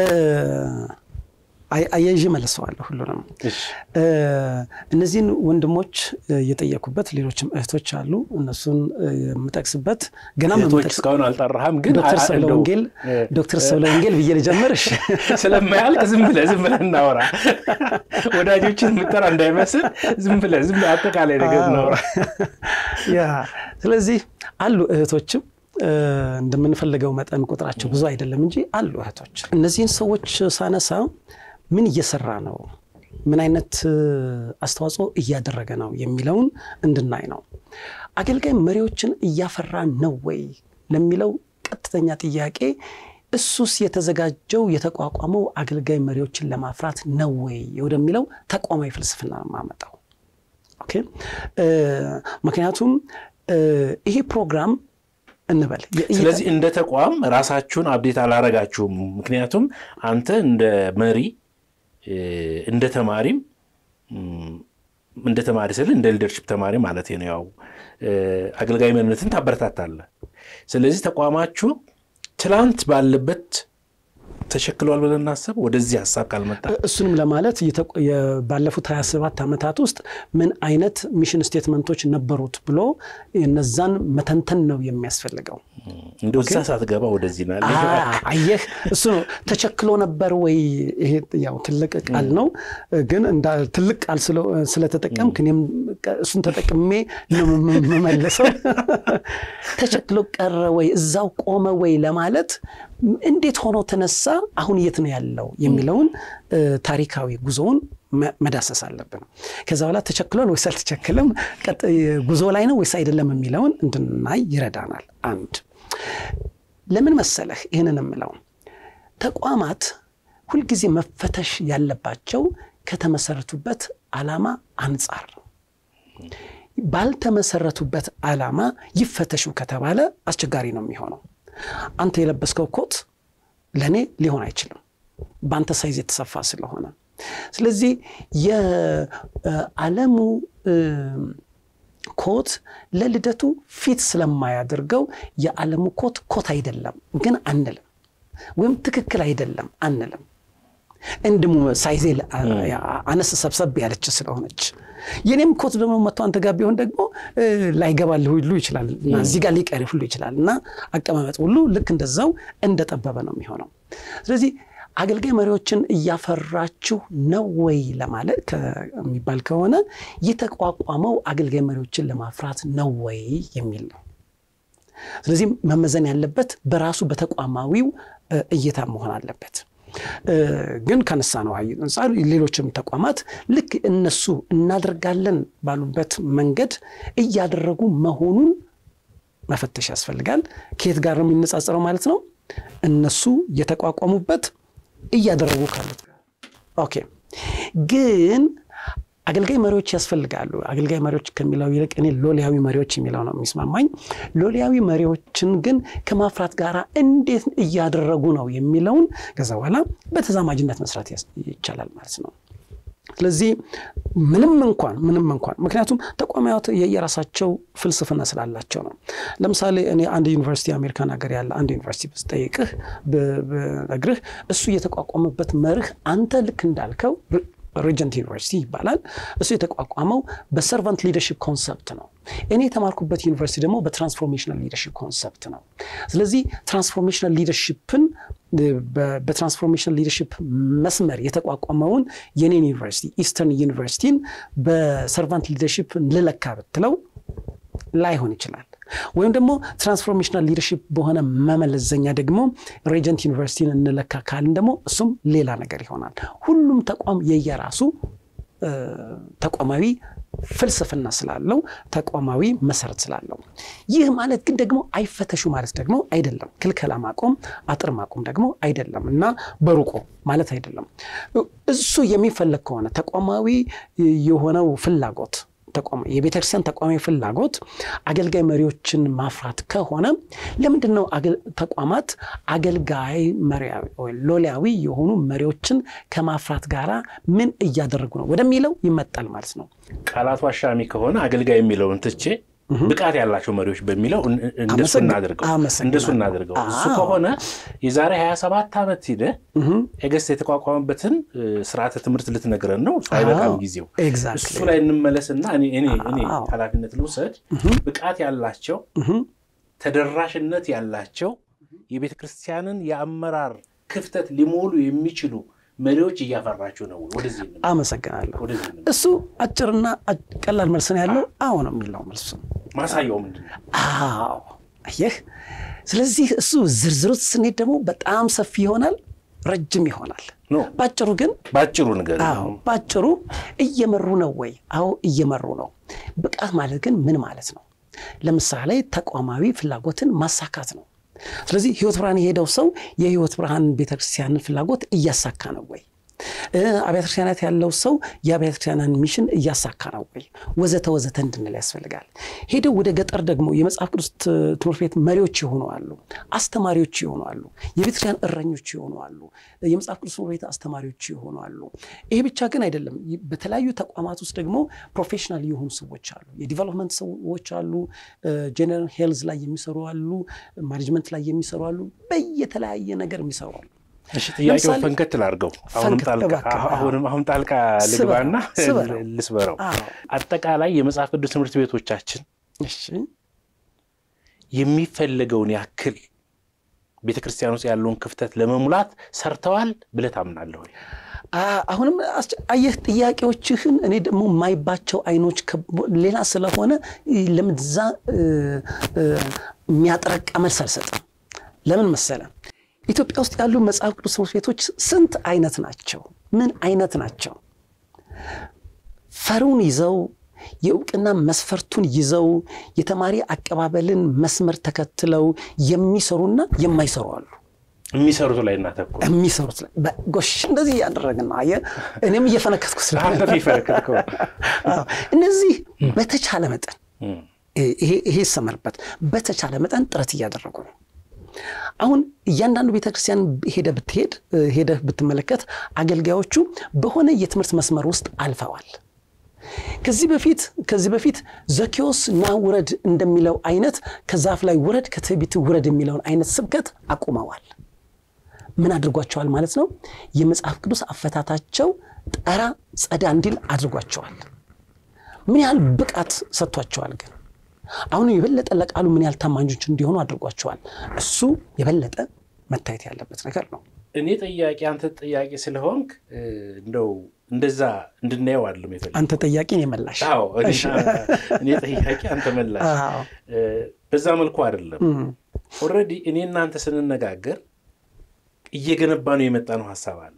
አያይዤ መልሰዋለሁ ሁሉንም። እነዚህን ወንድሞች የጠየኩበት ሌሎችም እህቶች አሉ። እነሱን የምጠቅስበት ገና እስካሁን አልጠራህም፣ ግን ዶክተር ሰብለወንጌል ዶክተር ሰብለወንጌል ብዬ ልጀምርሽ ስለማያልቅ ዝም ብለህ ዝም ብለህ እናውራ። ወዳጆችን የምጠራ እንዳይመስል ዝም ብለህ ዝም ብለህ አጠቃላይ ነገር እናውራ። ያ ስለዚህ አሉ እህቶችም እንደምንፈልገው መጠን ቁጥራቸው ብዙ አይደለም እንጂ አሉ እህቶች። እነዚህን ሰዎች ሳነሳ ምን እየሰራ ነው፣ ምን አይነት አስተዋጽኦ እያደረገ ነው የሚለውን እንድናይ ነው። አገልጋይ መሪዎችን እያፈራ ነው ወይ ለሚለው ቀጥተኛ ጥያቄ እሱስ የተዘጋጀው የተቋቋመው አገልጋይ መሪዎችን ለማፍራት ነው ወይ ወደሚለው ተቋማዊ ፍልስፍና ማመጣው። ኦኬ ምክንያቱም ይሄ ፕሮግራም እንበል ስለዚህ እንደ ተቋም ራሳችሁን አብዴት አላረጋችሁም። ምክንያቱም አንተ እንደ መሪ እንደ ተማሪም እንደ ተማሪ ስል እንደ ሊደርሽፕ ተማሪ ማለት ነው። ያው አገልጋይ መሪነትን ታበረታታለህ። ስለዚህ ተቋማችሁ ትላንት ባለበት ተሸክሏል ብለን እናስብ። ወደዚህ ሀሳብ ካልመጣ እሱንም ለማለት ባለፉት 27 ዓመታት ውስጥ ምን አይነት ሚሽን ስቴትመንቶች ነበሩት ብሎ እነዛን መተንተን ነው የሚያስፈልገው። እንደው እዛ ሳትገባ ወደዚህ ና አየህ፣ እሱ ነው ተቸክሎ ነበር ወይ? ይሄ ያው ትልቅ ቃል ነው፣ ግን ትልቅ ቃል ስለተጠቀምክ እኔም እሱን ተጠቅሜ ነው የምመለሰው። ተቸክሎ ቀረ ወይ እዛው ቆመ ወይ ለማለት እንዴት ሆኖ ተነሳ፣ አሁን የት ነው ያለው የሚለውን ታሪካዊ ጉዞውን መዳሰስ አለብን። ከዛ በኋላ ተቸክሏል ወይስ አልተቸክልም፣ ጉዞ ላይ ነው ወይስ አይደለም የሚለውን እንድናይ ይረዳናል። አንድ ለምን መሰለህ ይህንን የምለው ተቋማት ሁልጊዜ መፈተሽ ያለባቸው ከተመሰረቱበት ዓላማ አንጻር ነው። ባልተመሰረቱበት ዓላማ ይፈተሹ ከተባለ አስቸጋሪ ነው የሚሆነው። አንተ የለበስከው ኮት ለእኔ ሊሆን አይችልም፣ በአንተ ሳይዝ የተሰፋ ስለሆነ። ስለዚህ የዓለሙ ኮት ለልደቱ ፊት ስለማያደርገው የዓለሙ ኮት ኮት አይደለም ግን አንልም፣ ወይም ትክክል አይደለም አንልም። እንድሙ ሳይዜ አነስ ሰብሰብ ያለች ስለሆነች የኔም ኮት ደግሞ መጥቶ አንተ ጋር ቢሆን ደግሞ ላይገባልህ ሁሉ ይችላል እና እዚህ ጋር ሊቀር ሁሉ ይችላል እና አቀማመጥ ሁሉ ልክ እንደዛው እንደጠበበ ነው የሚሆነው። ስለዚህ አገልጋይ መሪዎችን እያፈራችሁ ነው ወይ ለማለት ከሚባል ከሆነ የተቋቋመው አገልጋይ መሪዎችን ለማፍራት ነው ወይ የሚል ነው። ስለዚህ መመዘን ያለበት በራሱ በተቋማዊው እይታ መሆን አለበት። ግን ከነሳ ነው አንጻር ሌሎችም ተቋማት ልክ እነሱ እናደርጋለን ባሉበት መንገድ እያደረጉ መሆኑን መፈተሽ ያስፈልጋል። ከየት ጋር ነው የሚነጻጸረው ማለት ነው? እነሱ የተቋቋሙበት እያደረጉ ካሉት ጋር። ኦኬ ግን አገልጋይ መሪዎች ያስፈልጋሉ። አገልጋይ መሪዎች ከሚለው ይልቅ እኔ ሎሊያዊ መሪዎች የሚለው ነው የሚስማማኝ። ሎሊያዊ መሪዎችን ግን ከማፍራት ጋር እንዴት እያደረጉ ነው የሚለውን ከዛ በኋላ በተዛማጅነት መስራት ይቻላል ማለት ነው። ስለዚህ ምንም እንኳን ምንም እንኳን ምክንያቱም ተቋማት የየራሳቸው ፍልስፍና ስላላቸው ነው። ለምሳሌ እኔ አንድ ዩኒቨርሲቲ አሜሪካን ሀገር ያለ አንድ ዩኒቨርሲቲ ብጠይቅህ ብነግርህ እሱ የተቋቋመበት መርህ አንተ ልክ እንዳልከው ሬጀንት ዩኒቨርሲቲ ይባላል። እሱ የተቋቋመው በሰርቫንት ሊደርሽፕ ኮንሰፕት ነው። እኔ የተማርኩበት ዩኒቨርሲቲ ደግሞ በትራንስፎርሜሽናል ሊደርሽፕ ኮንሰፕት ነው። ስለዚህ ትራንስፎርሜሽናል ሊደርሽፕን በትራንስፎርሜሽናል ሊደርሽፕ መስመር የተቋቋመውን የኔን ዩኒቨርሲቲ ኢስተርን ዩኒቨርሲቲን በሰርቫንት ሊደርሽፕ ልለካ ብትለው ላይሆን ይችላል። ወይም ደግሞ ትራንስፎርሜሽናል ሊደርሽፕ በሆነ መመለዘኛ ደግሞ ሬጀንት ዩኒቨርሲቲን እንለካ ካልን ደግሞ እሱም ሌላ ነገር ይሆናል። ሁሉም ተቋም የየራሱ ተቋማዊ ፍልስፍና ስላለው ተቋማዊ መሰረት ስላለው፣ ይህ ማለት ግን ደግሞ አይፈተሹ ማለት ደግሞ አይደለም። ክልከላ ማቆም፣ አጥር ማቆም ደግሞ አይደለም እና በሩቆ ማለት አይደለም። እሱ የሚፈለግ ከሆነ ተቋማዊ የሆነው ፍላጎት የቤተክርስቲያን ተቋማዊ ፍላጎት አገልጋይ መሪዎችን ማፍራት ከሆነ ለምንድን ነው ተቋማት አገልጋይ ሎሊያዊ የሆኑ መሪዎችን ከማፍራት ጋር ምን እያደረጉ ነው ወደሚለው ይመጣል ማለት ነው። ቃላቱ አሻሚ ከሆነ አገልጋይ የሚለውን ትቼ ብቃት ያላቸው መሪዎች በሚለው እንደሱ እናድርገው እንደሱ እናድርገው። እሱ ከሆነ የዛሬ 27 ዓመት ሂደ ኤገስት የተቋቋመበትን ስርዓተ ትምህርት ልትነግረን ነው። እሱ አይበቃም ጊዜው። እሱ ላይ እንመለስና እኔ ኃላፊነት ልውሰድ። ብቃት ያላቸው ተደራሽነት ያላቸው የቤተ ክርስቲያንን የአመራር ክፍተት ሊሞሉ የሚችሉ መሪዎች እያፈራችሁ ነው። ወደዚህ አመሰግናለሁ። እሱ አጭርና ቀላል መልስ ነው ያለው። አዎ ነው የሚለው መልሱ። ማሳያው ምንድን ነው? አዎ አየህ። ስለዚህ እሱ ዝርዝሩት ስንሄድ ደግሞ በጣም ሰፊ ይሆናል፣ ረጅም ይሆናል። ባጭሩ ግን ባጭሩ ነገር ባጭሩ እየመሩ ነው ወይ? አዎ እየመሩ ነው። ብቃት ማለት ግን ምን ማለት ነው? ለምሳሌ ተቋማዊ ፍላጎትን ማሳካት ነው። ስለዚህ ህይወት ብርሃን የሄደው ሰው የህይወት ብርሃን ቤተክርስቲያንን ፍላጎት እያሳካ ነው ወይ? አብያተ ክርስቲያናት ያለው ሰው የአብያተ ክርስቲያናን ሚሽን እያሳካ ነው ወይ? ወዘተ ወዘተ እንድንል ያስፈልጋል። ሄደው ወደ ገጠር ደግሞ የመጽሐፍ ቅዱስ ትምህርት ቤት መሪዎች የሆኑ አሉ፣ አስተማሪዎች የሆኑ አሉ፣ የቤተክርስቲያን እረኞች የሆኑ አሉ፣ የመጽሐፍ ቅዱስ ትምህርት ቤት አስተማሪዎች የሆኑ አሉ። ይሄ ብቻ ግን አይደለም። በተለያዩ ተቋማት ውስጥ ደግሞ ፕሮፌሽናል የሆኑ ሰዎች አሉ፣ የዲቨሎፕመንት ሰዎች አሉ፣ ጀነራል ሄልዝ ላይ የሚሰሩ አሉ፣ ማኔጅመንት ላይ የሚሰሩ አሉ፣ በየተለያየ ነገር የሚሰሩ አሉ። እሺ ጥያቄው ፈንከት ላድርገው። አሁንም ጣልቃ ልግባና ልስበረው። አጠቃላይ የመጽሐፍ ቅዱስ ትምህርት ቤቶቻችን የሚፈለገውን ያክል ቤተ ክርስቲያን ውስጥ ያለውን ክፍተት ለመሙላት ሰርተዋል ብለህ ታምናለህ ወይ? አሁንም አየህ ጥያቄዎችህን እኔ ደግሞ የማይባቸው አይኖች ሌላ ስለሆነ ለምዛ የሚያጠረቃ መልስ አልሰጥም። ለምን መሰለ? ኢትዮጵያ ውስጥ ያሉ መጽሐፍ ቅዱስ ትምህርት ቤቶች ስንት አይነት ናቸው? ምን አይነት ናቸው? ፈሩን ይዘው የእውቅና መስፈርቱን ይዘው የተማሪ አቀባበልን መስመር ተከትለው የሚሰሩና የማይሰሩ አሉ። የሚሰሩት ላይ እናተኩር። የሚሰሩት ላይ ጎሽ፣ እንደዚህ እያደረግን ነው። አየህ፣ እኔም እየፈነከትኩ ስለፈነከትኩ እነዚህ በተቻለ መጠን ይሄ ይሰመርበት፣ በተቻለ መጠን ጥረት እያደረጉ ነው። አሁን እያንዳንዱ ቤተክርስቲያን ሄደ ብትሄድ ሄደህ ብትመለከት አገልጋዮቹ በሆነ የትምህርት መስመር ውስጥ አልፈዋል። ከዚህ በፊት ከዚህ በፊት ዘኬዎስ ና ውረድ እንደሚለው አይነት ከዛፍ ላይ ውረድ ከትዕቢት ውረድ የሚለውን አይነት ስብከት አቁመዋል። ምን አድርጓቸዋል ማለት ነው? የመጽሐፍ ቅዱስ አፈታታቸው ጠራ ጸዳ እንዲል አድርጓቸዋል። ምን ያህል ብቃት ሰጥቷቸዋል ግን አሁን የበለጠ ለቃሉ ምን ያህል ታማኞች እንዲሆኑ አድርጓቸዋል። እሱ የበለጠ መታየት ያለበት ነገር ነው። እኔ ጠያቂ አንተ ጠያቂ ስለሆንክ እንደው እንደዛ እንድናየው አይደለም የፈለግኩት። አንተ ጠያቂ እኔ መላሽ። አዎ እኔ ጠያቂ አንተ መላሽ። በዛ መልኩ አይደለም። ኦልሬዲ እኔ እናንተ ስንነጋገር እየገነባ ነው የመጣ ነው ሀሳብ አለ።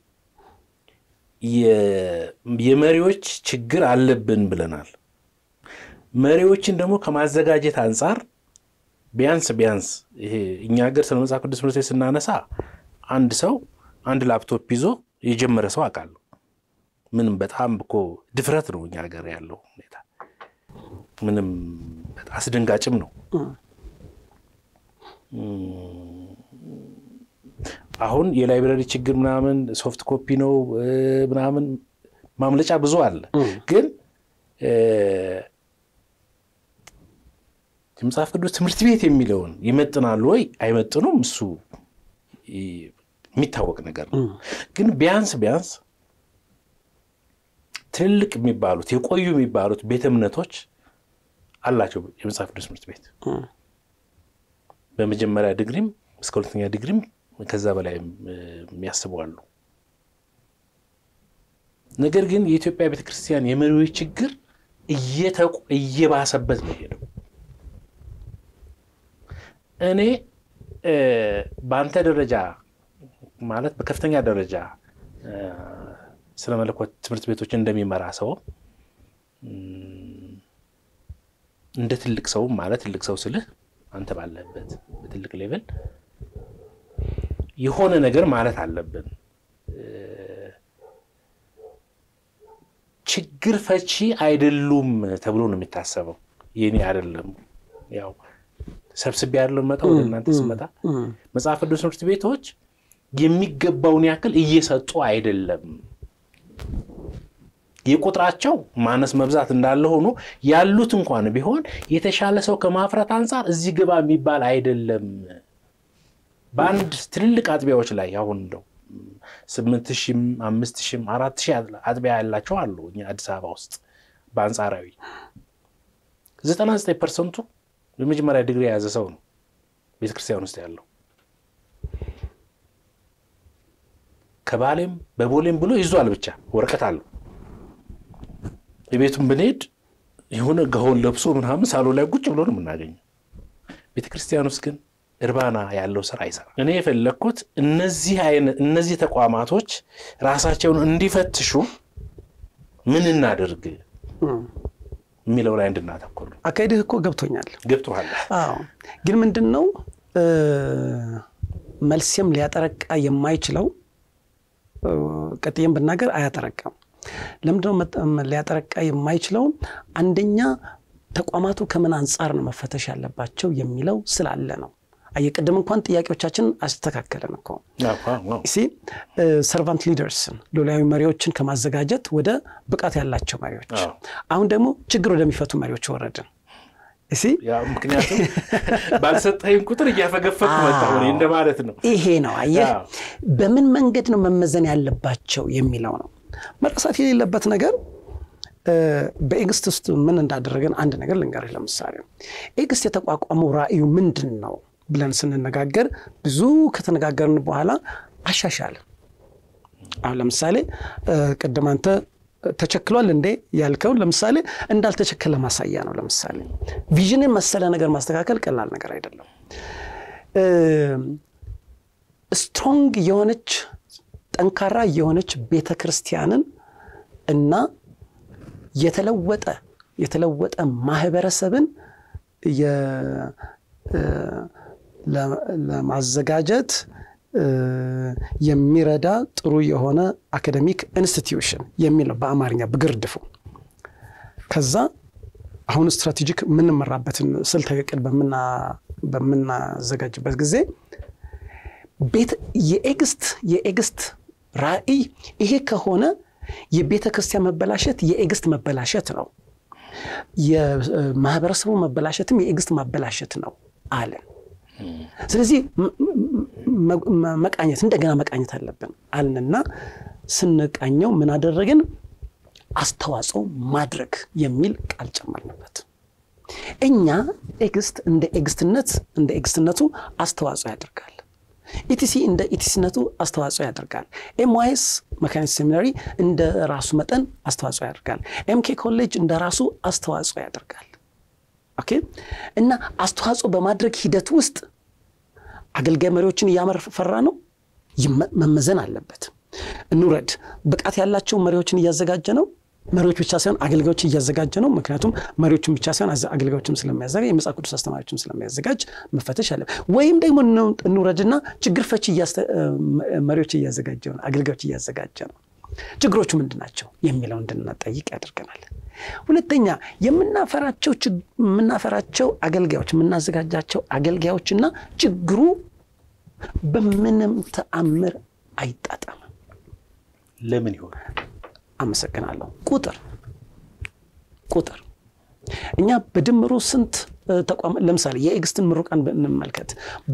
የመሪዎች ችግር አለብን ብለናል። መሪዎችን ደግሞ ከማዘጋጀት አንጻር ቢያንስ ቢያንስ ይሄ እኛ ሀገር ስለ መጽሐፍ ቅዱስ ትምህርት ቤት ስናነሳ አንድ ሰው አንድ ላፕቶፕ ይዞ የጀመረ ሰው አውቃለሁ። ምንም በጣም እኮ ድፍረት ነው እኛ ሀገር ያለው ሁኔታ፣ ምንም አስደንጋጭም ነው። አሁን የላይብረሪ ችግር ምናምን ሶፍት ኮፒ ነው ምናምን ማምለጫ ብዙ አለ ግን የመጽሐፍ ቅዱስ ትምህርት ቤት የሚለውን ይመጥናሉ ወይ አይመጥኑም? እሱ የሚታወቅ ነገር ነው። ግን ቢያንስ ቢያንስ ትልልቅ የሚባሉት የቆዩ የሚባሉት ቤተ እምነቶች አላቸው የመጽሐፍ ቅዱስ ትምህርት ቤት በመጀመሪያ ዲግሪም እስከ ሁለተኛ ዲግሪም ከዛ በላይ የሚያስቡ አሉ። ነገር ግን የኢትዮጵያ ቤተክርስቲያን የመሪዎች ችግር እየባሰበት ነው ሄደው እኔ በአንተ ደረጃ ማለት በከፍተኛ ደረጃ ስለ መለኮት ትምህርት ቤቶች እንደሚመራ ሰው እንደ ትልቅ ሰው ማለት ትልቅ ሰው ስልህ አንተ ባለበት በትልቅ ሌቨል የሆነ ነገር ማለት አለብን። ችግር ፈቺ አይደሉም ተብሎ ነው የሚታሰበው። የኔ አይደለም ያው ሰብስቤ ያለው መጣ ወደ እናንተ ስመጣ መጽሐፍ ቅዱስ ትምህርት ቤቶች የሚገባውን ያክል እየሰጡ አይደለም። የቁጥራቸው ማነስ መብዛት እንዳለ ሆኖ ያሉት እንኳን ቢሆን የተሻለ ሰው ከማፍራት አንጻር እዚህ ግባ የሚባል አይደለም። በአንድ ትልልቅ አጥቢያዎች ላይ አሁን እንደው ስምንት ሺህም አምስት ሺህም አራት ሺህ አጥቢያ ያላቸው አሉ እኛ አዲስ አበባ ውስጥ በአንጻራዊ ዘጠና ዘጠኝ ፐርሰንቱ የመጀመሪያ ዲግሪ የያዘ ሰው ነው ቤተክርስቲያን ውስጥ ያለው። ከባሌም በቦሌም ብሎ ይዟል ብቻ ወረቀት አለው። የቤቱን ብንሄድ የሆነ ገሆን ለብሶ ምናምን ሳሎ ላይ ቁጭ ብሎ ነው የምናገኘው። ቤተክርስቲያን ውስጥ ግን እርባና ያለው ስራ አይሰራም። እኔ የፈለግኩት እነዚህ አይነት እነዚህ ተቋማቶች ራሳቸውን እንዲፈትሹ ምን እናድርግ የሚለው ላይ እንድናተኩር ነው። አካሄድህ እኮ ገብቶኛል። ገብቶሃል? አዎ። ግን ምንድን ነው መልሴም ሊያጠረቃ የማይችለው ቀጥዬም ብናገር አያጠረቃም። ለምንድነው ሊያጠረቃ የማይችለው? አንደኛ ተቋማቱ ከምን አንጻር ነው መፈተሽ ያለባቸው የሚለው ስላለ ነው። አየቅድም እንኳን ጥያቄዎቻችን አስተካከለን እኮ ሲ ሰርቫንት ሊደርስን ሎላዊ መሪዎችን ከማዘጋጀት ወደ ብቃት ያላቸው መሪዎች፣ አሁን ደግሞ ችግር ወደሚፈቱ መሪዎች ወረድን። እሲ ምክንያቱም ባልሰጠኝ ቁጥር እያፈገፈኩ መጣሁ እንደማለት ነው። ይሄ ነው አየህ፣ በምን መንገድ ነው መመዘን ያለባቸው የሚለው ነው መረሳት የሌለበት ነገር። በኤግስት ውስጥ ምን እንዳደረገን አንድ ነገር ልንገርህ። ለምሳሌ ኤግስት የተቋቋመው ራዕዩ ምንድን ነው ብለን ስንነጋገር ብዙ ከተነጋገርን በኋላ አሻሻልን አሁን ለምሳሌ ቅድም አንተ ተቸክሏል እንዴ ያልከውን ለምሳሌ እንዳልተቸከለ ማሳያ ነው። ለምሳሌ ቪዥንን መሰለ ነገር ማስተካከል ቀላል ነገር አይደለም። ስትሮንግ የሆነች ጠንካራ የሆነች ቤተ ክርስቲያንን እና የተለወጠ የተለወጠ ማህበረሰብን ለማዘጋጀት የሚረዳ ጥሩ የሆነ አካደሚክ ኢንስቲትዩሽን የሚል ነው በአማርኛ በግርድፉ። ከዛ አሁን ስትራቴጂክ የምንመራበትን ስልታዊ ዕቅድ በምናዘጋጅበት ጊዜ ቤት የኤግስት የኤግስት ራዕይ ይሄ ከሆነ የቤተ ክርስቲያን መበላሸት የኤግስት መበላሸት ነው። የማህበረሰቡ መበላሸትም የኤግስት ማበላሸት ነው አለን። ስለዚህ መቃኘት እንደገና መቃኘት አለብን አልንና ስንቃኘው ምን አደረግን? አስተዋጽኦ ማድረግ የሚል ቃል ጨመርንበት። እኛ ኤግስት እንደ ኤግስትነት እንደ ኤግስትነቱ አስተዋጽኦ ያደርጋል። ኢቲሲ እንደ ኢቲሲነቱ አስተዋጽኦ ያደርጋል። ኤምዋይስ መካኒክስ ሴሚናሪ እንደ ራሱ መጠን አስተዋጽኦ ያደርጋል። ኤምኬ ኮሌጅ እንደ ራሱ አስተዋጽኦ ያደርጋል። ኦኬ እና አስተዋጽኦ በማድረግ ሂደት ውስጥ አገልጋይ መሪዎችን እያመፈራ ነው፣ መመዘን አለበት። እንውረድ። ብቃት ያላቸው መሪዎችን እያዘጋጀ ነው። መሪዎች ብቻ ሳይሆን አገልጋዮች እያዘጋጀ ነው። ምክንያቱም መሪዎችን ብቻ ሳይሆን አገልጋዮችም ስለሚያዘጋጅ የመጽሐፍ ቅዱስ አስተማሪዎችም ስለሚያዘጋጅ መፈተሽ አለ። ወይም ደግሞ እንውረድና ችግር ፈቺ መሪዎች እያዘጋጀ ነው፣ አገልጋዮች እያዘጋጀ ነው። ችግሮቹ ምንድን ናቸው የሚለው እንድንጠይቅ ያደርገናል። ሁለተኛ የምናፈራቸው የምናፈራቸው አገልጋዮች የምናዘጋጃቸው አገልጋዮችና ችግሩ በምንም ተአምር አይጣጣምም። ለምን ይሆን? አመሰግናለሁ። ቁጥር ቁጥር እኛ በድምሩ ስንት ተቋም ለምሳሌ የኤግስትን ምሩቃን እንመልከት።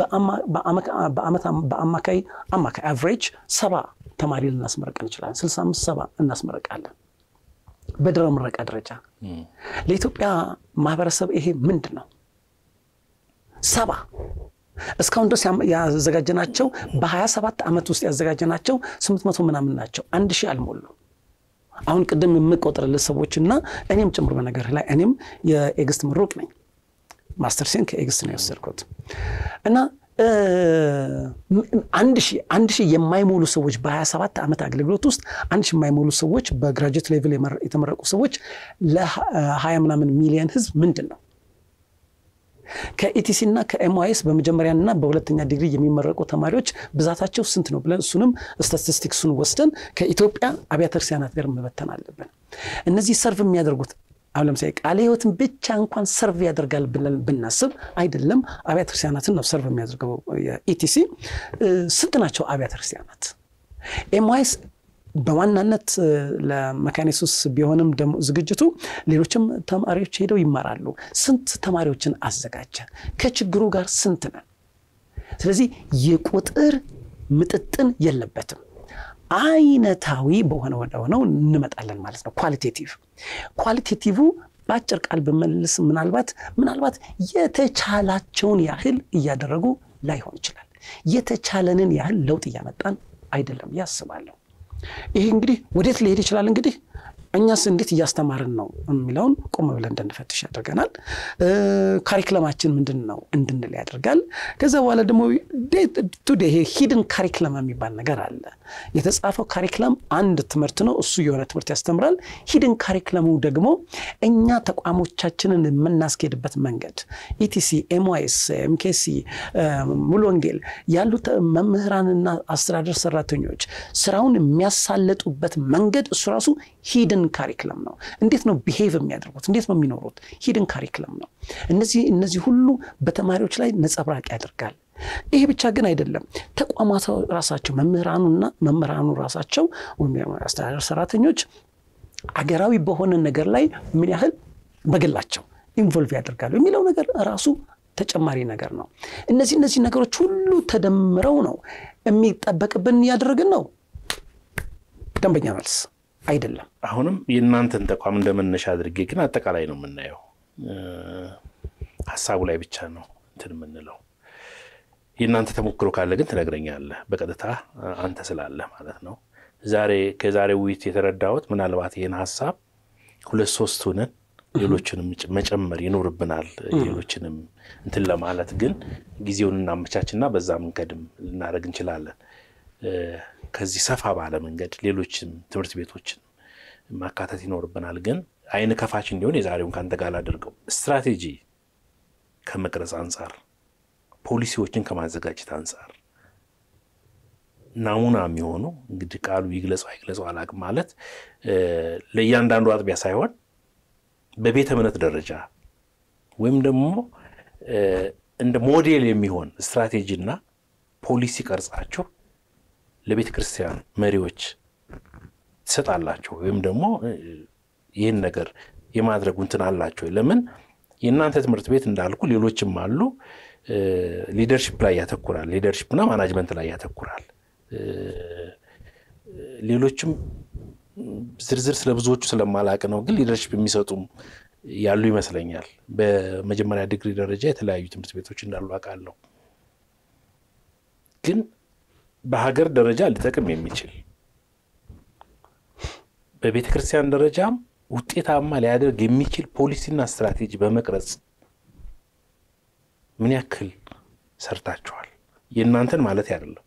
በአማካይ አማካይ አቨሬጅ ሰባ ተማሪ ልናስመረቅ እንችላለን። ስልሳ አምስት ሰባ እናስመረቃለን በድህረ ምረቃ ደረጃ። ለኢትዮጵያ ማህበረሰብ ይሄ ምንድን ነው? ሰባ እስካሁን ድረስ ያዘጋጀናቸው በ27 ዓመት ውስጥ ያዘጋጀናቸው ስምንት መቶ ምናምን ናቸው። አንድ ሺህ አልሞሉ። አሁን ቅድም የምቆጥርልህ ሰዎችና እኔም ጭምር በነገር ላይ እኔም የኤግስት ምሩቅ ነኝ። ማስተርሴን ከኤግስት ነው የወሰድኩት እና አንድ ሺህ አንድ ሺህ የማይሞሉ ሰዎች በ27 ዓመት አገልግሎት ውስጥ አንድ ሺህ የማይሞሉ ሰዎች በግራጁዌት ሌቭል የተመረቁ ሰዎች ለ20 ምናምን ሚሊየን ህዝብ ምንድን ነው? ከኢቲሲ እና ከኤምዋይስ በመጀመሪያና በሁለተኛ ዲግሪ የሚመረቁ ተማሪዎች ብዛታቸው ስንት ነው ብለን እሱንም ስታቲስቲክሱን ወስደን ከኢትዮጵያ አብያተ ክርስቲያናት ጋር መበተን አለብን። እነዚህ ሰርቭ የሚያደርጉት አሁን ለምሳሌ ቃለ ሕይወትን ብቻ እንኳን ሰርቭ ያደርጋል ብለን ብናስብ አይደለም፣ አብያተ ክርስቲያናትን ነው ሰርቭ የሚያደርገው የኢቲሲ። ስንት ናቸው አብያተ ክርስቲያናት? ኤምዋይስ በዋናነት ለመካኒሱስ ቢሆንም ደግሞ ዝግጅቱ ሌሎችም ተማሪዎች ሄደው ይማራሉ። ስንት ተማሪዎችን አዘጋጀ? ከችግሩ ጋር ስንት ነን? ስለዚህ የቁጥር ምጥጥን የለበትም። አይነታዊ በሆነ ወደሆነው እንመጣለን ማለት ነው። ኳሊቴቲቭ ኳሊቴቲቭ በአጭር ቃል ብመልስ ምናልባት ምናልባት የተቻላቸውን ያህል እያደረጉ ላይሆን ይችላል። የተቻለንን ያህል ለውጥ እያመጣን አይደለም ያስባለሁ። ይሄ እንግዲህ ወዴት ሊሄድ ይችላል? እንግዲህ እኛስ እንዴት እያስተማርን ነው የሚለውን ቆም ብለን እንድንፈትሽ ያደርገናል። ካሪክለማችን ምንድን ነው እንድንል ያደርጋል። ከዛ በኋላ ደግሞ ቱዴ ይሄ ሂድን ካሪክለም የሚባል ነገር አለ። የተጻፈው ካሪክለም አንድ ትምህርት ነው፣ እሱ የሆነ ትምህርት ያስተምራል። ሂድን ካሪክለሙ ደግሞ እኛ ተቋሞቻችንን የምናስኬድበት መንገድ ኢቲሲ፣ ኤምዋይስ፣ ኤምኬሲ፣ ሙሉ ወንጌል ያሉት መምህራንና አስተዳደር ሰራተኞች ስራውን የሚያሳለጡበት መንገድ እሱ ራሱ ሂድን ካሪክለም ነው። እንዴት ነው ቢሄቭ የሚያደርጉት? እንዴት ነው የሚኖሩት? ሂድን ካሪክለም ነው። እነዚህ እነዚህ ሁሉ በተማሪዎች ላይ ነጸብራቅ ያደርጋል። ይሄ ብቻ ግን አይደለም። ተቋማት ራሳቸው መምህራኑና መምህራኑ ራሳቸው ወይም አስተዳደር ሰራተኞች አገራዊ በሆነ ነገር ላይ ምን ያህል በግላቸው ኢንቮልቭ ያደርጋሉ የሚለው ነገር ራሱ ተጨማሪ ነገር ነው። እነዚህ እነዚህ ነገሮች ሁሉ ተደምረው ነው የሚጠበቅብን እያደረግን ነው። ደንበኛ መልስ አይደለም። አሁንም የእናንተን ተቋም እንደመነሻ አድርጌ ግን አጠቃላይ ነው የምናየው። ሀሳቡ ላይ ብቻ ነው እንትን የምንለው። የእናንተ ተሞክሮ ካለ ግን ትነግረኛለህ፣ በቀጥታ አንተ ስላለህ ማለት ነው። ዛሬ ከዛሬ ውይይት የተረዳሁት ምናልባት ይህን ሀሳብ ሁለት ሶስት ሆነን ሌሎችንም መጨመር ይኖርብናል። ሌሎችንም እንትን ለማለት ግን ጊዜውን እናመቻችና በዛ መንገድም ልናደርግ እንችላለን። ከዚህ ሰፋ ባለ መንገድ ሌሎችም ትምህርት ቤቶችን ማካተት ይኖርብናል። ግን አይን ከፋች እንዲሆን የዛሬውን ከአንተ ጋር ላደርገው ስትራቴጂ ከመቅረጽ አንጻር፣ ፖሊሲዎችን ከማዘጋጀት አንጻር ናሙና የሚሆኑ እንግዲህ ቃሉ ይግለጸው አይግለጸው አላቅም ማለት ለእያንዳንዱ አጥቢያ ሳይሆን በቤተ እምነት ደረጃ ወይም ደግሞ እንደ ሞዴል የሚሆን ስትራቴጂና ፖሊሲ ቀርጻችሁ ለቤተ ክርስቲያን መሪዎች ትሰጣላችሁ ወይም ደግሞ ይህን ነገር የማድረጉ እንትን አላቸው። ለምን የእናንተ ትምህርት ቤት እንዳልኩ ሌሎችም አሉ። ሊደርሽፕ ላይ ያተኩራል። ሊደርሽፕና ማናጅመንት ላይ ያተኩራል። ሌሎችም ዝርዝር ስለ ብዙዎቹ ስለማላቅ ነው፣ ግን ሊደርሽፕ የሚሰጡም ያሉ ይመስለኛል። በመጀመሪያ ዲግሪ ደረጃ የተለያዩ ትምህርት ቤቶች እንዳሉ አውቃለሁ። ግን በሀገር ደረጃ ሊጠቅም የሚችል በቤተ ክርስቲያን ደረጃም ውጤታማ ሊያደርግ የሚችል ፖሊሲና ስትራቴጂ በመቅረጽ ምን ያክል ሰርታችኋል? የእናንተን ማለት አይደለም።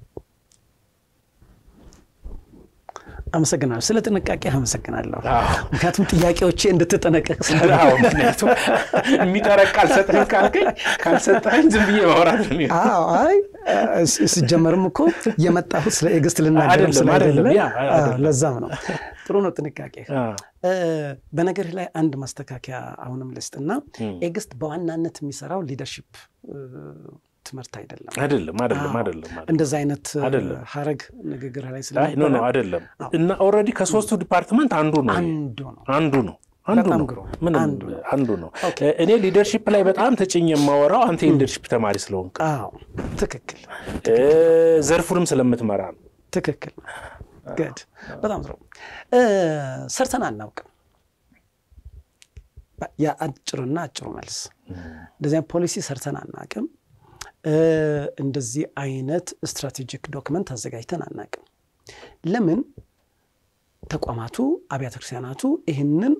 አመሰግናለሁ። ስለ ጥንቃቄ አመሰግናለሁ። ምክንያቱም ጥያቄዎቼ እንድትጠነቀቅ ምክንያቱም የሚጠረቅ ካልሰጠኝ ካልከኝ ካልሰጠኝ ዝም ብዬ ማውራት ነው። አይ ሲጀመርም እኮ የመጣሁት ስለ ኤግስት ልናገርም ስላይደለ ለዛም ነው። ጥሩ ነው ጥንቃቄ። በነገርህ ላይ አንድ ማስተካከያ አሁንም ልስጥና ኤግስት በዋናነት የሚሰራው ሊደርሺፕ ትምህርት አይደለም አይደለም አይደለም አይደለም እንደዛ አይነት ሀረግ ንግግር ላይ ኖ ኖ አይደለም እና ኦልሬዲ ከሶስቱ ዲፓርትመንት አንዱ ነው አንዱ ነው አንዱ ነው አንዱ ነው ምንም አንዱ ነው እኔ ሊደርሺፕ ላይ በጣም ተጭኝ የማወራው አንተ የሊደርሺፕ ተማሪ ስለሆንክ ትክክል ዘርፉንም ስለምትመራ ነው ትክክል ገድ በጣም ጥሩ ሰርተን አናውቅም የአጭርና አጭሩ መልስ እንደዚያ ፖሊሲ ሰርተን አናውቅም እንደዚህ አይነት ስትራቴጂክ ዶክመንት አዘጋጅተን አናውቅም። ለምን ተቋማቱ አብያተ ክርስቲያናቱ ይህንን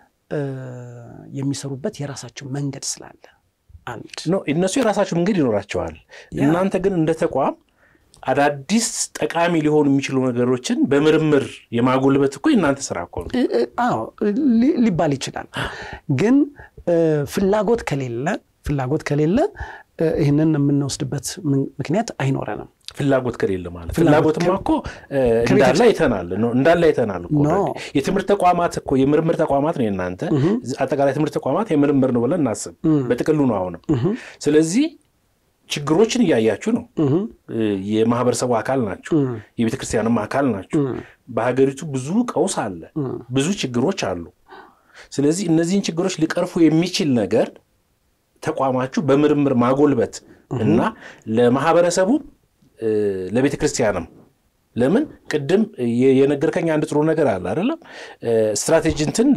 የሚሰሩበት የራሳቸው መንገድ ስላለ አንድ እነሱ የራሳቸው መንገድ ይኖራቸዋል። እናንተ ግን እንደ ተቋም አዳዲስ ጠቃሚ ሊሆኑ የሚችሉ ነገሮችን በምርምር የማጎልበት እኮ የእናንተ ስራ እኮ ነው። አዎ ሊባል ይችላል። ግን ፍላጎት ከሌለ ፍላጎት ከሌለ ይህንን የምንወስድበት ምክንያት አይኖረንም። ፍላጎት ከሌለ ማለት ፍላጎትማ እኮ እንዳለ አይተናል እንዳለ አይተናል እኮ የትምህርት ተቋማት እኮ የምርምር ተቋማት ነው የእናንተ አጠቃላይ ትምህርት ተቋማት የምርምር ነው ብለን እናስብ በጥቅሉ ነው አሁንም ስለዚህ ችግሮችን እያያችሁ ነው የማህበረሰቡ አካል ናቸው የቤተ ክርስቲያንም አካል ናቸው በሀገሪቱ ብዙ ቀውስ አለ ብዙ ችግሮች አሉ ስለዚህ እነዚህን ችግሮች ሊቀርፉ የሚችል ነገር ተቋማችሁ በምርምር ማጎልበት እና ለማህበረሰቡ ለቤተ ክርስቲያንም ለምን ቅድም የነገርከኝ አንድ ጥሩ ነገር አለ አይደለም ስትራቴጂ እንትን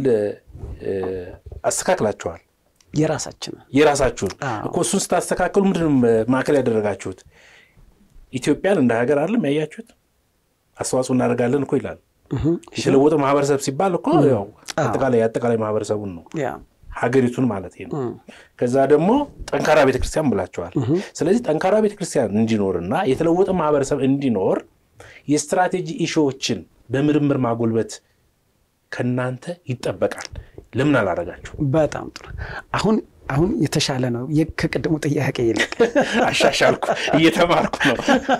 አስተካክላችኋል የራሳችን የራሳችሁን እኮ እሱን ስታስተካክሉ ምንድን ማዕከል ያደረጋችሁት ኢትዮጵያን እንደ ሀገር አይደለም ያያችሁት አስተዋጽኦ እናደርጋለን እኮ ይላል የተለወጠ ማህበረሰብ ሲባል እኮ ያው አጠቃላይ አጠቃላይ ማህበረሰቡን ነው ሀገሪቱን ማለት ነው። ከዛ ደግሞ ጠንካራ ቤተክርስቲያን ብላቸዋል። ስለዚህ ጠንካራ ቤተክርስቲያን እንዲኖርና የተለወጠ ማህበረሰብ እንዲኖር የስትራቴጂ ኢሾዎችን በምርምር ማጎልበት ከእናንተ ይጠበቃል። ለምን አላረጋችሁ? በጣም ጥሩ። አሁን አሁን የተሻለ ነው ከቅድሙ ጥያቄ ይልቅ አሻሻልኩ፣ እየተማርኩ ነው።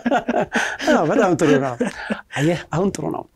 በጣም ጥሩ ነው። አየህ፣ አሁን ጥሩ ነው።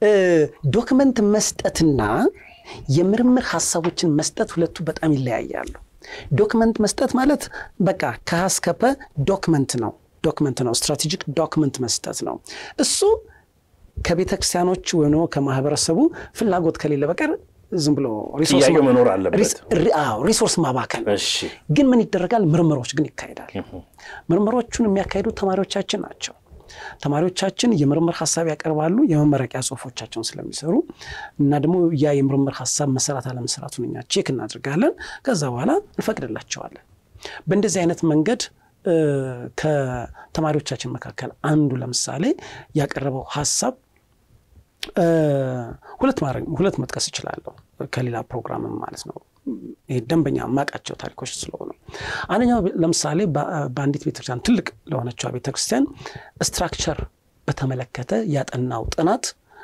ዶክመንት መስጠትና የምርምር ሀሳቦችን መስጠት ሁለቱ በጣም ይለያያሉ። ዶክመንት መስጠት ማለት በቃ ከሀስከፐ ዶክመንት ነው ዶክመንት ነው ስትራቴጂክ ዶክመንት መስጠት ነው። እሱ ከቤተ ክርስቲያኖች ወይም ደግሞ ከማህበረሰቡ ፍላጎት ከሌለ በቀር ዝም ብሎ ጥያቄው መኖር አለበት። ሪሶርስ ማባከል። ግን ምን ይደረጋል? ምርምሮች ግን ይካሄዳል። ምርምሮቹን የሚያካሂዱት ተማሪዎቻችን ናቸው። ተማሪዎቻችን የምርምር ሀሳብ ያቀርባሉ የመመረቂያ ጽሁፎቻቸውን ስለሚሰሩ እና ደግሞ ያ የምርምር ሀሳብ መሰራት አለመሰራቱን እኛ ቼክ እናድርጋለን። ከዛ በኋላ እንፈቅድላቸዋለን። በእንደዚህ አይነት መንገድ ከተማሪዎቻችን መካከል አንዱ ለምሳሌ ያቀረበው ሀሳብ ሁለት ማድረግ ሁለት መጥቀስ እችላለሁ ከሌላ ፕሮግራምም ማለት ነው። ይሄ ደንበኛ የማውቃቸው ታሪኮች ስለሆኑ አንደኛው ለምሳሌ በአንዲት ቤተክርስቲያን ትልቅ ለሆነችው ቤተክርስቲያን ስትራክቸር በተመለከተ ያጠናው ጥናት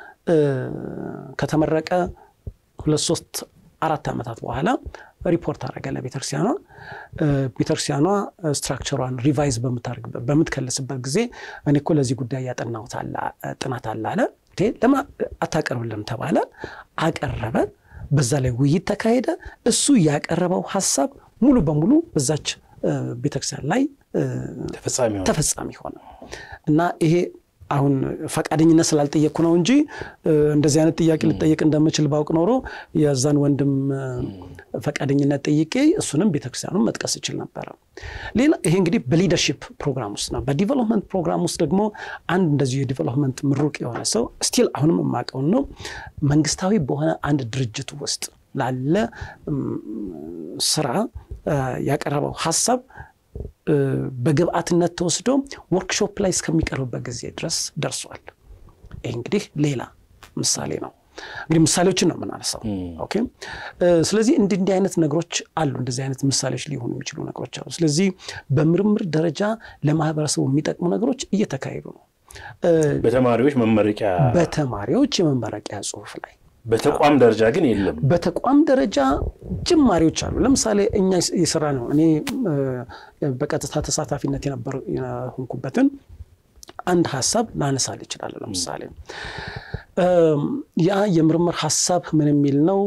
ከተመረቀ ሁለት ሶስት አራት ዓመታት በኋላ ሪፖርት አደረገ ለቤተክርስቲያኗ። ቤተክርስቲያኗ ስትራክቸሯን ሪቫይዝ በምትከልስበት ጊዜ እኔ እኮ ለዚህ ጉዳይ ያጠናሁት ጥናት አለ አለ። ለምን አታቀርብልም ተባለ። አቀረበ። በዛ ላይ ውይይት ተካሄደ። እሱ ያቀረበው ሀሳብ ሙሉ በሙሉ በዛች ቤተክርስቲያን ላይ ተፈጻሚ ሆነ እና ይሄ አሁን ፈቃደኝነት ስላልጠየቅኩ ነው እንጂ እንደዚህ አይነት ጥያቄ ልጠየቅ እንደምችል ባውቅ ኖሮ የዛን ወንድም ፈቃደኝነት ጠይቄ እሱንም ቤተክርስቲያኑን መጥቀስ እችል ነበረ። ሌላ ይሄ እንግዲህ በሊደርሺፕ ፕሮግራም ውስጥ ነው። በዲቨሎፕመንት ፕሮግራም ውስጥ ደግሞ አንድ እንደዚሁ የዲቨሎፕመንት ምሩቅ የሆነ ሰው ስቲል አሁንም የማውቀውን ነው መንግስታዊ በሆነ አንድ ድርጅት ውስጥ ላለ ስራ ያቀረበው ሀሳብ በግብአትነት ተወስዶ ወርክሾፕ ላይ እስከሚቀርብበት ጊዜ ድረስ ደርሷል። ይህ እንግዲህ ሌላ ምሳሌ ነው። እንግዲህ ምሳሌዎችን ነው የምናነሳው። ኦኬ። ስለዚህ እንዲህ እንዲህ አይነት ነገሮች አሉ። እንደዚህ አይነት ምሳሌዎች ሊሆኑ የሚችሉ ነገሮች አሉ። ስለዚህ በምርምር ደረጃ ለማህበረሰቡ የሚጠቅሙ ነገሮች እየተካሄዱ ነው። በተማሪዎች መመረቂያ በተማሪዎች የመመረቂያ ጽሁፍ ላይ በተቋም ደረጃ ግን የለም። በተቋም ደረጃ ጅማሬዎች አሉ። ለምሳሌ እኛ የሰራ ነው እኔ በቀጥታ ተሳታፊነት የሆንኩበትን አንድ ሀሳብ ላነሳል ይችላለሁ። ለምሳሌ ያ የምርምር ሀሳብ ምን የሚል ነው?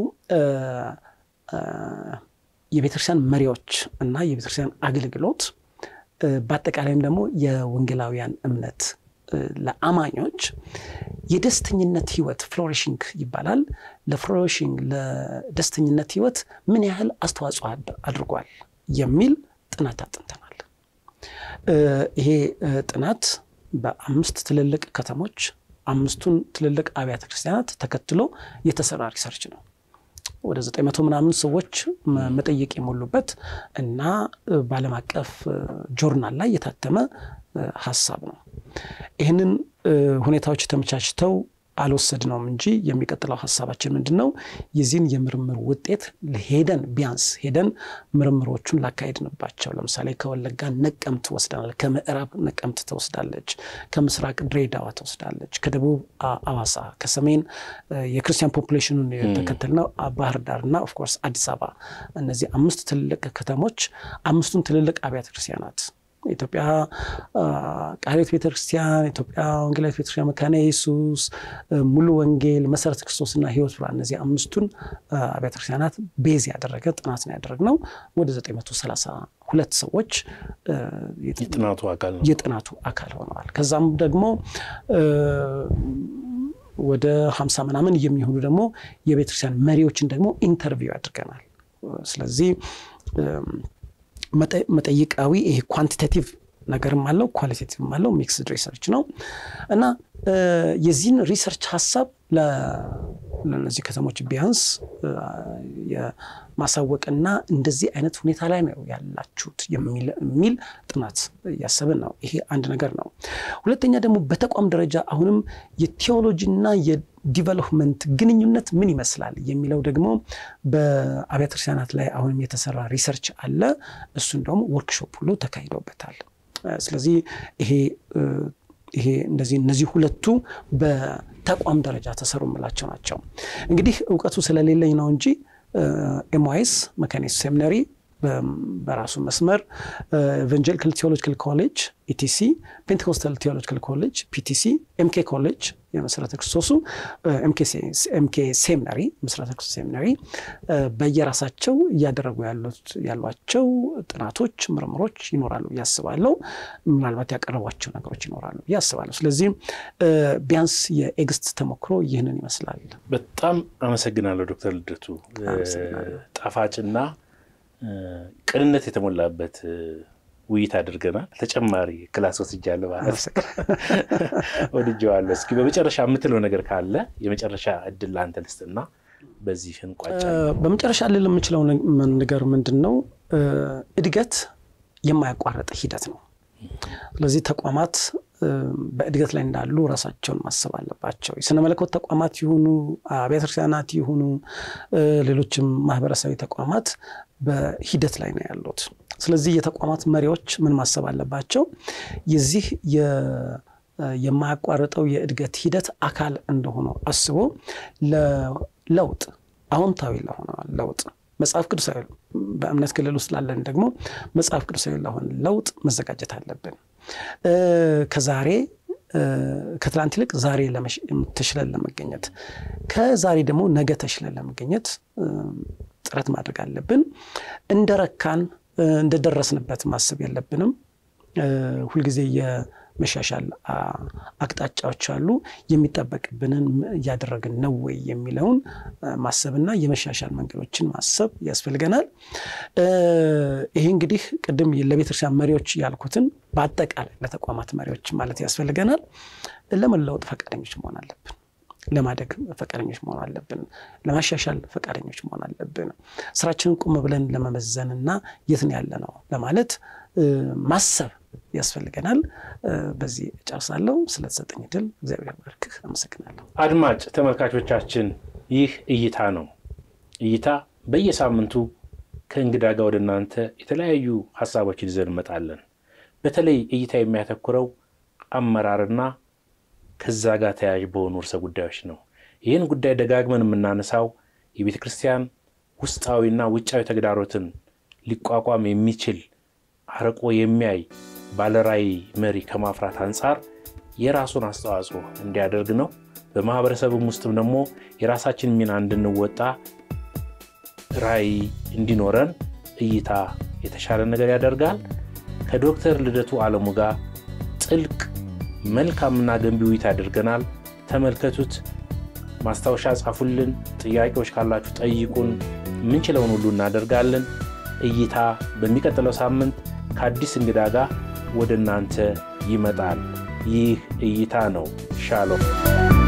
የቤተክርስቲያን መሪዎች እና የቤተክርስቲያን አገልግሎት በአጠቃላይም ደግሞ የወንጌላውያን እምነት ለአማኞች የደስተኝነት ህይወት ፍሎሪሽንግ ይባላል። ለፍሎሪሽንግ ለደስተኝነት ህይወት ምን ያህል አስተዋጽኦ አድርጓል የሚል ጥናት አጥንተናል። ይሄ ጥናት በአምስት ትልልቅ ከተሞች አምስቱን ትልልቅ አብያተ ክርስቲያናት ተከትሎ የተሰራ ሪሰርች ነው። ወደ ዘጠኝ መቶ ምናምን ሰዎች መጠየቅ የሞሉበት እና በዓለም አቀፍ ጆርናል ላይ የታተመ ሀሳብ ነው። ይህንን ሁኔታዎች ተመቻችተው አልወሰድነውም እንጂ የሚቀጥለው ሀሳባችን ምንድን ነው? የዚህን የምርምር ውጤት ሄደን ቢያንስ ሄደን ምርምሮቹን ላካሄድንባቸው ለምሳሌ ከወለጋ ነቀምት ትወስዳለች፣ ከምዕራብ ነቀምት ትወስዳለች፣ ከምስራቅ ድሬዳዋ ትወስዳለች፣ ከደቡብ አዋሳ፣ ከሰሜን የክርስቲያን ፖፑሌሽኑን የተከተልነው ባህር ዳርና ኦፍኮርስ አዲስ አበባ እነዚህ አምስት ትልልቅ ከተሞች አምስቱን ትልልቅ አብያተ ክርስቲያናት ኢትዮጵያ ቃልዮት ቤተክርስቲያን፣ ኢትዮጵያ ወንጌላዊት ቤተክርስቲያን፣ መካነ ኢየሱስ፣ ሙሉ ወንጌል፣ መሰረተ ክርስቶስና ህይወት ብርሃን እነዚህ አምስቱን አብያተ ክርስቲያናት ቤዝ ያደረገ ጥናት ነው ያደረግነው። ወደ 932 ሰዎች የጥናቱ አካል ነው የጥናቱ አካል ሆነዋል። ከዛም ደግሞ ወደ 50 ምናምን የሚሆኑ ደግሞ የቤተክርስቲያን መሪዎችን ደግሞ ኢንተርቪው አድርገናል። ስለዚህ መጠይቃዊ ይሄ ኳንቲቴቲቭ ነገርም አለው ኳሊቴቲቭም አለው ሚክስድ ሪሰርች ነው እና የዚህን ሪሰርች ሀሳብ ለእነዚህ ከተሞች ቢያንስ የማሳወቅና እንደዚህ አይነት ሁኔታ ላይ ነው ያላችሁት የሚል ጥናት እያሰብን ነው። ይሄ አንድ ነገር ነው። ሁለተኛ ደግሞ በተቋም ደረጃ አሁንም የቴዎሎጂና የዲቨሎፕመንት ግንኙነት ምን ይመስላል የሚለው ደግሞ በአብያተ ክርስቲያናት ላይ አሁንም የተሰራ ሪሰርች አለ። እሱን ደግሞ ወርክሾፕ ሁሉ ተካሂዶበታል። ስለዚህ ይሄ ይሄ እንደዚህ እነዚህ ሁለቱ በተቋም ደረጃ ተሰሩ የምላቸው ናቸው። እንግዲህ እውቀቱ ስለሌለኝ ነው እንጂ ኤምዋይስ መካነ ኢየሱስ ሴሚናሪ በራሱ መስመር ኤቫንጀሊካል ቴዎሎጂካል ኮሌጅ ኢቲሲ፣ ፔንቴኮስታል ቴዎሎጂካል ኮሌጅ ፒቲሲ፣ ኤምኬ ኮሌጅ የመሰረተ ክርስቶሱ ኤምኬ ሴሚናሪ መሰረተ ክርስቶስ ሴሚናሪ በየራሳቸው እያደረጉ ያሏቸው ጥናቶች፣ ምርምሮች ይኖራሉ ብዬ አስባለሁ። ምናልባት ያቀረቧቸው ነገሮች ይኖራሉ ብዬ አስባለሁ። ስለዚህ ቢያንስ የኤግስት ተሞክሮ ይህንን ይመስላል። በጣም አመሰግናለሁ ዶክተር ልደቱ ጣፋጭና ቅንነት የተሞላበት ውይይት አድርገናል። ተጨማሪ ክላስ ወስጃለሁ ማለት ወድጀዋለሁ። እስኪ በመጨረሻ የምትለው ነገር ካለ የመጨረሻ እድል ለአንተ ልስጥና በዚህ እንቋጫለን። በመጨረሻ ልል የምችለው ነገር ምንድን ነው? እድገት የማያቋርጥ ሂደት ነው። ስለዚህ ተቋማት በእድገት ላይ እንዳሉ ራሳቸውን ማሰብ አለባቸው። የስነ መለኮት ተቋማት ይሁኑ አብያተ ክርስቲያናት ይሁኑ ሌሎችም ማህበረሰባዊ ተቋማት በሂደት ላይ ነው ያሉት። ስለዚህ የተቋማት መሪዎች ምን ማሰብ አለባቸው? የዚህ የማያቋርጠው የእድገት ሂደት አካል እንደሆነ አስቦ ለለውጥ አዎንታዊ ለሆነ ለውጥ መጽሐፍ ቅዱሳዊ በእምነት ክልል ውስጥ ላለን ደግሞ መጽሐፍ ቅዱሳዊ ለሆነ ለውጥ መዘጋጀት አለብን። ከዛሬ ከትላንት ይልቅ ዛሬ ተሽለን ለመገኘት ከዛሬ ደግሞ ነገ ተሽለን ለመገኘት ጥረት ማድረግ አለብን። እንደረካን እንደደረስንበት ማሰብ የለብንም። ሁልጊዜ የመሻሻል አቅጣጫዎች አሉ። የሚጠበቅብንን እያደረግን ነው ወይ የሚለውን ማሰብና የመሻሻል መንገዶችን ማሰብ ያስፈልገናል። ይሄ እንግዲህ ቅድም ለቤተክርስቲያን መሪዎች ያልኩትን በአጠቃላይ ለተቋማት መሪዎች ማለት ያስፈልገናል። ለመለወጥ ፈቃደኞች መሆን አለብን። ለማደግ ፈቃደኞች መሆን አለብን። ለማሻሻል ፈቃደኞች መሆን አለብን። ስራችንን ቁም ብለን ለመመዘንና የት ነው ያለ ነው ለማለት ማሰብ ያስፈልገናል። በዚህ እጨርሳለሁ። ስለተሰጠኝ ድል እግዚአብሔር ባርክህ። አመሰግናለሁ። አድማጭ ተመልካቾቻችን ይህ እይታ ነው። እይታ በየሳምንቱ ከእንግዳ ጋር ወደ እናንተ የተለያዩ ሀሳቦችን ይዘን እንመጣለን። በተለይ እይታ የሚያተኩረው አመራርና ከዛ ጋር ተያያዥ በሆኑ ርዕሰ ጉዳዮች ነው። ይህን ጉዳይ ደጋግመን የምናነሳው የቤተ ክርስቲያን ውስጣዊና ውጫዊ ተግዳሮትን ሊቋቋም የሚችል አርቆ የሚያይ ባለራዕይ መሪ ከማፍራት አንጻር የራሱን አስተዋጽኦ እንዲያደርግ ነው። በማህበረሰብም ውስጥም ደግሞ የራሳችን ሚና እንድንወጣ ራዕይ እንዲኖረን እይታ የተሻለ ነገር ያደርጋል። ከዶክተር ልደቱ አለሙ ጋር ጥልቅ መልካምና ገንቢ ውይይት አድርገናል። ተመልከቱት። ማስታወሻ ጻፉልን። ጥያቄዎች ካላችሁ ጠይቁን። የምንችለውን ሁሉ እናደርጋለን። እይታ በሚቀጥለው ሳምንት ከአዲስ እንግዳ ጋር ወደ እናንተ ይመጣል። ይህ እይታ ነው። ሻሎም